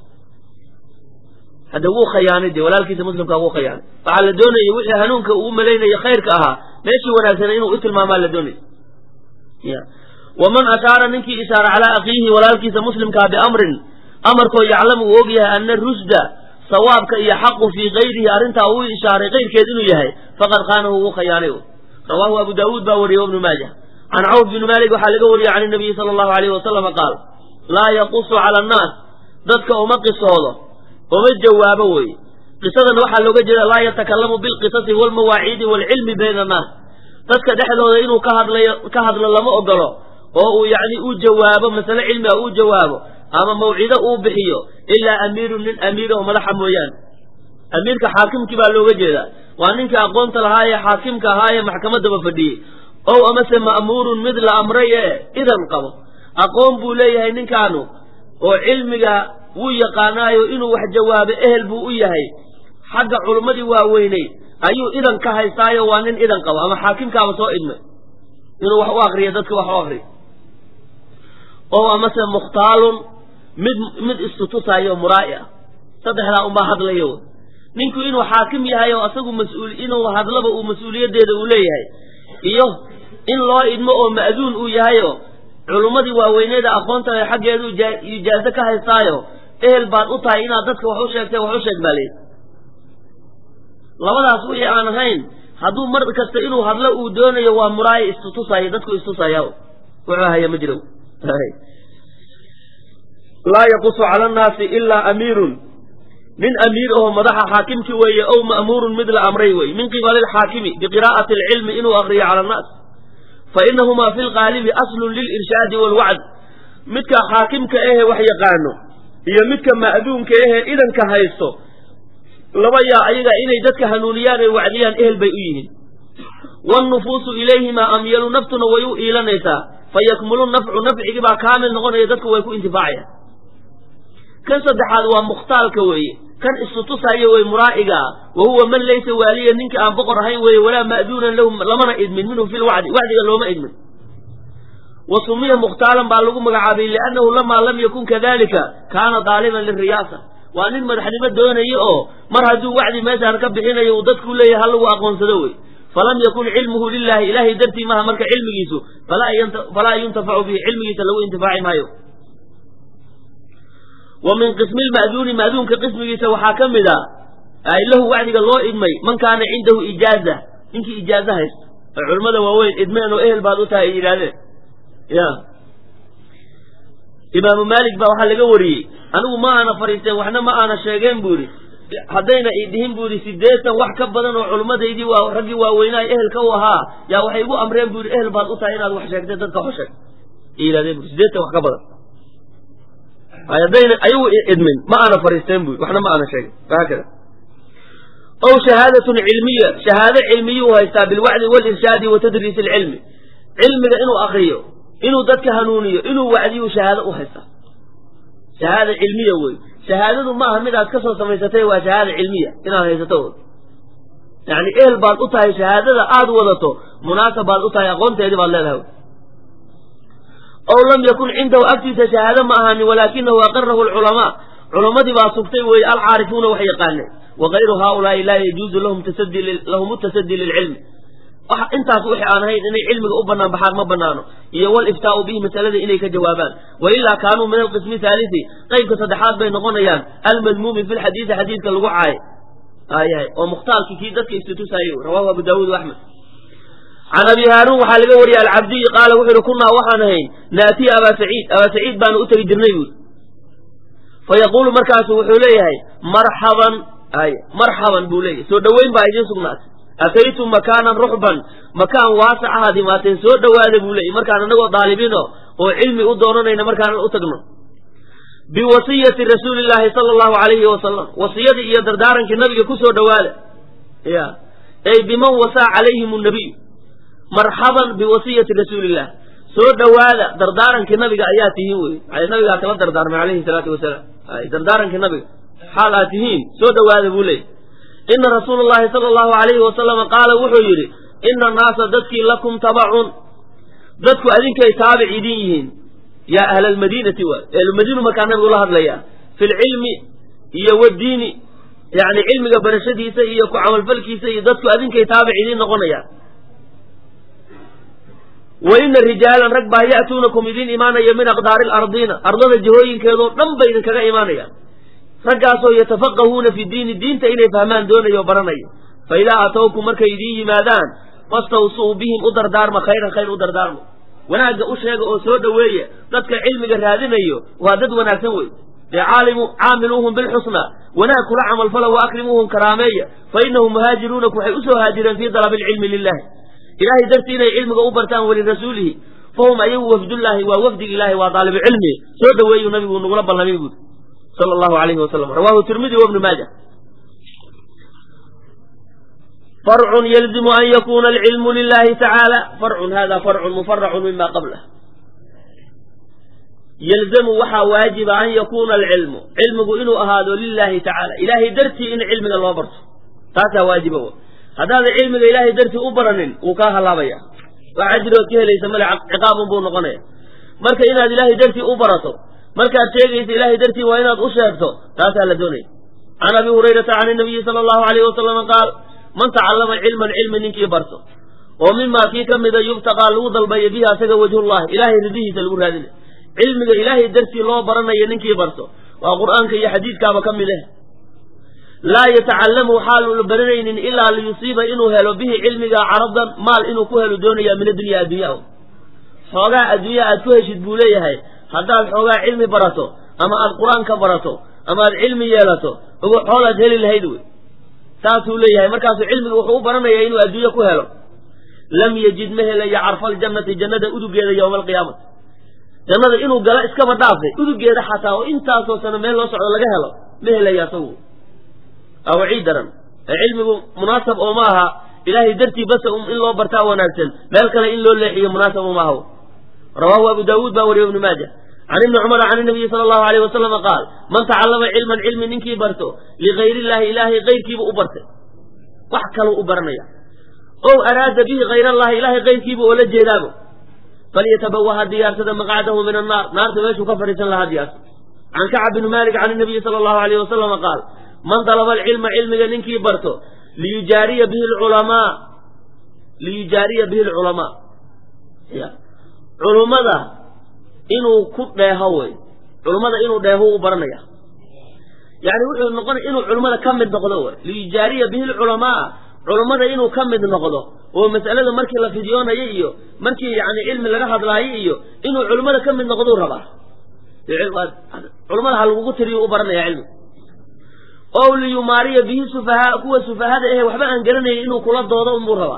hadda wuu khayaanay dee walaalkiisa muslimkaa wuu khayaanay waxaa la doonayay wixii hanuunka uu malaynayo khayrka ahaa meeshii wanaagsana inuu u tilmaamaa la doonaya ya waman ashaara ninkii ishaara calaa akhiihi walaalkiisa muslimkaa biamrin amarkoo yaclamu uu og yahay ana rushda sawaabka iyo xaqu fii kayrihi arrintaa uu ishaaray kayrkeed inuu yahay faqad khaanahu wuu khayaanay rawaahu abu daawuud baa wariyey ibnu maaja can cawf bni maalik waxaa laga wariyey can nabiyi sala allahu alayhi wasalama qaal laa yaqusu cala annaas dadka uma qisoodo uma jawaabo weye qisadan waxaa looga jeeda laa yatakalamu bilqisasi walmawaaciidi waalcilmi bayna annaas dadka dhexdooda inuu ka hadlayo ka hadlo lama ogolo oo uu yacni u jawaabo masale cilmiga uu jawaabo ama mawcido uu bixiyo ilaa amiirun nin amiir oo madaxa mooyaane amiirka xaakimkii baa looga jeedaa waa ninkii aqoonta lahaa ee xaakimka ahaa ee maxkamaddaba fadhiyey ow amase ma'muurun mid la amray ee idan qabo aqoon buu leeyahay ninkaanu oo cilmiga wuu yaqaanaayo inuu wax jawaabo ehel buu u yahay xagga culummadii waaweynay ayuu idan ka haystaayo waa nin idan qabo ama xaakimkaaba soo idmay inuu wax u akriyo dadka wax u akriyo ow amase mukhtaalun mid mid istutusaayo muraa'i ah saddexdaa unbaa hadlayo ninku inuu xaakim yahay oo asagu mas-uul inuu hadlaba uu mas-uuliyaddeeda uu leeyahay iyo in loo idmo oo ma'duun uu yahayo culummadii waaweyneeda aqoonta xaggeedu ijaazo ka haystaayo ehel baad u tahay inaad dadka wax u sheegtay wax u sheeg baa leeyi labadaas wixii aan ahayn hadduu mar kasta inuu hadlo uu doonayo waa muraayi istutusaya dadku istusaya wuxuu haya ma jiro laa yaqusu cala annaasi ilaa amiirun nin amiir aho madaxa xaakimki weeye ow ma'muurun mid la amray weye min qibali alxaakimi biqiraa'ati alcilmi inuu akriyo cala annaas fa inahumaa fi lqaalibi aslun lilirshaadi waalwacd midka xaakimka ahe wax yaqaano iyo midka ma'duunka ahe idanka haysto laba yaa ayaga inay dadka hanuuniyaan ay wacdiyaan ehel bay u yihiin waalnufuusu ilayhimaa amyalu naftuna way u iilanaysaa fa yakmulu nafcu nafcigii baa kaamil noqonaya dadku way ku intifaacayaan kan saddexaad waa mukhtaalka weeye kan istutusaayo wey muraa'iga ah wa huwa man laysa waaliya ninka aan boqor ahayn weeye walaa ma'duunan lahu lamana idmin minhu fi lwacdi wacdiga looma idmin wa sumiya mukhtaalan baa lagu magacaabay liannahu lamaa lam yakun kadalika kaana daaliban liriyaasa waa nin madaxnimo doonaya oo mar hadduu wacdi meeshaan ka bixinayo uu dadku leeyahay ha lagu aqoonsado wey falam yakun cilmuhu lilahi ilahay dartii maha marka cilmigiisu falaa yuntafacu bihi cilmigiisa lagu intifaaci maayo wa min qismi lma'duuni ma'duunka qismigiisa waxaa ka mid a lahu wacdiga loo idmay man kaana cindahu ijaaza ninkii ijaaza haysto oo culimmada waaweyn idmeen oo ehel baad u tahay ay yidhaahdeen ya imaamu maalik baa waxaa laga wariyey anigu ma aana fadhiisteen waxna ma aana sheegeen buu yidhi haddayna i dhihin buu yidhi siddeetan wax ka badan oo culimmadaydii waa raggii waaweynaha ehelka u ahaa yaa waxay igu amreen buu yidhi ehel baad u tahay inaad wax sheegtay dadka wax sheeg ay yidhahdeen bui siddeetan wax ka badan haddayna ayagu idmin ma aana fadhiisteen buu waxna ma aana sheegin haakada ow shahaadatun cilmiya shahaado cilmiyuu haystaa bilwacdi walirshaadi wa tadriis alcilmi cilmiga inuu akriyo inuu dadka hanuuniyo inuu wacdiyu shahaado u haystaa shahaada cilmiya wey shahaadadu maaha mid aad ka soo samaysatay waa shahaada cilmiya inaad haysato yani ehel baad u tahay shahaadada aad wadato munaasab baad u tahay aqoonteedii baad leedahay ow lam yakun cindahu agtiisa shahaado ma ahaanin walaakinahu aqarahu alculamaa culammadii baa sugtay weeye alcaarifuuna wax yaqaaneen wagayru haaulaai laa yajuuzu lahum tasadii lilcilmi intaas wixii aan ahayn inay cilmiga u banaan baxaan ma banaano iyo waliftaau bihi masalada inay ka jawaabaan wailaa kaanuu min alqismi haalisi qeybka saddexaad bay noqonayaan almadmuumi fi lxadiidi xadiidka lagu caayo ayahay oo mukhtaalkii kii dadka istutusaayo rawahu abu daawuud axmed can abi haaruun waxaa laga wariyey alcabdiyi qaala wuxuu yihi kunaa waxaan ahayn naatiya abaa saciid abaa saciid baanu u tegi jirnay buuri fayaquulu markaasu wuxuu leeyahay marxaban ay marxaban buu leeyahay soo dhoweyn baa idiin sugnaatay ataytum makaanan ruxban makaan waasac ahaad imaateen soo dhowaada buu leeyay markaan anagoo daalibiino oo cilmi u doonanayna markaan u tagno biwasiyati rasuuli llaahi sala allahu alayhi wasalam wasiyadii iyo dardaarankii nabiga ku soo dhowaada ya ey biman wasaa calayhim nabiy marxaban biwasiyati rasuulillah soo dhowaada dardaarankii nabiga ayaa tihiin wey nabigaa kala dardaarmay alayhi salaatu wasalaam dardaarankii nabiga xaal aad tihiin soo dhowaada buu leeyay ina rasuula llahi sala allahu alayhi wasalama qaala wuxuu yidhi ina annaasa dadkii lakum tabacun dadku adinkay taabic idin yihiin yaa ahla almadiinati waay ahlumadiinu markaa nabigu la hadlayaa fi lcilmi iyo wadiini yani cilmiga barashadiisa iyo ku camalfalkiisa iyo dadku adinkay taabic idiin noqonayaan wa ina rijaalan rag baa ya'tuunakum idiin imaanaya min aqdaari alardiina ardada jihooyinkeedoo dhan bay idinkaga imaanayaan raggaasoo yatafaqahuuna fi diini diinta inay fahmaan doonayo o baranayo fa idaa atowkum markay idiin yimaadaan fastawsuu bihim u dardaarma khayran khayr u dardaarma wanaagga u sheega oo soo dhoweeya dadka cilmiga raadinayo waa dad wanaagsan wey dee caalimu caamiluuhum bilxusna wanaag kula camalfala wa akrimuuhum karaameeya fa inahum muhaajiruunaku waxay usoo haajireen fii dalabi alcilmi lilahi ilahay dartii inay cilmiga u bartaan walirasuulihi fahum ayagu wafdullaahi waa wafdig ilahi waa daalibu cilmi soo dhoweeyu nabigu nagula ballamay buuri sal allahu alayhi wasalam rawahu tirmidi wabnu maaja farcun yalzimu an yakuna alcilmu lilahi tacaala farcun hada farcun mufaracun mima qablah yalzamu waxaa waajiba an yakuuna alcilmu cilmigu inuu ahaado lilahi tacaala ilahay dartii in cilmiga loo barto taasaa waajiba haddaadan cilmiga ilahay dartii u baranin wuu kaa halaabaya waa cajrigood ka helaysa male ciqaabun buu noqonaya marka inaad ilahay dartii u barato markaad sheegaysa ilahay dartii waa inaad u sheegto taasaa la doonaya can abi hurayrata can inabiyi sala allahu alayhi wasalama qaal man tacallama cilman cilmi ninkii barto oo mimaa kii ka mida yubtaqaa lagu dalbayo bihi asaga wajhullahi ilahay ridihiisa lagu raadinay cilmiga ilaahay dartii loo baranayo ninkii barto waa qur'aanka iyo xadiidkaaba ka mid ah laa yatacallamu xaalu baranaynin ilaa liyusiiba inuu helo bihi cilmiga caradan maal inuu ku helo doonaya min addunya addunya xoogaa addunya aad ku heshid buu leeyahay haddaad xoogaa cilmi barato ama aad qur-aan ka barato ama aad cilmi yeelato ogo xoolaad heli lahayd wey saasuu leeyahay markaasuu cilmiga wuxuu u baranaya inuu adduunye ku helo lam yajid ma helayo carfaljannati jannada udugeeda yowma alqiyaamati jannada inuu galo iskaba dhaafay udugeeda xataa oo intaasoo sano meel loo socdo laga helo ma helayo asagu awacii daran cilmigu munaasab oo ma aha ilaahay dartii basa in loo bartaa wanaagsan meel kale in loo leexiyo munaasab uma aha rawaahu abu daawuud baa wariye ibnu maaja can ibni cumara can inabiyi sala allahu alayh wasalama qaal man tacallama cilman cilmi ninkii barto ligayr illahi ilaahay kayrkiibu u bartay wax kaluu u baranaya ow araada bihi hayr allahi ilaahay kayrkiibu oo la jeedaabo falyatabawa ha diyaarsada maqcadahu min annaar naarta meeshuu ka fadhiisan lahaa diyaarsa can kacab bni malik can inabiyi sala allahu alayh wasalama qaal man dalaba alcilma cilmiga ninkii barto liyujaariya bihi lculamaa liyujaariya bihi lculamaa ya culummada inuu ku dheeho wey culummada inuu dheeho u baranaya yani wuxuu noqonaya inuu culummada ka mid noqdo wey liyujaariya bihi lculamaa culummada inuu ka mid noqdo oo mas'alada markii la fidyoonayo iyo markii yani cilmi laga hadlaayo iyo inuu culummada ka mid noqdou rabaa culummada ha lagugu tiriyo u baranaya cilmi ow liyumaariya bihi sufahaa kuwa sufahada ahe waxba aan garanayay inuu kula doodo unbuu rabaa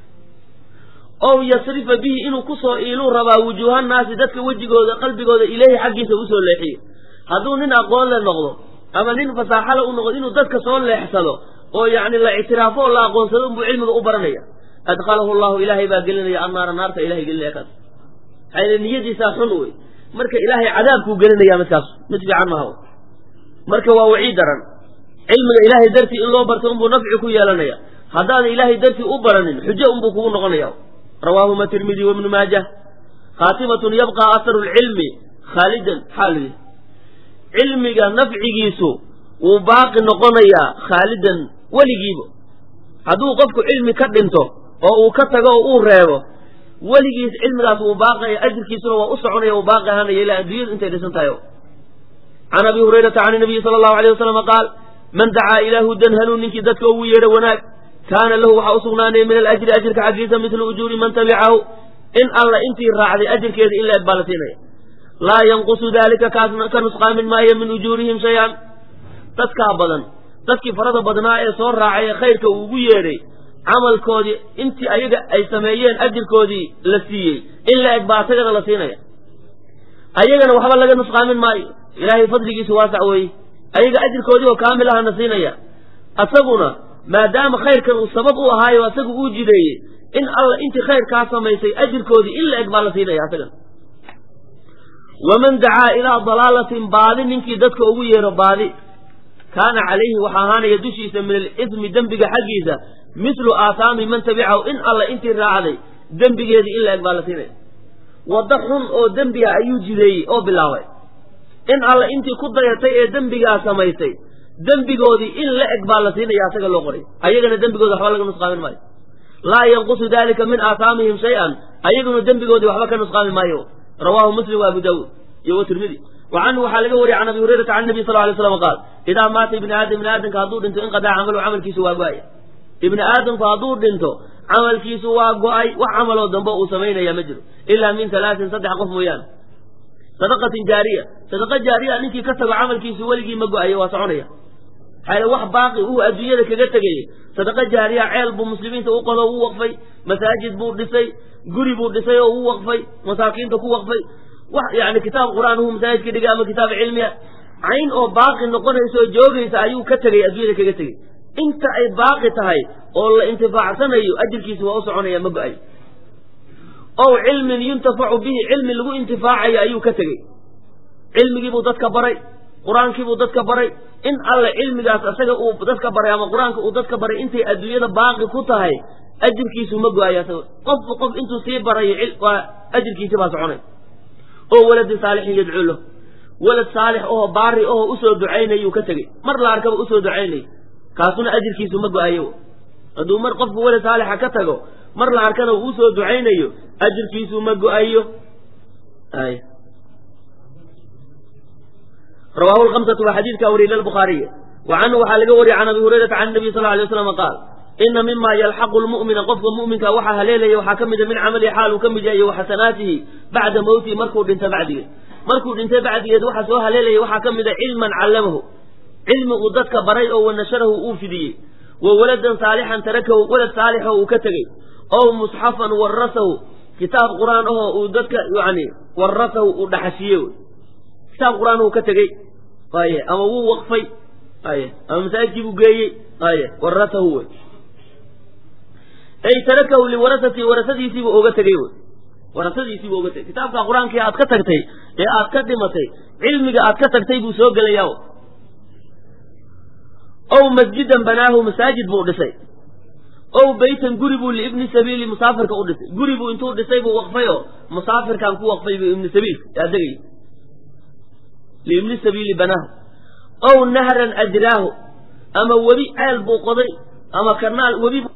ow yasrifa bihi inuu kusoo iiluu rabaa wujuuhannaasi dadka wejigooda qalbigooda ileyhi xaggiisa usoo leexiyo hadduu nin aqoon le noqdo ama nin fasaaxale u noqdo inuu dadka soo leexsado oo yacni la ictiraafo oo la aqoonsado unbuu cilmiga u baranaya adkhalahu llahu ilaahay baa gelinaya annaara naarta ilahay gelinaya kaas maxaa niyadiisaa xun wey marka ilaahay cadaabkuu gelinaya midkaas mid fiican maha marka waa wacii daran cilmiga ilaahay dartii in loo barto unbuu nafci ku yeelanaya haddaadan ilaahay dartii u baranin xujo unbuu kugu noqonaya rawaahuma tirmidi wabnu maajah khaatimatun yabqa aharu lcilmi khaalidan xaal cilmiga nafcigiisu wuu baaqi noqonayaa khaalidan weligiiba hadduu qofku cilmi ka dhinto oo uu ka tago oo uu reebo weligiis cilmigaas wuu baaqaya ajirkiisuna waa u soconaya uu baaqi ahaanaya ilaa adduunyadu intay dhisan tahay can abi hurayrata can nabiyi sala allahu alayh wasalama qaal man dacaa ilaa hudan hanuun ninkii dadka ugu yeedha wanaag kaana lahu waxaa usugnaanaya min alajri ajirka xaggiisa midlu ujuuri man tabicahu in alla intii raacday ajirkeeda in la eg baa la siinaya laa yanqusu dalika kaasna ka nusqaamin maayo min ujuurihim shay-an dadkaa badan dadkii farada badnaa ee soo raacay ee khayrka uu ugu yeedhay camalkoodii intii ayaga ay sameeyeen ajirkoodii la siiyey in la eg baa asagana la siinaya ayagana waxba laga nusqaamin maayo ilaahay fadligiisu waasac weeye ayaga ajirkoodii oo kaamil ahana siinaya asaguna maadaama khayrkan uu sabab u ahaayo asagu uu jideeyey in alla intii khayrkaa samaysay ajirkoodii in la eg baa la siinaya asagana waman dacaa ilaa dalaalatin baadi ninkii dadka ugu yeero baadi kaana calayhi waxaa ahaanaya dushiisa min alismi dembiga xaggiisa mislu aathaami man tabicahu in alla intii raacday dembigeedii in la eg baa la siinaya waddo xun oo dembiga ayuu jideeyey oo bilaabay in alla intii ku dayatay ee dembigaa samaysay dembigoodii in la eg baa la siinaya asaga loo qoray ayagana dembigooda waxba laga nusqaamin maayo laa yanqusu dalika min aathaamihim shay-an ayaguna dembigoodii waxba ka nusqaami maayo rawaahu muslim wa abu daawuud iyo wa tirmidi wa canhu waxaa laga wariyay can abi hurayrata can nabi sal lay slam qaal idaa maata ibni aadam ibni aadamka hadduu dhinto inqadaa camalu camalkiisu waa go-aya ibni aadamku hadduu dhinto camalkiisu waa go-ay wax camaloo dambe uu samaynaya ma jiro ilaa min talaatin saddex qof mooyaane sadaqatin jaariya sadaqa jaariya ninkii ka tago camalkiisu weligii ma go-ayo waa soconaya maxaa wax baaqi uu adduunyada kaga tegayey sadaqa jaariya ceel buu muslimiinta u qodo u waqfay masaajid buu dhisay guri buu dhisay oo u waqfay masaakiinta ku waqfay wax yani kitaab qur-aan uu masaajidka dhigay ama kitaab cilmiya cayn oo baaqi noqonaysa oo joogaysa ayuu ka tegay adduunyada kaga tegey inta ay baaqi tahay oo la intifaacsanayo ajirkiisa waa u soconaya ma go-ayo ow cilmin yuntafacu bihi cilmi lagu intifaacayo ayuu ka tegey cilmigiibuu dadka baray qur-aankiibuu dadka baray in alle cilmigaas asaga uu dadka baray ama qur-aanka uu dadka baray intay adduunyada baaqi ku tahay ajirkiisu ma go-ayo asaga qofba qof intuu sii barayo waa ajirkiisi baa soconay oo waladin saalixin yadcuu lahu walad saalix oo baari oo usoo ducaynayuu ka tegey mar la arkaba usoo ducaynay kaasuna ajirkiisu ma go-ayo hadduu mar qofku walad saalixa ka tago mar la arkana uu usoo ducaynayo ajirkiisu ma go-ayo rawaahu lkamsatu waa xadiidka wariyay lbukhaariy wa canhu waxaa laga wariyay can abi hurayrata can nabiy sal lay waslam qaal ina mima yalxaqu lmu'mina qofka mu'minka waxaa haleelaya waxaa ka mida min camalihi xaal uu ka mid yahay iyo waxasanaatihi bacda mowtihi markuu dhinta bacdigeed markuu dhintay bacdigeed waxaa soo haleelaya waxaa ka mida cilman callamahu cilmi uu dadka baray oo wanasharahu uu fidiyey wa waladan saalixan tarakahu walad saalixoo uu ka tegey ow musxafan warasahu kitaab qur-aan ahoo uu dadka yani warasahu uu dhaxashiye kitaab qur-aan uu ka tegey aye ama wuu waqfay aye ama masaajidkii buu geeyey aye warasahu wey ay tarakahu liwarasati warasadiisiibuu oga tegey wey warasadiisii buu uga tegay kitaabka qur-aankii aad ka tagtay ee aad ka dhimatay cilmiga aad ka tagtay buu soo gelayaa ow masjidan banaahu masaajid buu dhisay ow beytan guri buu liibni sabiili musaafirka u dhisay guri buu intuu dhisay buu waqfay oo musaafirkan ku waqfay buu ibni sabiilka yaa degay liibni sabiili banaahu ow nahran ajraahu ama webi ceel buu qoday ama kanaal webi